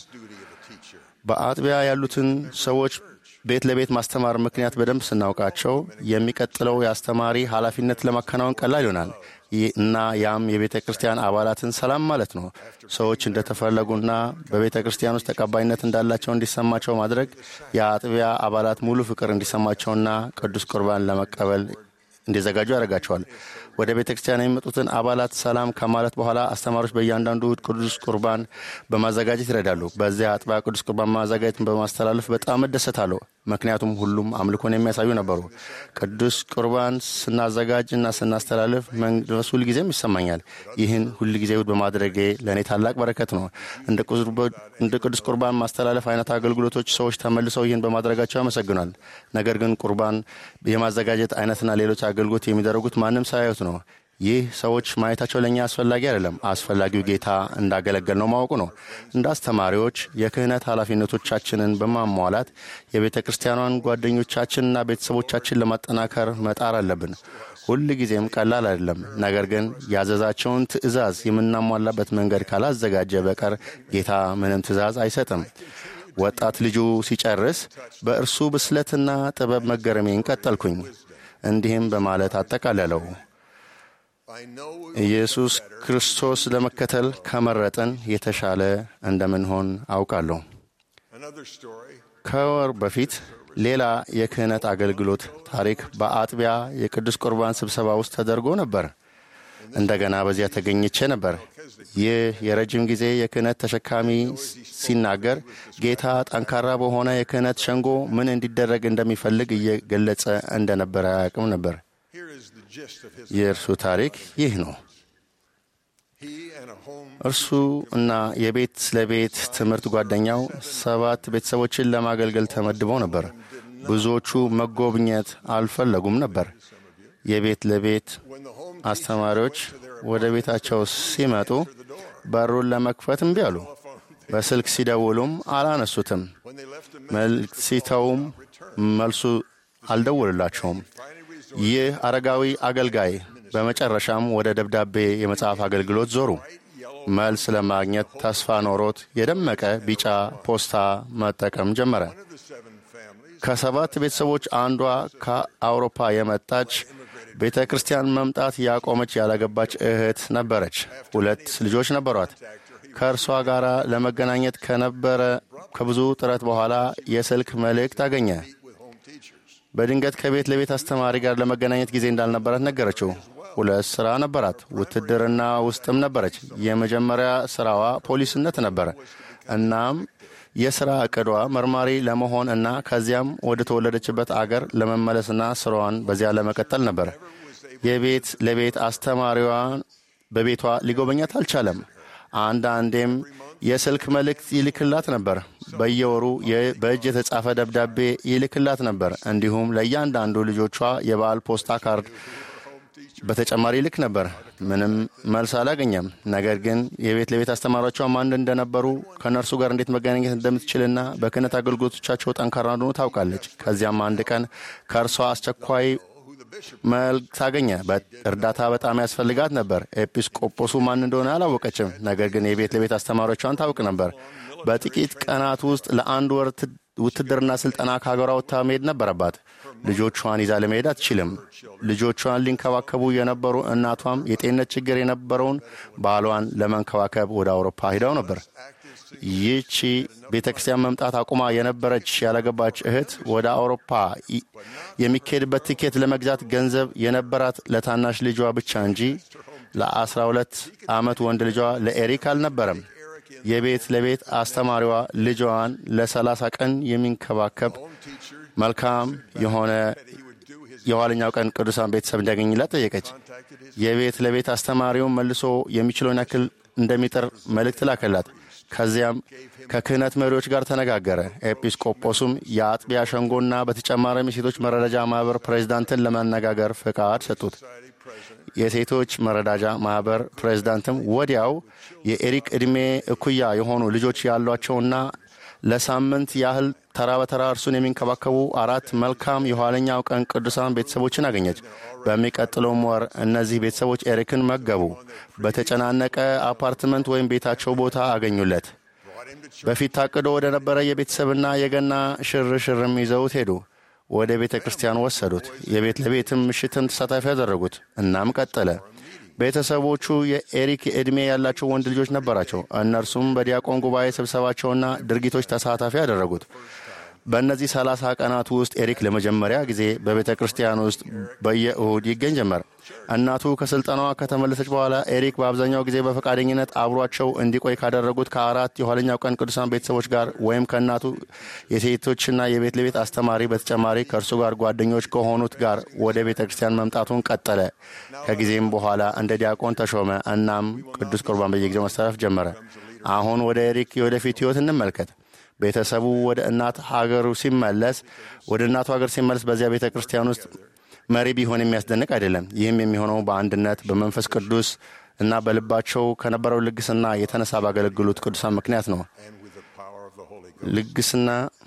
Speaker 6: በአጥቢያ ያሉትን ሰዎች ቤት ለቤት ማስተማር ምክንያት በደንብ ስናውቃቸው የሚቀጥለው የአስተማሪ ኃላፊነት ለማከናወን ቀላል ይሆናል እና ያም የቤተ ክርስቲያን አባላትን ሰላም ማለት ነው። ሰዎች እንደተፈለጉና በቤተ ክርስቲያን ውስጥ ተቀባይነት እንዳላቸው እንዲሰማቸው ማድረግ የአጥቢያ አባላት ሙሉ ፍቅር እንዲሰማቸውና ቅዱስ ቁርባን ለመቀበል እንዲዘጋጁ ያደርጋቸዋል። ወደ ቤተ ክርስቲያን የሚመጡትን አባላት ሰላም ከማለት በኋላ አስተማሪዎች በእያንዳንዱ እሁድ ቅዱስ ቁርባን በማዘጋጀት ይረዳሉ። በዚያ አጥቢያ ቅዱስ ቁርባን ማዘጋጀትን በማስተላለፍ በጣም እደሰታለሁ። ምክንያቱም ሁሉም አምልኮን የሚያሳዩ ነበሩ። ቅዱስ ቁርባን ስናዘጋጅ እና ስናስተላልፍ መንፈስ ሁልጊዜም ይሰማኛል። ይህን ሁልጊዜ እሁድ በማድረጌ ለእኔ ታላቅ በረከት ነው። እንደ ቅዱስ ቁርባን ማስተላለፍ አይነት አገልግሎቶች ሰዎች ተመልሰው ይህን በማድረጋቸው ያመሰግናል። ነገር ግን ቁርባን የማዘጋጀት አይነትና ሌሎች አገልግሎት የሚደረጉት ማንም ሳያዩት ነው። ይህ ሰዎች ማየታቸው ለእኛ አስፈላጊ አይደለም። አስፈላጊው ጌታ እንዳገለገል ነው ማወቁ ነው። እንደ አስተማሪዎች የክህነት ኃላፊነቶቻችንን በማሟላት የቤተ ክርስቲያኗን ጓደኞቻችንና ቤተሰቦቻችን ለማጠናከር መጣር አለብን። ሁል ጊዜም ቀላል አይደለም። ነገር ግን ያዘዛቸውን ትእዛዝ የምናሟላበት መንገድ ካላዘጋጀ በቀር ጌታ ምንም ትእዛዝ አይሰጥም። ወጣት ልጁ ሲጨርስ በእርሱ ብስለትና ጥበብ መገረሜን ቀጠልኩኝ። እንዲህም በማለት አጠቃለለው። ኢየሱስ ክርስቶስ ለመከተል ከመረጠን የተሻለ እንደምንሆን አውቃለሁ። ከወር በፊት ሌላ የክህነት አገልግሎት ታሪክ በአጥቢያ የቅዱስ ቁርባን ስብሰባ ውስጥ ተደርጎ ነበር። እንደገና በዚያ ተገኝቼ ነበር። ይህ የረጅም ጊዜ የክህነት ተሸካሚ ሲናገር ጌታ ጠንካራ በሆነ የክህነት ሸንጎ ምን እንዲደረግ እንደሚፈልግ እየገለጸ እንደነበረ አያውቅም ነበር። የእርሱ ታሪክ ይህ ነው። እርሱ እና የቤት ለቤት ትምህርት ጓደኛው ሰባት ቤተሰቦችን ለማገልገል ተመድበው ነበር። ብዙዎቹ መጎብኘት አልፈለጉም ነበር። የቤት ለቤት አስተማሪዎች ወደ ቤታቸው ሲመጡ በሩን ለመክፈት እምቢ አሉ። በስልክ ሲደውሉም አላነሱትም። መልእክት ሲተውም መልሱ አልደውልላቸውም። ይህ አረጋዊ አገልጋይ በመጨረሻም ወደ ደብዳቤ የመጽሐፍ አገልግሎት ዞሩ። መልስ ለማግኘት ተስፋ ኖሮት የደመቀ ቢጫ ፖስታ መጠቀም ጀመረ። ከሰባት ቤተሰቦች አንዷ ከአውሮፓ የመጣች ቤተ ክርስቲያን መምጣት ያቆመች ያላገባች እህት ነበረች። ሁለት ልጆች ነበሯት። ከእርሷ ጋር ለመገናኘት ከነበረ ከብዙ ጥረት በኋላ የስልክ መልእክት አገኘ። በድንገት ከቤት ለቤት አስተማሪ ጋር ለመገናኘት ጊዜ እንዳልነበራት ነገረችው። ሁለት ሥራ ነበራት። ውትድርና ውስጥም ነበረች። የመጀመሪያ ሥራዋ ፖሊስነት ነበረ። እናም የሥራ ዕቅዷ መርማሪ ለመሆን እና ከዚያም ወደ ተወለደችበት አገር ለመመለስና ስራዋን በዚያ ለመቀጠል ነበር። የቤት ለቤት አስተማሪዋን በቤቷ ሊጎበኛት አልቻለም። አንዳንዴም የስልክ መልእክት ይልክላት ነበር። በየወሩ በእጅ የተጻፈ ደብዳቤ ይልክላት ነበር። እንዲሁም ለእያንዳንዱ ልጆቿ የበዓል ፖስታ ካርድ በተጨማሪ ይልክ ነበር። ምንም መልስ አላገኘም። ነገር ግን የቤት ለቤት አስተማሪዎቿ ማን እንደነበሩ ከእነርሱ ጋር እንዴት መገናኘት እንደምትችልና በክህነት አገልግሎቶቻቸው ጠንካራ እንደሆኑ ታውቃለች። ከዚያም አንድ ቀን ከእርሷ አስቸኳይ መልእክት አገኘ። እርዳታ በጣም ያስፈልጋት ነበር። ኤጲስቆጶሱ ማን እንደሆነ አላወቀችም። ነገር ግን የቤት ለቤት አስተማሪዎቿን ታውቅ ነበር። በጥቂት ቀናት ውስጥ ለአንድ ወር ውትድርና ስልጠና ከሀገሯ ወጥታ መሄድ ነበረባት። ልጆቿን ይዛ ለመሄድ አትችልም። ልጆቿን ሊንከባከቡ የነበሩ እናቷም የጤንነት ችግር የነበረውን ባሏን ለመንከባከብ ወደ አውሮፓ ሂደው ነበር። ይህቺ ቤተ ክርስቲያን መምጣት አቁማ የነበረች ያላገባች እህት ወደ አውሮፓ የሚካሄድበት ቲኬት ለመግዛት ገንዘብ የነበራት ለታናሽ ልጇ ብቻ እንጂ ለአስራ ሁለት ዓመት ወንድ ልጇ ለኤሪክ አልነበረም። የቤት ለቤት አስተማሪዋ ልጇን ለሰላሳ ቀን የሚንከባከብ መልካም የሆነ የኋለኛው ቀን ቅዱሳን ቤተሰብ እንዲያገኝላት ጠየቀች። የቤት ለቤት አስተማሪውን መልሶ የሚችለውን ያክል እንደሚጥር መልእክት ላከላት። ከዚያም ከክህነት መሪዎች ጋር ተነጋገረ። ኤጲስቆጶሱም የአጥቢያ ሸንጎና በተጨማሪም የሴቶች መረዳጃ ማኅበር ፕሬዚዳንትን ለማነጋገር ፍቃድ ሰጡት። የሴቶች መረዳጃ ማኅበር ፕሬዚዳንትም ወዲያው የኤሪክ ዕድሜ እኩያ የሆኑ ልጆች ያሏቸውና ለሳምንት ያህል ተራ በተራ እርሱን የሚንከባከቡ አራት መልካም የኋለኛው ቀን ቅዱሳን ቤተሰቦችን አገኘች። በሚቀጥለውም ወር እነዚህ ቤተሰቦች ኤሪክን መገቡ። በተጨናነቀ አፓርትመንት ወይም ቤታቸው ቦታ አገኙለት። በፊት ታቅዶ ወደ ነበረ የቤተሰብና የገና ሽርሽርም ይዘውት ሄዱ። ወደ ቤተ ክርስቲያን ወሰዱት። የቤት ለቤትም ምሽትን ተሳታፊ ያደረጉት። እናም ቀጠለ። ቤተሰቦቹ የኤሪክ ዕድሜ ያላቸው ወንድ ልጆች ነበራቸው። እነርሱም በዲያቆን ጉባኤ ስብሰባቸውና ድርጊቶች ተሳታፊ ያደረጉት። በእነዚህ ሰላሳ ቀናት ውስጥ ኤሪክ ለመጀመሪያ ጊዜ በቤተ ክርስቲያን ውስጥ በየእሁድ ይገኝ ጀመር። እናቱ ከስልጠናዋ ከተመለሰች በኋላ ኤሪክ በአብዛኛው ጊዜ በፈቃደኝነት አብሯቸው እንዲቆይ ካደረጉት ከአራት የኋለኛው ቀን ቅዱሳን ቤተሰቦች ጋር ወይም ከእናቱ የሴቶችና የቤት ለቤት አስተማሪ በተጨማሪ ከእርሱ ጋር ጓደኞች ከሆኑት ጋር ወደ ቤተ ክርስቲያን መምጣቱን ቀጠለ። ከጊዜም በኋላ እንደ ዲያቆን ተሾመ። እናም ቅዱስ ቁርባን በየጊዜው መስተላለፍ ጀመረ። አሁን ወደ ኤሪክ የወደፊት ሕይወት እንመልከት። ቤተሰቡ ወደ እናት ሀገሩ ሲመለስ ወደ እናቱ ሀገር ሲመለስ በዚያ ቤተ ክርስቲያን ውስጥ መሪ ቢሆን የሚያስደንቅ አይደለም። ይህም የሚሆነው በአንድነት በመንፈስ ቅዱስ እና በልባቸው ከነበረው ልግስና የተነሳ ባገለግሉት ቅዱሳን ምክንያት ነው። ልግስና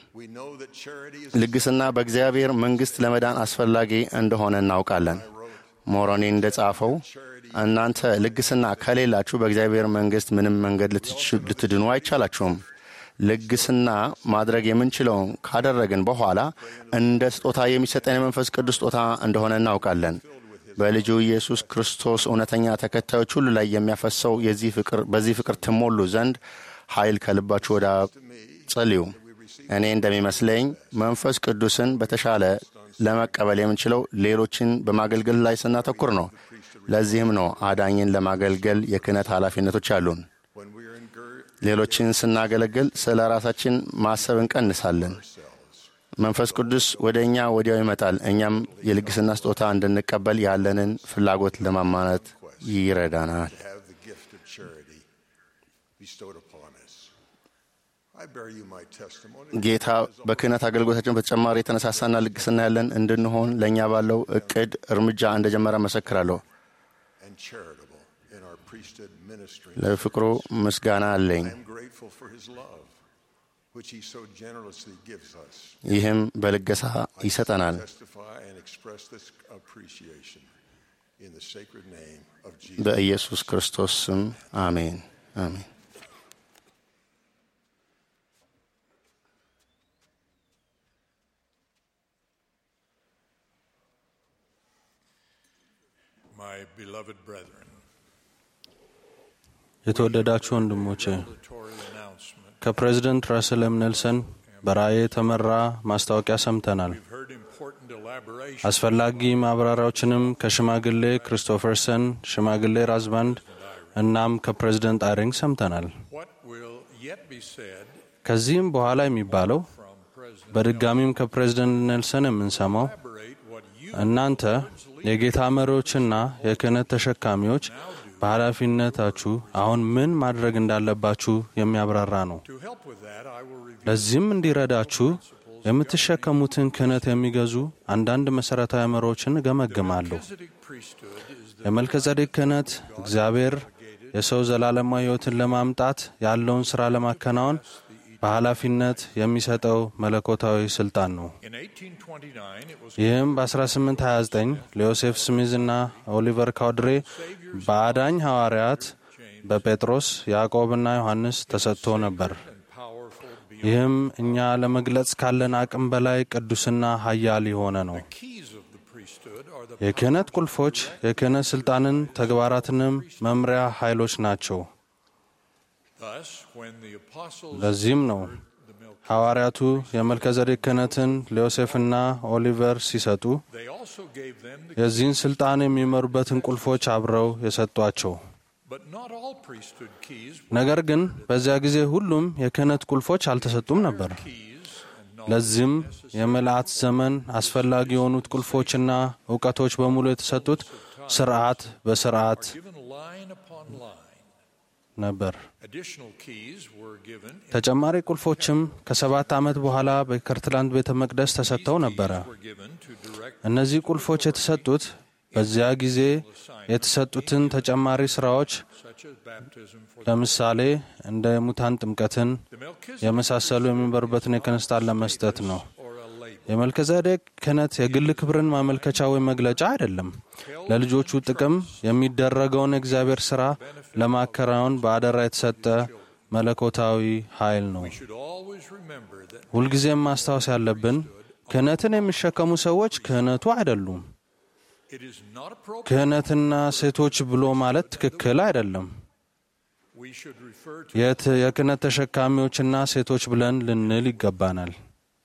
Speaker 6: ልግስና በእግዚአብሔር መንግሥት ለመዳን አስፈላጊ እንደሆነ እናውቃለን። ሞሮኒ እንደ ጻፈው እናንተ ልግስና ከሌላችሁ በእግዚአብሔር መንግሥት ምንም መንገድ ልትድኑ አይቻላችሁም። ልግስና ማድረግ የምንችለውን ካደረግን በኋላ እንደ ስጦታ የሚሰጠን የመንፈስ ቅዱስ ስጦታ እንደሆነ እናውቃለን። በልጁ ኢየሱስ ክርስቶስ እውነተኛ ተከታዮች ሁሉ ላይ የሚያፈሰው የዚህ ፍቅር በዚህ ፍቅር ትሞሉ ዘንድ ኃይል ከልባችሁ ወደ ጸልዩ። እኔ እንደሚመስለኝ መንፈስ ቅዱስን በተሻለ ለመቀበል የምንችለው ሌሎችን በማገልገል ላይ ስናተኩር ነው። ለዚህም ነው አዳኝን ለማገልገል የክህነት ኃላፊነቶች አሉን።
Speaker 3: when we are engir-
Speaker 6: ሌሎችን ስናገለግል ስለ ራሳችን ማሰብ እንቀንሳለን። መንፈስ ቅዱስ ወደ እኛ ወዲያው ይመጣል። እኛም የልግስና ስጦታ እንድንቀበል ያለንን ፍላጎት ለማማነት ይረዳናል።
Speaker 3: to have the gift of charity bestowed upon us. I bear you my testimony.
Speaker 6: ጌታ በክህነት አገልግሎታችን በተጨማሪ የተነሳሳና ልግስና ያለን እንድንሆን ለእኛ ባለው እቅድ እርምጃ እንደጀመረ መሰክራለሁ።
Speaker 3: and charitable in our priesthood ministry.
Speaker 6: ለፍቅሩ ምስጋና አለኝ።
Speaker 3: I am grateful for his love, which he so generously gives us.
Speaker 6: ይህም በልገሳ ይሰጠናል።
Speaker 3: Testify and express this appreciation in the sacred name of Jesus.
Speaker 6: በኢየሱስ ክርስቶስ ስም አሜን አሜን።
Speaker 10: My beloved brethren,
Speaker 8: የተወደዳችሁ ወንድሞቼ
Speaker 10: Tory announcement.
Speaker 8: ከፕሬዝደንት ራስል ኤም ኔልሰን በራእይ የተመራ ማስታወቂያ ሰምተናል።
Speaker 10: We've heard important elaboration
Speaker 8: አስፈላጊ ማብራሪያዎችንም ከሽማግሌ ክሪስቶፈርሰን፣ ሽማግሌ ራዝባንድ እናም ከፕሬዝደንት አይሪንግ ሰምተናል።
Speaker 10: what will yet be said
Speaker 8: ከዚህም በኋላ የሚባለው
Speaker 10: from President
Speaker 8: በድጋሚም ከፕሬዝደንት ኔልሰን የምንሰማው
Speaker 10: elaborate what you
Speaker 8: እናንተ የጌታ መሪዎችና የክህነት ተሸካሚዎች በኃላፊነታችሁ አሁን ምን ማድረግ እንዳለባችሁ የሚያብራራ ነው።
Speaker 10: to help with that I will review
Speaker 8: ለዚህም እንዲረዳችሁ የምትሸከሙትን ክህነት የሚገዙ አንዳንድ መሠረታዊ መሪዎችን እገመግማለሁ።
Speaker 10: Melchizedek priesthood is the
Speaker 8: የመልከጸዴቅ ክህነት እግዚአብሔር የሰው ዘላለማዊ ሕይወትን ለማምጣት ያለውን ሥራ ለማከናወን በኃላፊነት የሚሰጠው መለኮታዊ ሥልጣን ነው።
Speaker 10: in 1829 it was
Speaker 8: ይህም በ1829 ለዮሴፍ ስሚዝ እና ኦሊቨር ካውድሬ በአዳኝ ሐዋርያት በጴጥሮስ ያዕቆብና ዮሐንስ ተሰጥቶ ነበር።
Speaker 10: powerful beyond
Speaker 8: ይህም እኛ ለመግለጽ ካለን አቅም በላይ ቅዱስና ኃያል የሆነ ነው።
Speaker 10: keys of the priesthood are the
Speaker 8: የክህነት ቁልፎች የክህነት ሥልጣንን ተግባራትንም መምሪያ ኃይሎች ናቸው።
Speaker 10: thus when the apostles
Speaker 8: ለዚህም ነው
Speaker 10: the Melch-
Speaker 8: ሐዋርያቱ የመልከዘዴቅ ክህነትን ለዮሴፍና ኦሊቨር ሲሰጡ
Speaker 10: they also gave them the
Speaker 8: የዚህን ሥልጣን የሚመሩበትን ቁልፎች አብረው የሰጧቸው።
Speaker 10: but not all priesthood keys
Speaker 8: ነገር ግን በዚያ ጊዜ ሁሉም የክህነት ቁልፎች አልተሰጡም ነበር።
Speaker 10: keys and
Speaker 8: ለዚህም የምልአት ዘመን አስፈላጊ የሆኑት ቁልፎችና እውቀቶች በሙሉ የተሰጡት ስርዓት በስርዓት
Speaker 10: given line upon line
Speaker 8: ነበር።
Speaker 10: additional keys were given
Speaker 8: ተጨማሪ ቁልፎችም ከሰባት ዓመት በኋላ በከርትላንድ ቤተ መቅደስ ተሰጥተው ነበረ።
Speaker 10: were given to direct
Speaker 8: እነዚህ ቁልፎች የተሰጡት በዚያ ጊዜ የተሰጡትን ተጨማሪ ስራዎች
Speaker 10: such as baptism for
Speaker 8: ለምሳሌ እንደ የሙታን ጥምቀትን
Speaker 10: the Melchizedek
Speaker 8: የመሳሰሉ የሚበሩበትን የክህነት ስልጣን ለመስጠት ነው።
Speaker 10: or a label
Speaker 8: የመልከዘዴቅ ክህነት የግል ክብርን ማመልከቻ ወይም መግለጫ አይደለም። ለልጆቹ ጥቅም የሚደረገውን የእግዚአብሔር ሥራ ለማከናወን በአደራ የተሰጠ መለኮታዊ ኃይል ነው።
Speaker 10: should always remember that
Speaker 8: ሁልጊዜም ማስታወስ ያለብን ክህነትን የሚሸከሙ ሰዎች ክህነቱ አይደሉም።
Speaker 10: it is not appropriate
Speaker 8: ክህነትና ሴቶች ብሎ ማለት ትክክል አይደለም።
Speaker 10: we should refer to
Speaker 8: የት የክህነት ተሸካሚዎችና ሴቶች ብለን ልንል ይገባናል።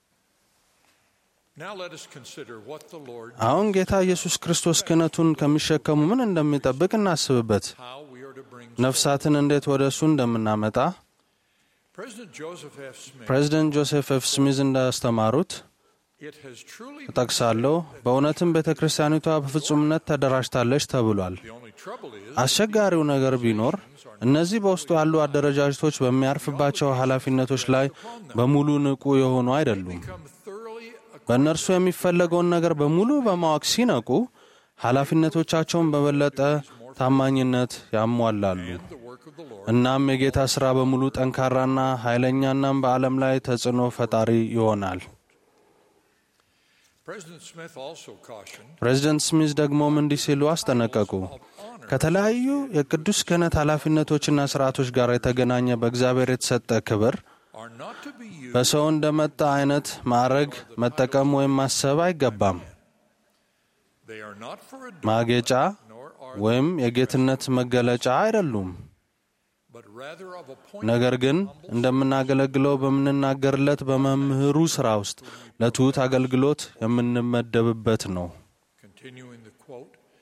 Speaker 10: now let us consider what the Lord
Speaker 8: አሁን ጌታ ኢየሱስ ክርስቶስ ክህነቱን ከሚሸከሙ ምን እንደሚጠብቅ እናስብበት።
Speaker 10: how we are to bring
Speaker 8: ነፍሳትን እንዴት ወደ እሱ እንደምናመጣ
Speaker 10: President Joseph F. Smith
Speaker 8: ፕሬዚደንት ጆሴፍ ኤፍ ስሚዝ እንዳስተማሩት
Speaker 10: it has truly
Speaker 8: እጠቅሳለሁ። በእውነትም ቤተ ክርስቲያኒቷ በፍጹምነት ተደራጅታለች ተብሏል።
Speaker 10: the only trouble is
Speaker 8: አስቸጋሪው ነገር ቢኖር እነዚህ በውስጡ ያሉ አደረጃጀቶች በሚያርፍባቸው ኃላፊነቶች ላይ በሙሉ ንቁ የሆኑ አይደሉም።
Speaker 10: become thoroughly
Speaker 8: በእነርሱ የሚፈለገውን ነገር በሙሉ በማወቅ ሲነቁ ኃላፊነቶቻቸውን በበለጠ ታማኝነት ያሟላሉ።
Speaker 10: the work of the Lord
Speaker 8: እናም የጌታ ሥራ በሙሉ ጠንካራና ኃይለኛናም በዓለም ላይ ተጽዕኖ ፈጣሪ ይሆናል።
Speaker 10: President Smith also cautioned
Speaker 8: ፕሬዚደንት ስሚዝ ደግሞም እንዲህ ሲሉ አስጠነቀቁ። ከተለያዩ የቅዱስ ክህነት ኃላፊነቶችና ስርዓቶች ጋር የተገናኘ በእግዚአብሔር የተሰጠ ክብር
Speaker 10: are not to be used
Speaker 8: በሰው እንደመጣ አይነት ማዕረግ መጠቀም ወይም ማሰብ አይገባም።
Speaker 10: they are not for a
Speaker 8: ማጌጫ
Speaker 10: nor are
Speaker 8: ወይም የጌትነት መገለጫ አይደሉም።
Speaker 10: but rather of a point
Speaker 8: ነገር ግን እንደምናገለግለው በምንናገርለት በመምህሩ ሥራ ውስጥ ለትሑት አገልግሎት የምንመደብበት ነው።
Speaker 10: continuing the quote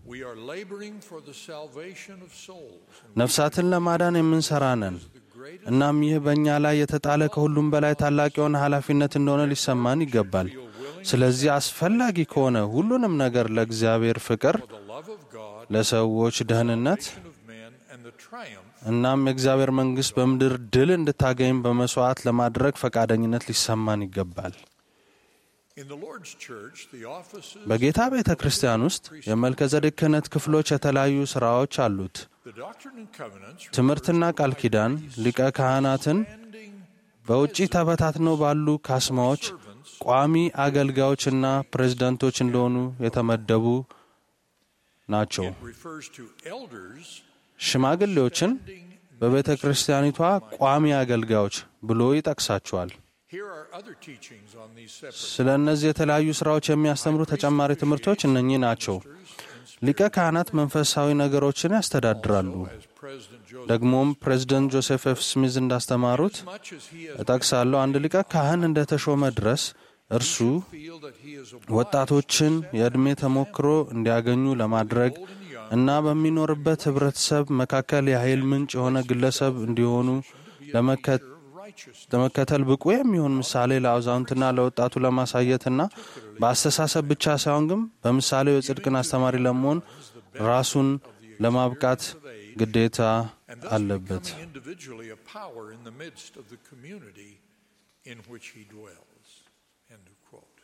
Speaker 10: We are laboring for the salvation of souls.
Speaker 8: ነፍሳትን ለማዳን የምንሰራ ነን። እናም ይህ በእኛ ላይ የተጣለ ከሁሉም በላይ ታላቅ የሆነ ኃላፊነት እንደሆነ ሊሰማን ይገባል። ስለዚህ አስፈላጊ ከሆነ ሁሉንም ነገር ለእግዚአብሔር ፍቅር፣ ለሰዎች ደህንነት
Speaker 10: of men and the triumph
Speaker 8: እናም የእግዚአብሔር መንግሥት በምድር ድል እንድታገኝ በመሥዋዕት ለማድረግ ፈቃደኝነት ሊሰማን ይገባል።
Speaker 10: in the Lord's church, the offices,
Speaker 8: በጌታ ቤተ ክርስቲያን ውስጥ የመልከዘዴቅ ክህነት ክፍሎች የተለያዩ ሥራዎች አሉት።
Speaker 10: the doctrine and covenants,
Speaker 8: ትምህርትና ቃል ኪዳን ሊቀ ካህናትን በውጪ ተበታትነው ባሉ ካስማዎች ቋሚ አገልጋዮችና ፕሬዝዳንቶች እንደሆኑ የተመደቡ ናቸው።
Speaker 10: refers to elders
Speaker 8: ሽማግሌዎችን በቤተ ክርስቲያኒቷ ቋሚ አገልጋዮች ብሎ ይጠቅሳቸዋል።
Speaker 10: Here are other teachings on these separate
Speaker 8: ስለ እነዚህ የተለያዩ ሥራዎች የሚያስተምሩ ተጨማሪ ትምህርቶች እነኚህ ናቸው። ሊቀ ካህናት መንፈሳዊ ነገሮችን ያስተዳድራሉ።
Speaker 10: President Joseph.
Speaker 8: ደግሞም ፕሬዝደንት ጆሴፍ ኤፍ ስሚዝ እንዳስተማሩት
Speaker 10: Much as he has
Speaker 8: እጠቅሳለሁ አንድ ሊቀ ካህን እንደተሾመ ድረስ እርሱ
Speaker 10: feel that he is
Speaker 8: ወጣቶችን የዕድሜ ተሞክሮ እንዲያገኙ ለማድረግ እና በሚኖርበት ህብረተሰብ መካከል የኃይል ምንጭ የሆነ ግለሰብ እንዲሆኑ ለመከ- ለመከተል ብቁ የሚሆን ምሳሌ ለአዛውንትና ለወጣቱ ለማሳየትና በአስተሳሰብ ብቻ ሳይሆን ግን በምሳሌው የጽድቅን አስተማሪ ለመሆን ራሱን ለማብቃት ግዴታ አለበት።
Speaker 10: becoming individually a power in the midst of the community in which he dwells. End of quote.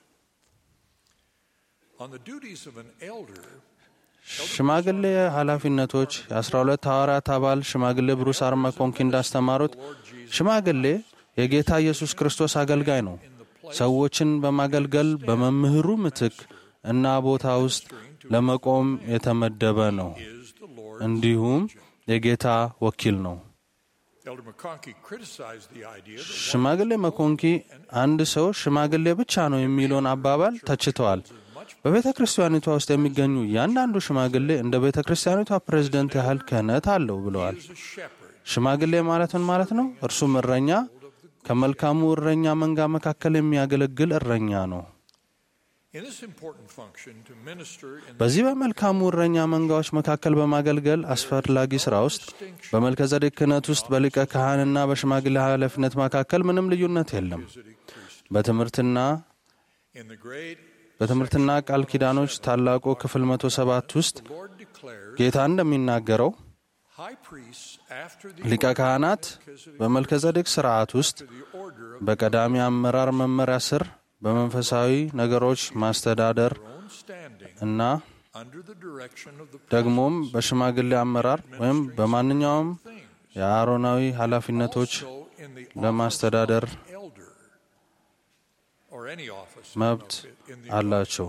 Speaker 10: On the duties of an elder,
Speaker 8: ሽማግሌ ኃላፊነቶች የአስራ ሁለት ሐዋርያት አባል ሽማግሌ ብሩስ አር መኮንኪ እንዳስተማሩት ሽማግሌ የጌታ ኢየሱስ ክርስቶስ አገልጋይ ነው። ሰዎችን በማገልገል በመምህሩ ምትክ እና ቦታ ውስጥ ለመቆም የተመደበ ነው። እንዲሁም የጌታ ወኪል ነው።
Speaker 10: Elder McConkie criticized the idea that
Speaker 8: ሽማግሌ መኮንኪ አንድ ሰው ሽማግሌ ብቻ ነው የሚለውን አባባል ተችተዋል። በቤተ ክርስቲያኒቷ ውስጥ የሚገኙ እያንዳንዱ ሽማግሌ እንደ ቤተ ክርስቲያኒቷ ፕሬዝደንት ያህል ክህነት አለው ብለዋል። ሽማግሌ ማለት ምን ማለት ነው? እርሱም እረኛ ከመልካሙ እረኛ መንጋ መካከል የሚያገለግል እረኛ ነው።
Speaker 10: in this important function to minister in
Speaker 8: በዚህ በመልካሙ እረኛ መንጋዎች መካከል በማገልገል አስፈላጊ ሥራ ውስጥ በመልከዘዴቅ ክህነት ውስጥ በሊቀ ካህንና በሽማግሌ ኃላፊነት መካከል ምንም ልዩነት የለም። በትምህርትና
Speaker 10: in the great
Speaker 8: በትምህርትና ቃል ኪዳኖች ታላቁ ክፍል 107 ውስጥ
Speaker 10: Lord declares
Speaker 8: ጌታ እንደሚናገረው
Speaker 10: high priests after the
Speaker 8: ሊቀ ካህናት በመልከዘዴቅ ሥርዓት ውስጥ በቀዳሚ አመራር መመሪያ ስር በመንፈሳዊ ነገሮች ማስተዳደር
Speaker 10: standing
Speaker 8: እና
Speaker 10: under the direction of the
Speaker 8: ደግሞም በሽማግሌ አመራር ወይም በማንኛውም የአሮናዊ ኃላፊነቶች
Speaker 10: in the
Speaker 8: ለማስተዳደር
Speaker 10: elder or any office
Speaker 8: መብት
Speaker 10: in the
Speaker 8: አላቸው።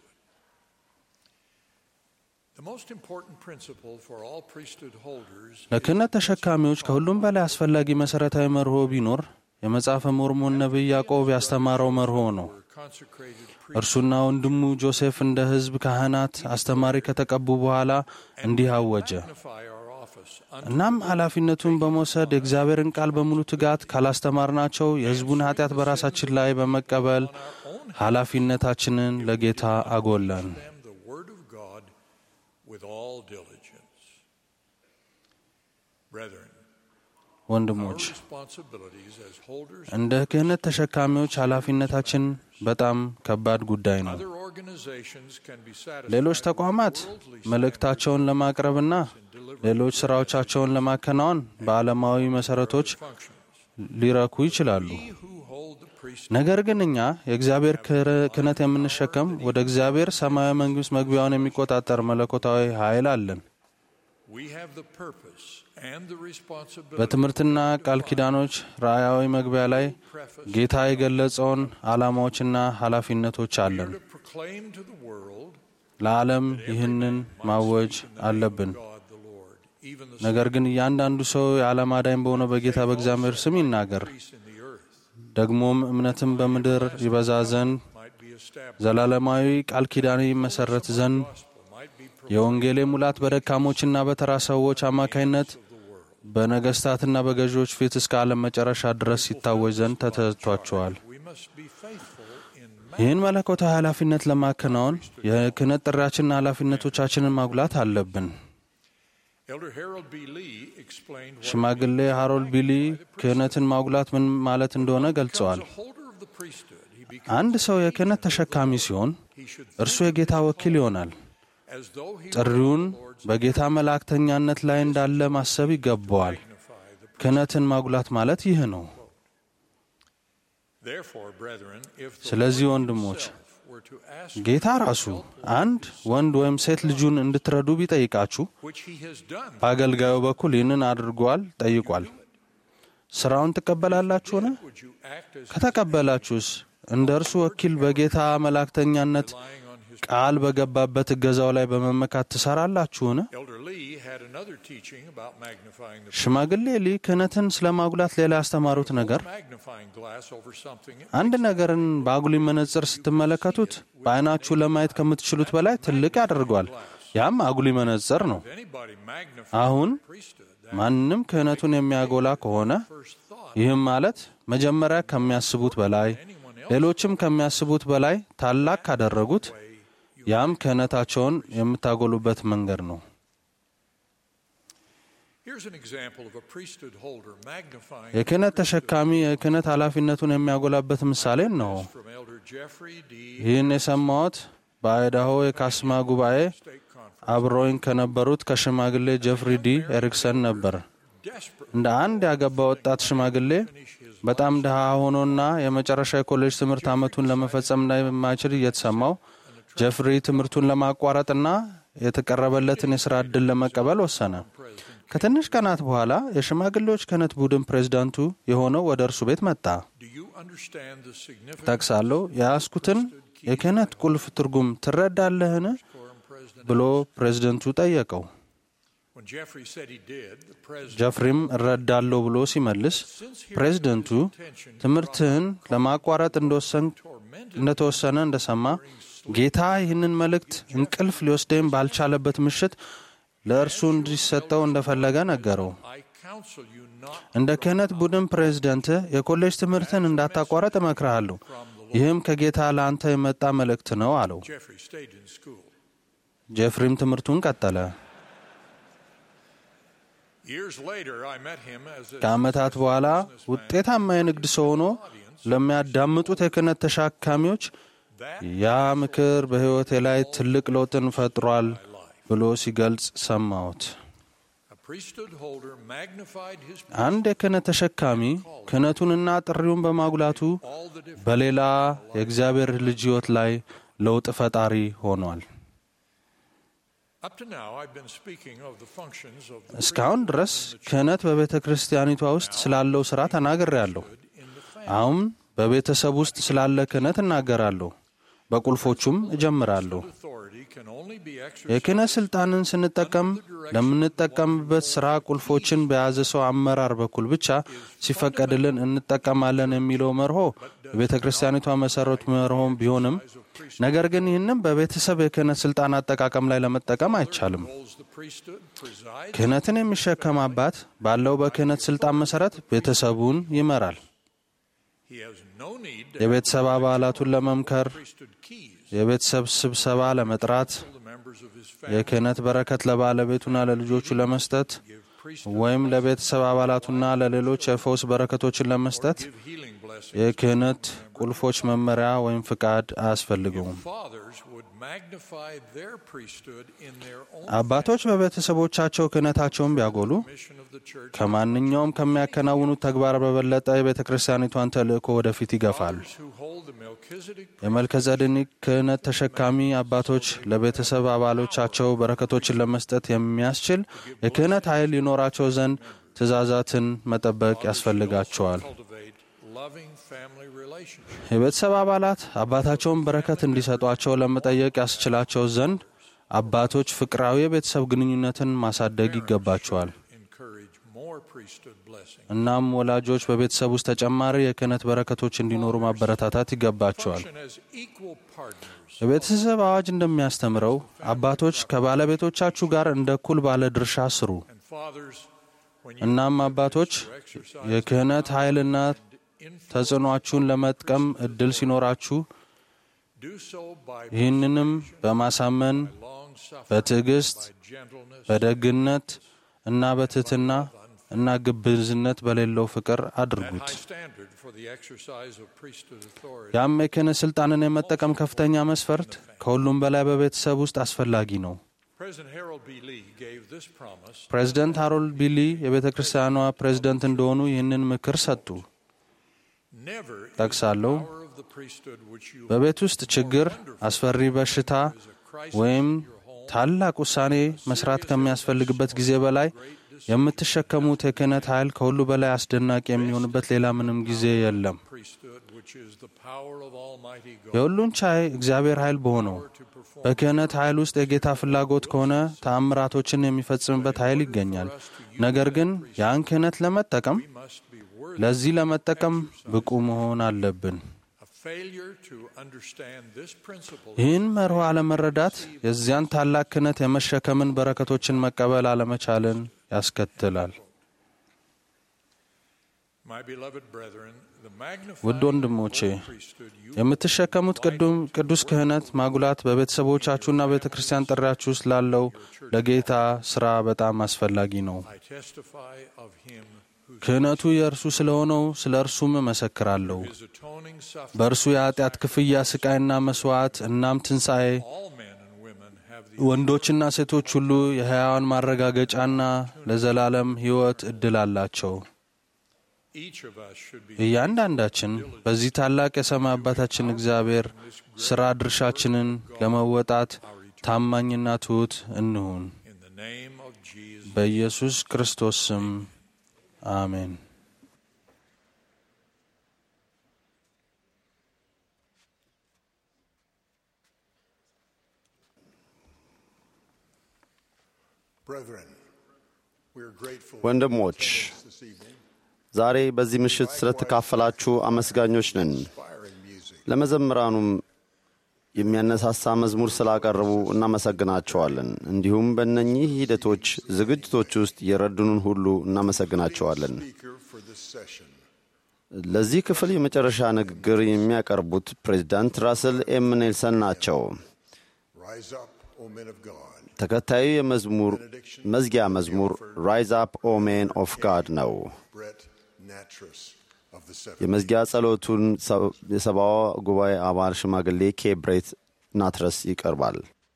Speaker 10: The most important principle for all priesthood holders
Speaker 8: ለክህነት ተሸካሚዎች ከሁሉም በላይ አስፈላጊ መሠረታዊ መርሆ ቢኖር የመጽሐፈ ሞርሞን ነቢይ ያዕቆብ ያስተማረው መርሆ ነው።
Speaker 10: consecrated
Speaker 8: እርሱና ወንድሙ ጆሴፍ እንደ ሕዝብ ካህናት አስተማሪ ከተቀቡ በኋላ እንዲህ አወጀ።
Speaker 10: magnify our office
Speaker 8: እናም ኃላፊነቱን በመውሰድ የእግዚአብሔርን ቃል በሙሉ ትጋት ካላስተማርናቸው የሕዝቡን ኃጢአት በራሳችን ላይ በመቀበል ኃላፊነታችንን ለጌታ አጎለን።
Speaker 10: them the word of God with all diligence. Brethren,
Speaker 8: ወንድሞች
Speaker 10: responsibilities as holders
Speaker 8: እንደ ክህነት ተሸካሚዎች ኃላፊነታችን በጣም ከባድ ጉዳይ ነው።
Speaker 10: other organizations can be satisfied
Speaker 8: ሌሎች ተቋማት መልእክታቸውን ለማቅረብና ሌሎች ሥራዎቻቸውን ለማከናወን በዓለማዊ መሠረቶች ሊረኩ ይችላሉ።
Speaker 10: who hold the priest
Speaker 8: ነገር ግን እኛ የእግዚአብሔር ክህር- ክህነት የምንሸከም ወደ እግዚአብሔር ሰማያዊ መንግሥት መግቢያውን የሚቆጣጠር መለኮታዊ ኃይል አለን።
Speaker 10: we have the purpose and the responsibility
Speaker 8: በትምህርትና ቃል ኪዳኖች ራእያዊ መግቢያ ላይ ጌታ የገለጸውን ዓላማዎችና ኃላፊነቶች አለን።
Speaker 10: to proclaim to the world
Speaker 8: ለዓለም ይህንን ማወጅ አለብን።
Speaker 10: God the Lord, even the
Speaker 8: ነገር ግን እያንዳንዱ ሰው የዓለም አዳኝ በሆነው በጌታ በእግዚአብሔር sም ይናገር።
Speaker 10: peace in the earth
Speaker 8: ደግሞም እምነትም በምድር ይበዛ ዘንድ
Speaker 10: might be established,
Speaker 8: ዘላለማዊ ቃል ኪዳን ይመሰረት ዘንድ
Speaker 10: might be
Speaker 8: የወንጌሌ ሙላት በደካሞችና በተራ ሰዎች አማካይነት በነገሥታትና በገዢዎች ፊት እስከ ዓለም መጨረሻ ድረስ ሲታወጅ ዘንድ ተሰጥቷቸዋል።
Speaker 10: we must be faithful in
Speaker 8: ይህን መለኮታዊ ኃላፊነት ለማከናወን የክህነት ጥሪያችንና ኃላፊነቶቻችንን ማጉላት አለብን።
Speaker 10: Elder Harold B. Lee explained what
Speaker 8: ሽማግሌ ሃሮልድ ቢሊ ክህነትን ማጉላት ምን ማለት እንደሆነ ገልጸዋል።
Speaker 10: a holder of the priesthood, he becomes
Speaker 8: አንድ ሰው የክህነት ተሸካሚ ሲሆን እርሱ የጌታ ወኪል ይሆናል።
Speaker 10: as though he
Speaker 8: ጥሪውን በጌታ መላእክተኛነት ላይ እንዳለ ማሰብ ይገባዋል። ክህነትን ማጉላት ማለት ይህ ነው።
Speaker 10: Therefore, brethren, if the
Speaker 8: ስለዚህ
Speaker 10: Lord
Speaker 8: ወንድሞች
Speaker 10: himself were to ask
Speaker 8: ጌታ ራሱ አንድ ወንድ ወይም ሴት ልጁን እንድትረዱ ቢጠይቃችሁ
Speaker 10: which he has done,
Speaker 8: በአገልጋዩ በኩል ይህንን አድርጓል ጠይቋል። ስራውን ትቀበላላችሁን?
Speaker 10: would you act as
Speaker 8: ከተቀበላችሁስ እንደ እርሱ ወኪል በጌታ መላእክተኛነት ቃል በገባበት እገዛው ላይ በመመካት ትሰራላችሁን?
Speaker 10: Elder Lee had another teaching about magnifying the
Speaker 8: ሽማግሌ ሊ ክህነትን ስለ ማጉላት ሌላ ያስተማሩት ነገር
Speaker 10: magnifying glass over something.
Speaker 8: አንድ ነገርን በአጉሊ መነጽር ስትመለከቱት በዓይናችሁ ለማየት ከምትችሉት በላይ ትልቅ ያደርገዋል። ያም አጉሊ መነጽር ነው።
Speaker 10: Anybody magnify
Speaker 8: አሁን
Speaker 10: priesthood,
Speaker 8: ማንም ክህነቱን የሚያጎላ ከሆነ ይህም ማለት መጀመሪያ ከሚያስቡት በላይ ሌሎችም ከሚያስቡት በላይ ታላቅ ካደረጉት ያም ክህነታቸውን የምታጎሉበት መንገድ ነው።
Speaker 10: Here's an example of a priesthood holder magnifying
Speaker 8: የክህነት ተሸካሚ የክህነት ኃላፊነቱን የሚያጎላበት ምሳሌ ነው።
Speaker 10: from Elder Jeffrey D.
Speaker 8: ይህን የሰማሁት በአይዳሆ የካስማ ጉባኤ አብሮኝ ከነበሩት ከሽማግሌ ጀፍሪ ዲ ኤሪክሰን ነበር። እንደ አንድ ያገባ ወጣት ሽማግሌ በጣም ድሃ ሆኖና የመጨረሻ የኮሌጅ ትምህርት ዓመቱን ለመፈጸም እንደማይችል እየተሰማው ጀፍሪ ትምህርቱን ለማቋረጥና የተቀረበለትን የሥራ ዕድል ለመቀበል ወሰነ። ከትንሽ ቀናት በኋላ የሽማግሌዎች ክህነት ቡድን ፕሬዝዳንቱ የሆነው ወደ እርሱ ቤት መጣ።
Speaker 10: Do you understand the significance
Speaker 8: ጠቅሳለሁ የያዝኩትን የክህነት ቁልፍ ትርጉም ትረዳለህን? ብሎ ፕሬዝደንቱ ጠየቀው።
Speaker 10: When Jeffrey said he did, the president
Speaker 8: ጀፍሪም እረዳለሁ ብሎ ሲመልስ ፕሬዝደንቱ ትምህርትህን ለማቋረጥ እንደወሰን- እንደተወሰነ እንደሰማ ጌታ ይህንን መልእክት እንቅልፍ ሊወስደኝ ባልቻለበት ምሽት ለእርሱ እንዲሰጠው እንደፈለገ ነገረው።
Speaker 10: I counsel you not
Speaker 8: እንደ ክህነት ቡድን ፕሬዝደንት የኮሌጅ ትምህርትን እንዳታቋረጥ እመክርሃለሁ። ይህም ከጌታ ለአንተ የመጣ መልእክት ነው አለው።
Speaker 10: Jeffrey stayed in school.
Speaker 8: ጀፍሪም ትምህርቱን ቀጠለ።
Speaker 10: Years later, I met him as a
Speaker 8: ከዓመታት በኋላ ውጤታማ የንግድ ሰው ሆኖ ለሚያዳምጡት የክህነት ተሸካሚዎች ያ ምክር በሕይወቴ ላይ ትልቅ ለውጥን ፈጥሯል ብሎ ሲገልጽ ሰማሁት።
Speaker 10: a priesthood holder magnified his
Speaker 8: አንድ የክህነት ተሸካሚ ክህነቱንና ጥሪውን በማጉላቱ በሌላ የእግዚአብሔር ልጅ ሕይወት ላይ ለውጥ ፈጣሪ ሆኗል።
Speaker 10: Up to now, I've been speaking of the functions of the
Speaker 8: እስካሁን ድረስ ክህነት በቤተ ክርስቲያኒቷ ውስጥ ስላለው ሥራ ተናግሬያለሁ። አሁን በቤተሰብ ውስጥ ስላለ ክህነት እናገራለሁ። በቁልፎቹም እጀምራለሁ።
Speaker 10: authority can only be exercised
Speaker 8: የክህነት ሥልጣንን ስንጠቀም ለምንጠቀምበት ሥራ ቁልፎችን በያዘ ሰው አመራር በኩል ብቻ ሲፈቀድልን እንጠቀማለን የሚለው መርሆ የቤተ ክርስቲያኒቷ መሠረት መርሆም ቢሆንም ነገር ግን ይህንም በቤተሰብ የክህነት ሥልጣን አጠቃቀም ላይ ለመጠቀም አይቻልም።
Speaker 10: holds the priesthood, presides
Speaker 8: ክህነትን የሚሸከም አባት ባለው በክህነት ሥልጣን መሠረት ቤተሰቡን ይመራል።
Speaker 10: He has no need to
Speaker 8: የቤተሰብ አባላቱን ለመምከር፣
Speaker 10: priesthood keys
Speaker 8: የቤተሰብ ስብሰባ ለመጥራት፣
Speaker 10: to the members of his family.
Speaker 8: የክህነት በረከት ለባለቤቱና ለልጆቹ ለመስጠት ወይም ለቤተሰብ አባላቱና ለሌሎች የፈውስ በረከቶችን ለመስጠት
Speaker 10: Healing blessings.
Speaker 8: የክህነት ቁልፎች መመሪያ ወይም ፍቃድ አያስፈልገውም።
Speaker 10: Fathers would magnify their priesthood in their own
Speaker 8: አባቶች በቤተሰቦቻቸው ክህነታቸውን ቢያጎሉ
Speaker 10: mission of the church.
Speaker 8: ከማንኛውም ከሚያከናውኑት ተግባር በበለጠ የቤተ ክርስቲያኒቷን ተልእኮ ወደፊት ይገፋሉ።
Speaker 10: Who hold the Melchizedek
Speaker 8: የመልከዘዴቅ ክህነት ተሸካሚ አባቶች ለቤተሰብ አባሎቻቸው በረከቶችን ለመስጠት የሚያስችል የክህነት ኃይል ሊኖራቸው ዘንድ ትእዛዛትን መጠበቅ ያስፈልጋቸዋል።
Speaker 10: cultivate loving family relationships.
Speaker 8: የቤተሰብ አባላት አባታቸውን በረከት እንዲሰጧቸው ለመጠየቅ ያስችላቸው ዘንድ አባቶች ፍቅራዊ የቤተሰብ ግንኙነትን ማሳደግ ይገባቸዋል።
Speaker 10: Encourage more priesthood blessings.
Speaker 8: እናም ወላጆች በቤተሰብ ውስጥ ተጨማሪ የክህነት በረከቶች እንዲኖሩ ማበረታታት ይገባቸዋል።
Speaker 10: Function as equal partners.
Speaker 8: የቤተሰብ አዋጅ እንደሚያስተምረው አባቶች ከባለቤቶቻችሁ ጋር እንደ እኩል ባለ ድርሻ ስሩ።
Speaker 10: And fathers, when you
Speaker 8: እናም አባቶች የክህነት ኃይልና ተጽዕኗችሁን ለመጥቀም እድል ሲኖራችሁ
Speaker 10: Do so by
Speaker 8: ይህንንም በማሳመን በትዕግስት በደግነት እና በትህትና እና ግብዝነት በሌለው ፍቅር አድርጉት።
Speaker 10: high standard for the exercise of priesthood authority.
Speaker 8: ያም የክህነት ሥልጣንን የመጠቀም ከፍተኛ መስፈርት ከሁሉም በላይ በቤተሰብ ውስጥ አስፈላጊ ነው።
Speaker 10: President Harold B. Lee gave this promise
Speaker 8: ፕሬዚደንት ሃሮልድ ቢሊ የቤተ ክርስቲያኗ ፕሬዚደንት እንደሆኑ ይህንን ምክር ሰጡ።
Speaker 10: never is the
Speaker 8: ጠቅሳለሁ።
Speaker 10: power of the priesthood which you
Speaker 8: በቤት ውስጥ ችግር፣ አስፈሪ በሽታ ወይም ታላቅ ውሳኔ መስራት ከሚያስፈልግበት ጊዜ በላይ የምትሸከሙት የክህነት ኃይል ከሁሉ በላይ አስደናቂ የሚሆንበት ሌላ ምንም ጊዜ የለም።
Speaker 10: priesthood which is the power of Almighty God.
Speaker 8: የሁሉን ቻይ እግዚአብሔር ኃይል በሆነው በክህነት ኃይል ውስጥ የጌታ ፍላጎት ከሆነ ተአምራቶችን የሚፈጽምበት ኃይል ይገኛል። ነገር ግን ያን ክህነት ለመጠቀም ለዚህ ለመጠቀም ብቁ መሆን አለብን።
Speaker 10: A failure to understand this principle
Speaker 8: ይህን መርሆ አለመረዳት የዚያን ታላቅ ክህነት የመሸከምን በረከቶችን መቀበል አለመቻልን ያስከትላል።
Speaker 10: My beloved brethren, the magnified
Speaker 8: ውድ ወንድሞቼ
Speaker 10: priesthood you
Speaker 8: የምትሸከሙት ቅዱም- ቅዱስ ክህነት ማጉላት በቤተሰቦቻችሁና ቤተ ክርስቲያን ጥሪያችሁ ውስጥ ላለው ለጌታ ሥራ በጣም አስፈላጊ ነው።
Speaker 10: I testify of him who
Speaker 8: ክህነቱ የእርሱ ስለሆነው ስለ እርሱም እመሰክራለሁ።
Speaker 10: is atoning suffering.
Speaker 8: በእርሱ የኃጢአት ክፍያ ስቃይና መሥዋዕት እናም ትንሣኤ
Speaker 10: All men and women have the
Speaker 8: ወንዶችና ሴቶች ሁሉ የሕያዋን ማረጋገጫና ለዘላለም ሕይወት ዕድል አላቸው።
Speaker 10: each of us should be
Speaker 8: እያንዳንዳችን በዚህ ታላቅ የሰማይ አባታችን እግዚአብሔር ሥራ ድርሻችንን ለመወጣት ታማኝና ትሑት እንሁን።
Speaker 10: in the name of Jesus.
Speaker 8: በኢየሱስ ክርስቶስ ስም አሜን።
Speaker 3: Brethren, we are grateful
Speaker 6: ወንድሞች
Speaker 3: this evening.
Speaker 6: ዛሬ በዚህ ምሽት ስለተካፈላችሁ አመስጋኞች ነን።
Speaker 3: Inspiring music.
Speaker 6: ለመዘምራኑም የሚያነሳሳ መዝሙር ስላቀረቡ እናመሰግናቸዋለን። እንዲሁም በእነኚህ ሂደቶች ዝግጅቶች ውስጥ የረዱንን ሁሉ እናመሰግናቸዋለን።
Speaker 3: Speaker for this session.
Speaker 6: ለዚህ ክፍል የመጨረሻ ንግግር የሚያቀርቡት ፕሬዚዳንት ራስል ኤም ኔልሰን ናቸው።
Speaker 3: Rise up, O men of God.
Speaker 6: ተከታዩ የመዝሙር መዝጊያ መዝሙር ራይዝ አፕ ኦ ሜን ኦፍ ጋድ ነው።
Speaker 3: Brett Natras of the seven.
Speaker 6: የመዝጊያ ጸሎቱን ሰ- የሰብአዋ ጉባኤ አባል ሽማግሌ ኬብሬት ናትረስ ይቀርባል።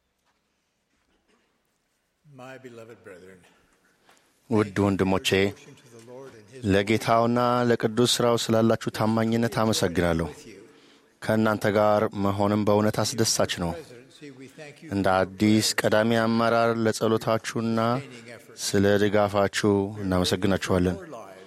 Speaker 11: My beloved brethren,
Speaker 12: ውድ ወንድሞቼ ለጌታውና ለቅዱስ ሥራው ስላላችሁ ታማኝነት አመሰግናለሁ። ከእናንተ ጋር መሆንም በእውነት አስደሳች ነው።
Speaker 11: presidency, we thank you
Speaker 12: እንደ አዲስ ቀዳሚ አመራር ለጸሎታችሁና ስለ ድጋፋችሁ እናመሰግናችኋለን።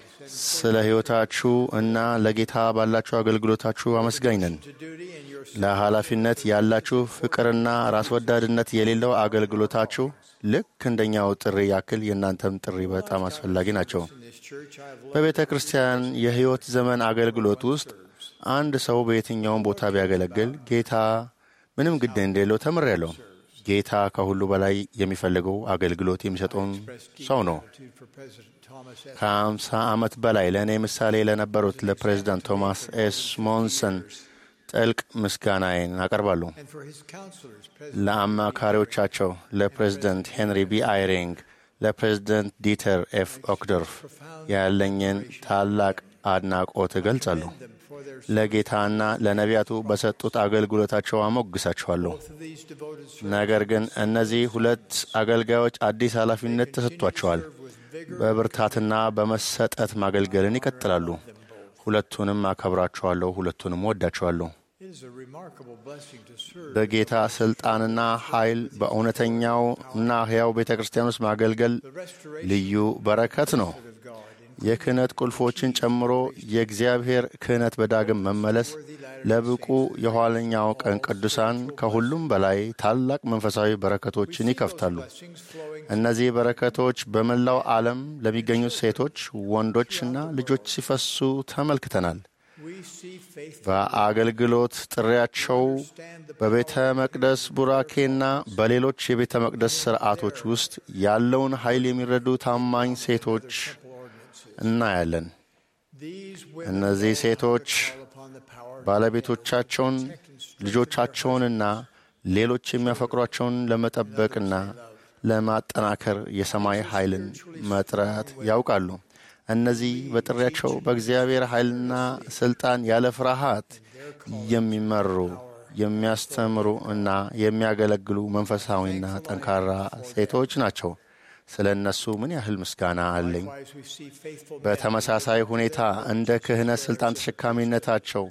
Speaker 12: ስለ ሕይወታችሁ እና ለጌታ ባላችሁ አገልግሎታችሁ አመስጋኝ ነን።
Speaker 11: to duty and your
Speaker 12: ለኃላፊነት ያላችሁ ፍቅርና ራስ ወዳድነት የሌለው አገልግሎታችሁ ልክ እንደኛው ጥሪ ያክል የእናንተም ጥሪ በጣም አስፈላጊ ናቸው።
Speaker 11: in this church. I have
Speaker 12: በቤተ ክርስቲያን የሕይወት ዘመን አገልግሎት ውስጥ አንድ ሰው በየትኛውም ቦታ ቢያገለግል ጌታ ምንም ግድ እንደሌለው ተምሬያለሁ። ጌታ ከሁሉ በላይ የሚፈልገው አገልግሎት የሚሰጠውን ሰው ነው።
Speaker 11: gratitude for President Thomas S.
Speaker 12: ከአምሳ ዓመት በላይ ለእኔ ምሳሌ ለነበሩት ለፕሬዚዳንት ቶማስ ኤስ ሞንሰን ጥልቅ ምስጋናዬን አቀርባለሁ።
Speaker 11: and for his counselors, President
Speaker 12: ለአማካሪዎቻቸው ለፕሬዚደንት ሄንሪ ቢ አይሪንግ፣ ለፕሬዚደንት ዲተር ኤፍ ኦክዶርፍ ያለኝን ታላቅ አድናቆት እገልጻለሁ።
Speaker 11: them for their
Speaker 12: ለጌታና ለነቢያቱ በሰጡት አገልግሎታቸው አሞግሳቸዋለሁ።
Speaker 11: both of these devoted
Speaker 12: ነገር ግን እነዚህ ሁለት አገልጋዮች አዲስ ኃላፊነት ተሰጥቷቸዋል። በብርታትና በመሰጠት ማገልገልን ይቀጥላሉ። ሁለቱንም አከብራቸዋለሁ፣ ሁለቱንም ወዳቸዋለሁ።
Speaker 11: It is a remarkable blessing to serve
Speaker 12: በጌታ ስልጣንና ኃይል በእውነተኛው እና ሕያው ቤተ ክርስቲያን ውስጥ ማገልገል
Speaker 11: the restoration
Speaker 12: ልዩ በረከት ነው።
Speaker 11: of God. In
Speaker 12: የክህነት ቁልፎችን ጨምሮ የእግዚአብሔር ክህነት በዳግም መመለስ ለብቁ የኋለኛው ቀን ቅዱሳን ከሁሉም በላይ ታላቅ መንፈሳዊ በረከቶችን ይከፍታሉ።
Speaker 11: blessings flowing,
Speaker 12: እነዚህ በረከቶች በመላው ዓለም ለሚገኙ ሴቶች፣ ወንዶችና ልጆች ሲፈሱ ተመልክተናል።
Speaker 11: we see faith
Speaker 12: በአገልግሎት ጥሪያቸው በቤተ መቅደስ ቡራኬና በሌሎች የቤተ መቅደስ ሥርዓቶች ውስጥ ያለውን ኃይል የሚረዱ ታማኝ ሴቶች እናያለን።
Speaker 11: these women
Speaker 12: እነዚህ ሴቶች
Speaker 11: call upon
Speaker 12: ባለቤቶቻቸውን ልጆቻቸውንና ሌሎች የሚያፈቅሯቸውን ለመጠበቅና ለማጠናከር የሰማይ ኃይልን መጥራት ያውቃሉ። እነዚህ በጥሪያቸው በእግዚአብሔር ኃይልና ሥልጣን ያለ ፍርሃት የሚመሩ የሚያስተምሩ እና የሚያገለግሉ መንፈሳዊና ጠንካራ ሴቶች ናቸው። ስለ እነሱ ምን ያህል ምስጋና አለኝ። በተመሳሳይ ሁኔታ እንደ ክህነት ሥልጣን ተሸካሚነታቸው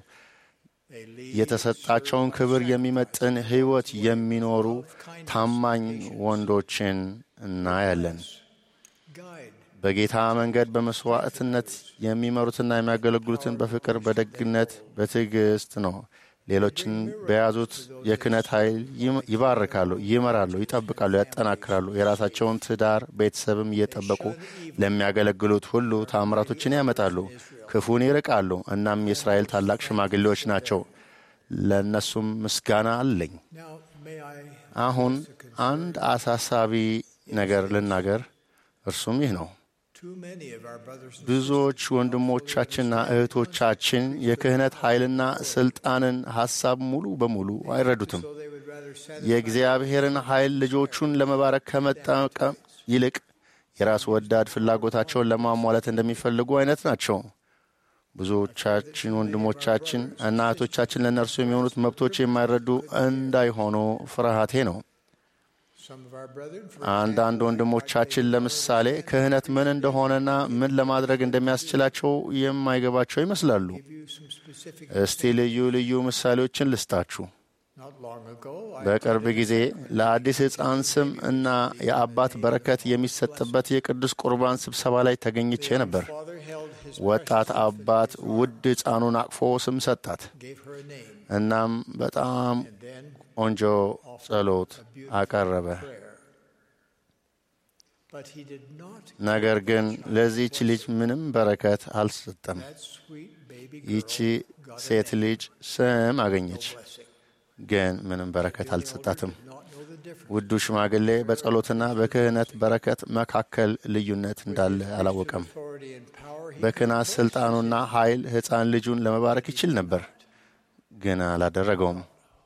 Speaker 12: የተሰጣቸውን ክብር የሚመጥን ሕይወት የሚኖሩ ታማኝ ወንዶችን እናያለን። በጌታ መንገድ በመስዋዕትነት የሚመሩትና የሚያገለግሉትን በፍቅር፣ በደግነት፣ በትዕግስት ነው። ሌሎችን በያዙት የክህነት ኃይል ይባርካሉ፣ ይመራሉ፣ ይጠብቃሉ፣ ያጠናክራሉ። የራሳቸውን ትዳር ቤተሰብም እየጠበቁ ለሚያገለግሉት ሁሉ ታምራቶችን ያመጣሉ፣ ክፉን ይርቃሉ። እናም የእስራኤል ታላቅ ሽማግሌዎች ናቸው። ለእነሱም ምስጋና አለኝ። አሁን አንድ አሳሳቢ ነገር ልናገር፣ እርሱም ይህ ነው። ብዙዎች ወንድሞቻችንና እህቶቻችን የክህነት ኃይልና ሥልጣንን ሐሳብ ሙሉ በሙሉ አይረዱትም። የእግዚአብሔርን ኃይል ልጆቹን ለመባረክ ከመጠቀም ይልቅ የራስ ወዳድ ፍላጎታቸውን ለማሟላት እንደሚፈልጉ አይነት ናቸው። ብዙዎቻችን ወንድሞቻችን እና እህቶቻችን ለእነርሱ የሚሆኑት መብቶች የማይረዱ እንዳይሆኑ ፍርሃቴ ነው። አንዳንድ ወንድሞቻችን ለምሳሌ ክህነት ምን እንደሆነና ምን ለማድረግ እንደሚያስችላቸው የማይገባቸው ይመስላሉ። እስቲ ልዩ ልዩ ምሳሌዎችን ልስጣችሁ። በቅርብ ጊዜ ለአዲስ ሕፃን ስም እና የአባት በረከት የሚሰጥበት የቅዱስ ቁርባን ስብሰባ ላይ ተገኝቼ ነበር። ወጣት አባት ውድ ሕፃኑን አቅፎ ስም ሰጣት። እናም በጣም ቆንጆ ጸሎት አቀረበ። ነገር ግን ለዚህች ልጅ ምንም በረከት አልሰጠም። ይቺ ሴት ልጅ ስም አገኘች፣ ግን ምንም በረከት አልተሰጣትም። ውዱ ሽማግሌ በጸሎትና በክህነት በረከት መካከል ልዩነት እንዳለ አላወቀም። በክህነት ሥልጣኑና ኃይል ሕፃን ልጁን ለመባረክ ይችል ነበር፣ ግን አላደረገውም።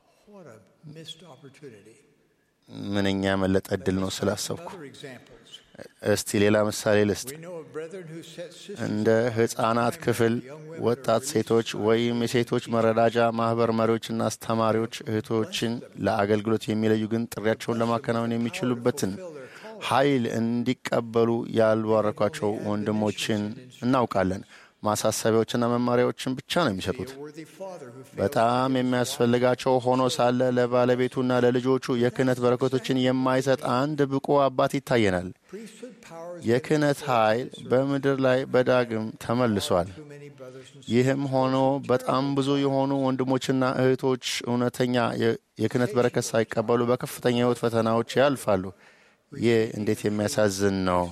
Speaker 12: ምንኛ ያመለጠ ዕድል ነው ስላሰብኩ። እስቲ ሌላ ምሳሌ ልስጥ። እንደ ሕፃናት ክፍል ወጣት ሴቶች ወይም የሴቶች መረዳጃ ማኅበር መሪዎችና አስተማሪዎች እህቶችን ለአገልግሎት የሚለዩ ግን ጥሪያቸውን ለማከናወን የሚችሉበትን ኃይል እንዲቀበሉ ያልባረኳቸው ወንድሞችን እናውቃለን። ማሳሰቢያዎችና መመሪያዎችን ብቻ ነው የሚሰጡት። በጣም የሚያስፈልጋቸው ሆኖ ሳለ ለባለቤቱና ለልጆቹ የክህነት በረከቶችን የማይሰጥ አንድ ብቁ አባት ይታየናል። የክህነት ኃይል በምድር ላይ በዳግም ተመልሷል። ይህም ሆኖ በጣም ብዙ የሆኑ ወንድሞችና እህቶች እውነተኛ የክህነት በረከት ሳይቀበሉ በከፍተኛ ሕይወት ፈተናዎች ያልፋሉ። ይህ እንዴት የሚያሳዝን ነው!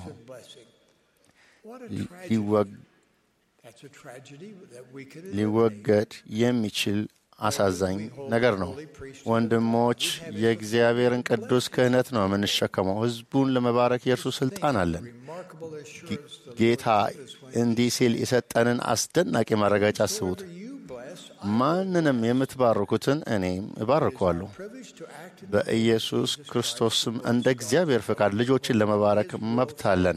Speaker 12: ሊወገድ የሚችል አሳዛኝ ነገር ነው። ወንድሞች፣ የእግዚአብሔርን ቅዱስ ክህነት ነው የምንሸከመው። ሕዝቡን ለመባረክ የእርሱ ስልጣን አለን። ጌታ እንዲህ ሲል የሰጠንን አስደናቂ ማረጋጫ አስቡት። ማንንም የምትባርኩትን እኔም እባርከዋለሁ። በኢየሱስ ክርስቶስም እንደ እግዚአብሔር ፈቃድ ልጆችን ለመባረክ መብት አለን።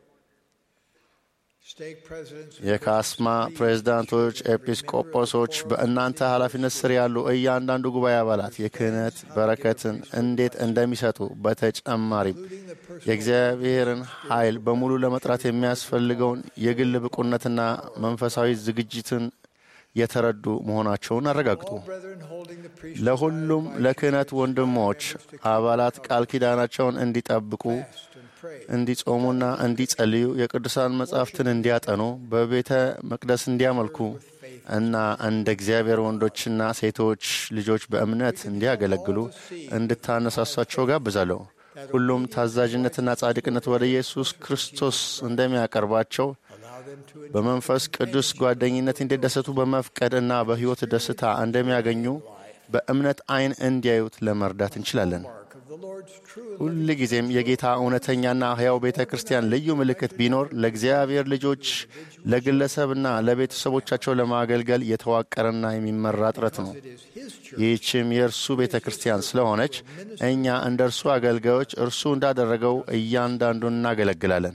Speaker 12: የካስማ ፕሬዝዳንቶች፣ ኤጲስቆጶሶች፣ በእናንተ ኃላፊነት ስር ያሉ እያንዳንዱ ጉባኤ አባላት የክህነት በረከትን እንዴት እንደሚሰጡ በተጨማሪም የእግዚአብሔርን ኃይል በሙሉ ለመጥራት የሚያስፈልገውን የግል ብቁነትና መንፈሳዊ ዝግጅትን የተረዱ መሆናቸውን አረጋግጡ። ለሁሉም ለክህነት ወንድሞች አባላት ቃል ኪዳናቸውን እንዲጠብቁ እንዲጾሙና እንዲጸልዩ የቅዱሳን መጻሕፍትን እንዲያጠኑ በቤተ መቅደስ እንዲያመልኩ እና እንደ እግዚአብሔር ወንዶችና ሴቶች ልጆች በእምነት እንዲያገለግሉ እንድታነሳሷቸው ጋብዛለሁ። ሁሉም ታዛዥነትና ጻድቅነት ወደ ኢየሱስ ክርስቶስ እንደሚያቀርባቸው በመንፈስ ቅዱስ ጓደኝነት እንዲደሰቱ በመፍቀድ እና በሕይወት ደስታ እንደሚያገኙ በእምነት ዓይን እንዲያዩት ለመርዳት እንችላለን። ሁል ጊዜም የጌታ እውነተኛና ሕያው ቤተ ክርስቲያን ልዩ ምልክት ቢኖር ለእግዚአብሔር ልጆች ለግለሰብና ለቤተሰቦቻቸው ለማገልገል የተዋቀረና የሚመራ ጥረት ነው። ይህችም የእርሱ ቤተ ክርስቲያን ስለሆነች እኛ እንደ እርሱ አገልጋዮች እርሱ እንዳደረገው እያንዳንዱን እናገለግላለን።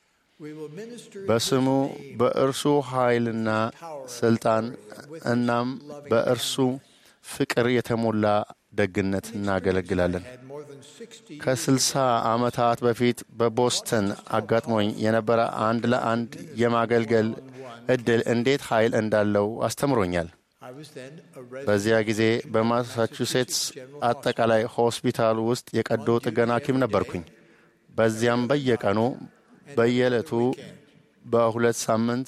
Speaker 12: በስሙ በእርሱ ኃይልና ስልጣን እናም በእርሱ ፍቅር የተሞላ ደግነት እናገለግላለን። ከስልሳ ዓመታት በፊት በቦስተን አጋጥሞኝ የነበረ አንድ ለአንድ የማገልገል እድል እንዴት ኃይል እንዳለው አስተምሮኛል። በዚያ ጊዜ በማሳቹሴትስ አጠቃላይ ሆስፒታል ውስጥ የቀዶ ጥገና ሐኪም ነበርኩኝ። በዚያም በየቀኑ በየዕለቱ በሁለት ሳምንት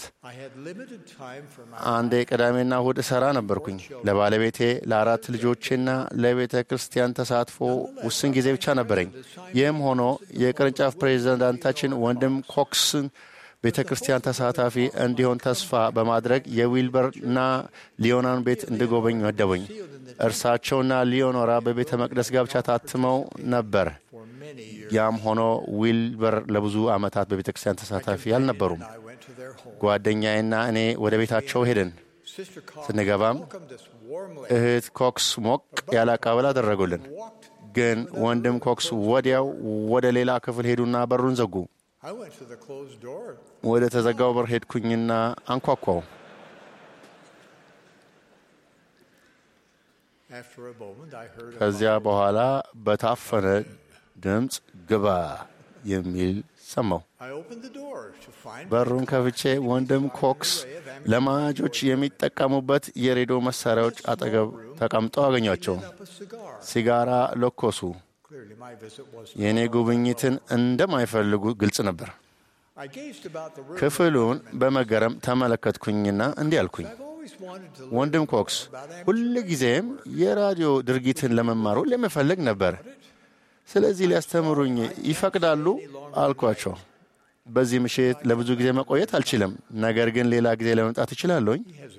Speaker 12: አንዴ ቅዳሜና እሁድ እሰራ ነበርኩኝ። ለባለቤቴ ለአራት ልጆቼና ለቤተ ክርስቲያን ተሳትፎ ውስን ጊዜ ብቻ ነበረኝ። ይህም ሆኖ የቅርንጫፍ ፕሬዚዳንታችን ወንድም ኮክስን ቤተ ክርስቲያን ተሳታፊ እንዲሆን ተስፋ በማድረግ የዊልበርና ሊዮናን ቤት እንድጎበኝ መደቡኝ። እርሳቸውና ሊዮኖራ በቤተ መቅደስ ጋብቻ ታትመው ነበር። ያም ሆኖ ዊልበር ለብዙ ዓመታት በቤተ ክርስቲያን ተሳታፊ አልነበሩም። ጓደኛዬና እኔ ወደ ቤታቸው ሄድን። ስንገባም እህት ኮክስ ሞቅ ያለ አቀባበል አደረጉልን። ግን ወንድም ኮክስ ወዲያው ወደ ሌላ ክፍል ሄዱና በሩን ዘጉ። ወደ ተዘጋው በር ሄድኩኝና አንኳኳው። ከዚያ በኋላ በታፈነ ድምፅ ግባ የሚል ሰማው። በሩን ከፍቼ ወንድም ኮክስ ለማጆች የሚጠቀሙበት የሬዲዮ መሳሪያዎች አጠገብ ተቀምጠው አገኟቸው። ሲጋራ ለኮሱ። የእኔ ጉብኝትን እንደማይፈልጉ ግልጽ ነበር። ክፍሉን በመገረም ተመለከትኩኝና እንዲህ አልኩኝ፣ ወንድም ኮክስ ሁል ጊዜም የራዲዮ ድርጊትን ለመማሩ ለመፈለግ ነበር። ስለዚህ ሊያስተምሩኝ ይፈቅዳሉ አልኳቸው። በዚህ ምሽት ለብዙ ጊዜ መቆየት አልችልም፣ ነገር ግን ሌላ ጊዜ ለመምጣት እችላለሁኝ።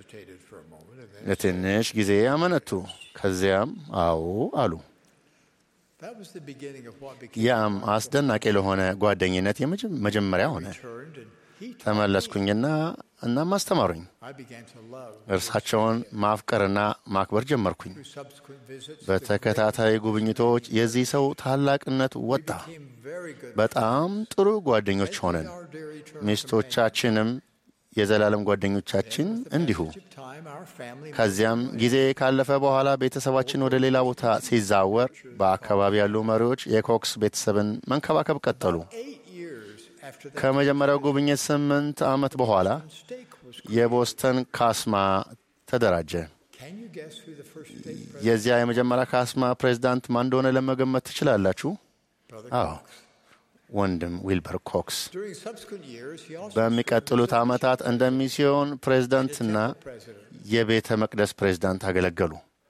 Speaker 12: ለትንሽ ጊዜ አመነቱ። ከዚያም አዎ አሉ። ያም አስደናቂ ለሆነ ጓደኝነት መጀመሪያ ሆነ። ተመለስኩኝና እናም አስተማሩኝ። እርሳቸውን ማፍቀርና ማክበር ጀመርኩኝ። በተከታታይ ጉብኝቶች የዚህ ሰው ታላቅነት ወጣ። በጣም ጥሩ ጓደኞች ሆነን፣ ሚስቶቻችንም የዘላለም ጓደኞቻችን እንዲሁ። ከዚያም ጊዜ ካለፈ በኋላ ቤተሰባችን ወደ ሌላ ቦታ ሲዛወር በአካባቢ ያሉ መሪዎች የኮክስ ቤተሰብን መንከባከብ ቀጠሉ። ከመጀመሪያው ጉብኝት ስምንት ዓመት በኋላ የቦስተን ካስማ ተደራጀ። የዚያ የመጀመሪያ ካስማ ፕሬዚዳንት ማን እንደሆነ ለመገመት ትችላላችሁ? አዎ ወንድም ዊልበር ኮክስ በሚቀጥሉት ዓመታት እንደ ሚስዮን ፕሬዝዳንትና የቤተ መቅደስ ፕሬዝዳንት አገለገሉ።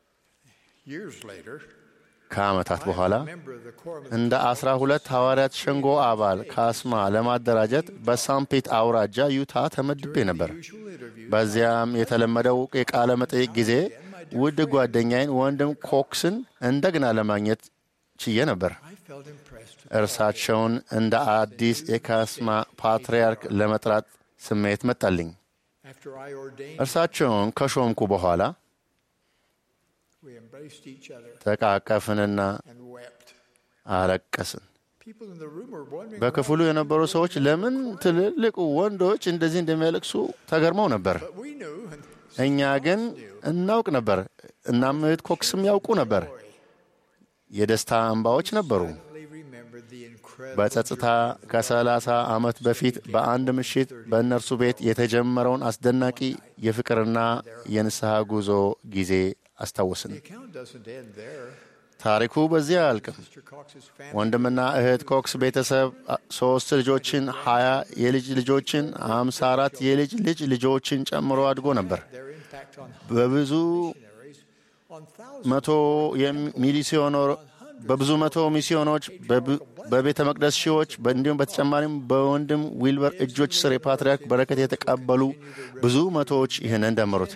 Speaker 12: ከዓመታት በኋላ እንደ አስራ ሁለት ሐዋርያት ሸንጎ አባል ካስማ ለማደራጀት በሳምፒት አውራጃ ዩታ ተመድቤ ነበር። በዚያም የተለመደው የቃለ መጠይቅ ጊዜ ውድ ጓደኛዬን ወንድም ኮክስን እንደገና ለማግኘት ችዬ ነበር። እርሳቸውን እንደ አዲስ የካስማ ፓትርያርክ ለመጥራት ስሜት መጣልኝ። እርሳቸውን ከሾምኩ በኋላ ተቃቀፍንና አለቀስን። በክፍሉ የነበሩ ሰዎች ለምን ትልልቅ ወንዶች እንደዚህ እንደሚያለቅሱ ተገርመው ነበር። እኛ ግን እናውቅ ነበር። እናም እህት ኮክስም ያውቁ ነበር። የደስታ እንባዎች ነበሩ። በጸጥታ ከሰላሳ ዓመት በፊት በአንድ ምሽት በእነርሱ ቤት የተጀመረውን አስደናቂ የፍቅርና የንስሐ ጉዞ ጊዜ አስታወስን። ታሪኩ በዚያ አያልቅም። ወንድምና እህት ኮክስ ቤተሰብ ሶስት ልጆችን፣ ሀያ የልጅ ልጆችን፣ አምሳ አራት የልጅ ልጅ ልጆችን ጨምሮ አድጎ ነበር። በብዙ መቶ ሚሊዮኖር በብዙ መቶ ሚስዮኖች በቤተ መቅደስ ሺዎች እንዲሁም በተጨማሪም በወንድም ዊልበር እጆች ስር የፓትርያርክ በረከት የተቀበሉ ብዙ መቶዎች ይህንን ደመሩት።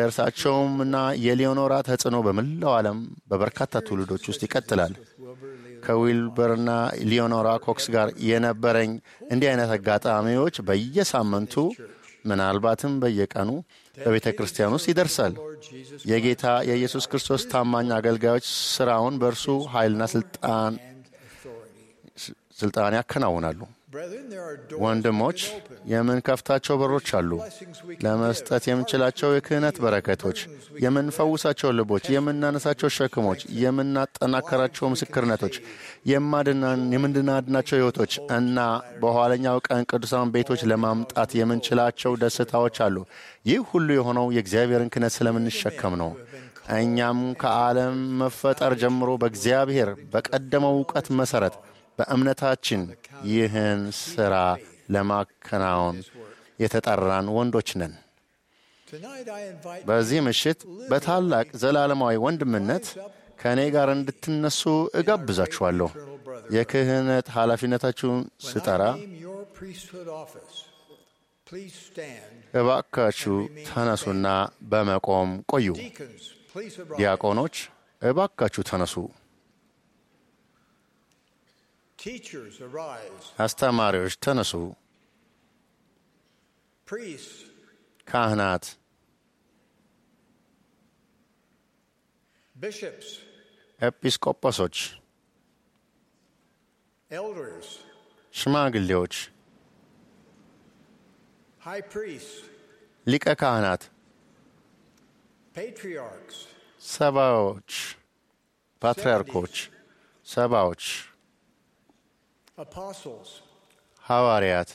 Speaker 12: የእርሳቸውም እና የሊዮኖራ ተጽዕኖ በመላው ዓለም በበርካታ ትውልዶች ውስጥ ይቀጥላል። ከዊልበርና ሊዮኖራ ኮክስ ጋር የነበረኝ እንዲህ አይነት አጋጣሚዎች በየሳምንቱ ምናልባትም በየቀኑ በቤተ ክርስቲያን ውስጥ ይደርሳል። የጌታ የኢየሱስ ክርስቶስ ታማኝ አገልጋዮች ስራውን በእርሱ ኃይልና ስልጣን ስልጣን ያከናውናሉ። ወንድሞች የምንከፍታቸው በሮች አሉ። ለመስጠት የምንችላቸው የክህነት በረከቶች፣ የምንፈውሳቸው ልቦች፣ የምናነሳቸው ሸክሞች፣ የምናጠናከራቸው ምስክርነቶች፣ የምንድናድናቸው ሕይወቶች እና በኋለኛው ቀን ቅዱሳን ቤቶች ለማምጣት የምንችላቸው ደስታዎች አሉ። ይህ ሁሉ የሆነው የእግዚአብሔርን ክህነት ስለምንሸከም ነው። እኛም ከዓለም መፈጠር ጀምሮ በእግዚአብሔር በቀደመው እውቀት መሠረት በእምነታችን ይህን ሥራ ለማከናወን የተጠራን ወንዶች ነን። በዚህ ምሽት በታላቅ ዘላለማዊ ወንድምነት ከእኔ ጋር እንድትነሱ እጋብዛችኋለሁ። የክህነት ኃላፊነታችሁን ስጠራ እባካችሁ ተነሱና በመቆም ቆዩ። ዲያቆኖች እባካችሁ ተነሱ። አስተማሪዎች ተነሱ። ካህናት፣ ኤጲስቆጶሶች፣ ሽማግሌዎች፣ ሊቀ ካህናት፣ ሰባዎች፣ ፓትርያርኮች፣ ሰባዎች ሐዋርያት።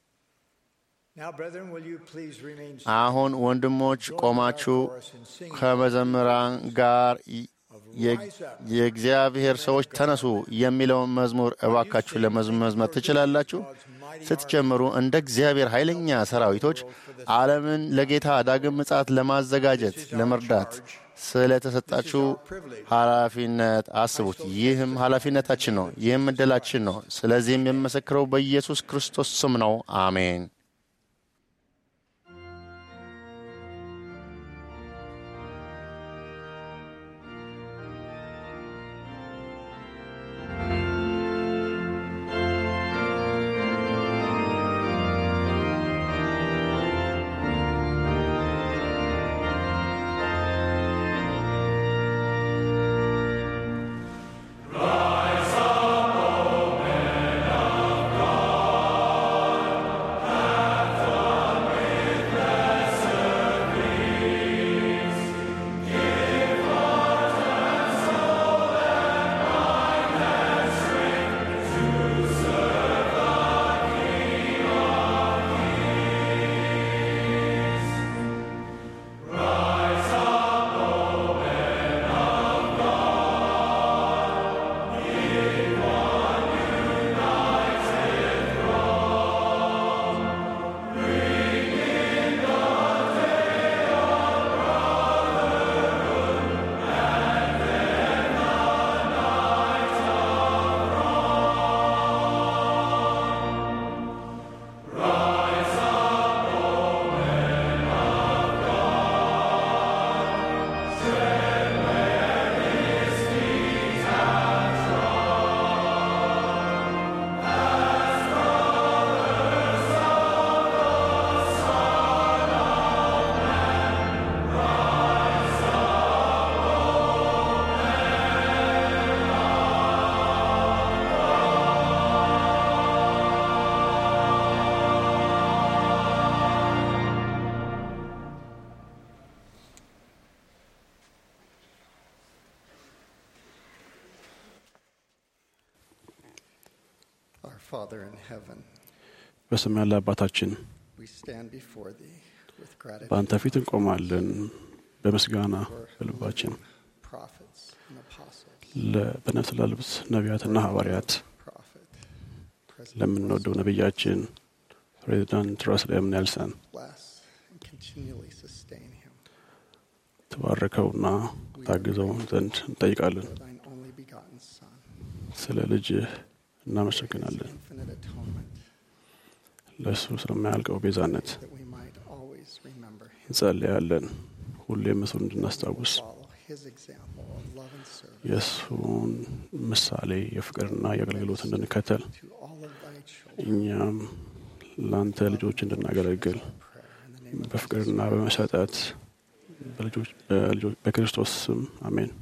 Speaker 12: አሁን ወንድሞች ቆማችሁ ከመዘምራን ጋር የእግዚአብሔር ሰዎች ተነሱ የሚለውን መዝሙር እባካችሁ ለመዝመር ትችላላችሁ። ስትጀምሩ እንደ እግዚአብሔር ኃይለኛ ሰራዊቶች ዓለምን ለጌታ ዳግም ምጽአት ለማዘጋጀት ለመርዳት ስለተሰጣችሁ ኃላፊነት አስቡት። ይህም ኃላፊነታችን ነው። ይህም እድላችን ነው። ስለዚህም የምመሰክረው በኢየሱስ ክርስቶስ ስም ነው። አሜን።
Speaker 9: በሰማይ ያለ አባታችን በአንተ ፊት እንቆማለን በምስጋና በልባችን በነፍስ ላልብስ ነቢያትና ሐዋርያት ለምንወደው ነቢያችን ፕሬዚዳንት ራስል ኤም ኔልሰን ተባረከውና ታግዘው ዘንድ እንጠይቃለን። ስለ ልጅህ እናመሰግናለን። ለእሱ ስለማያልቀው ቤዛነት እንጸልያለን። ሁሌም እሱን እንድናስታውስ
Speaker 13: his example of love and service
Speaker 9: የእሱን ምሳሌ የፍቅርና የአገልግሎት እንድንከተል
Speaker 13: to all of thy children.
Speaker 9: እኛም ለአንተ ልጆች እንድናገለግል በፍቅርና በመሰጠት በልጆች- በልጆች- በክርስቶስ ስም አሜን።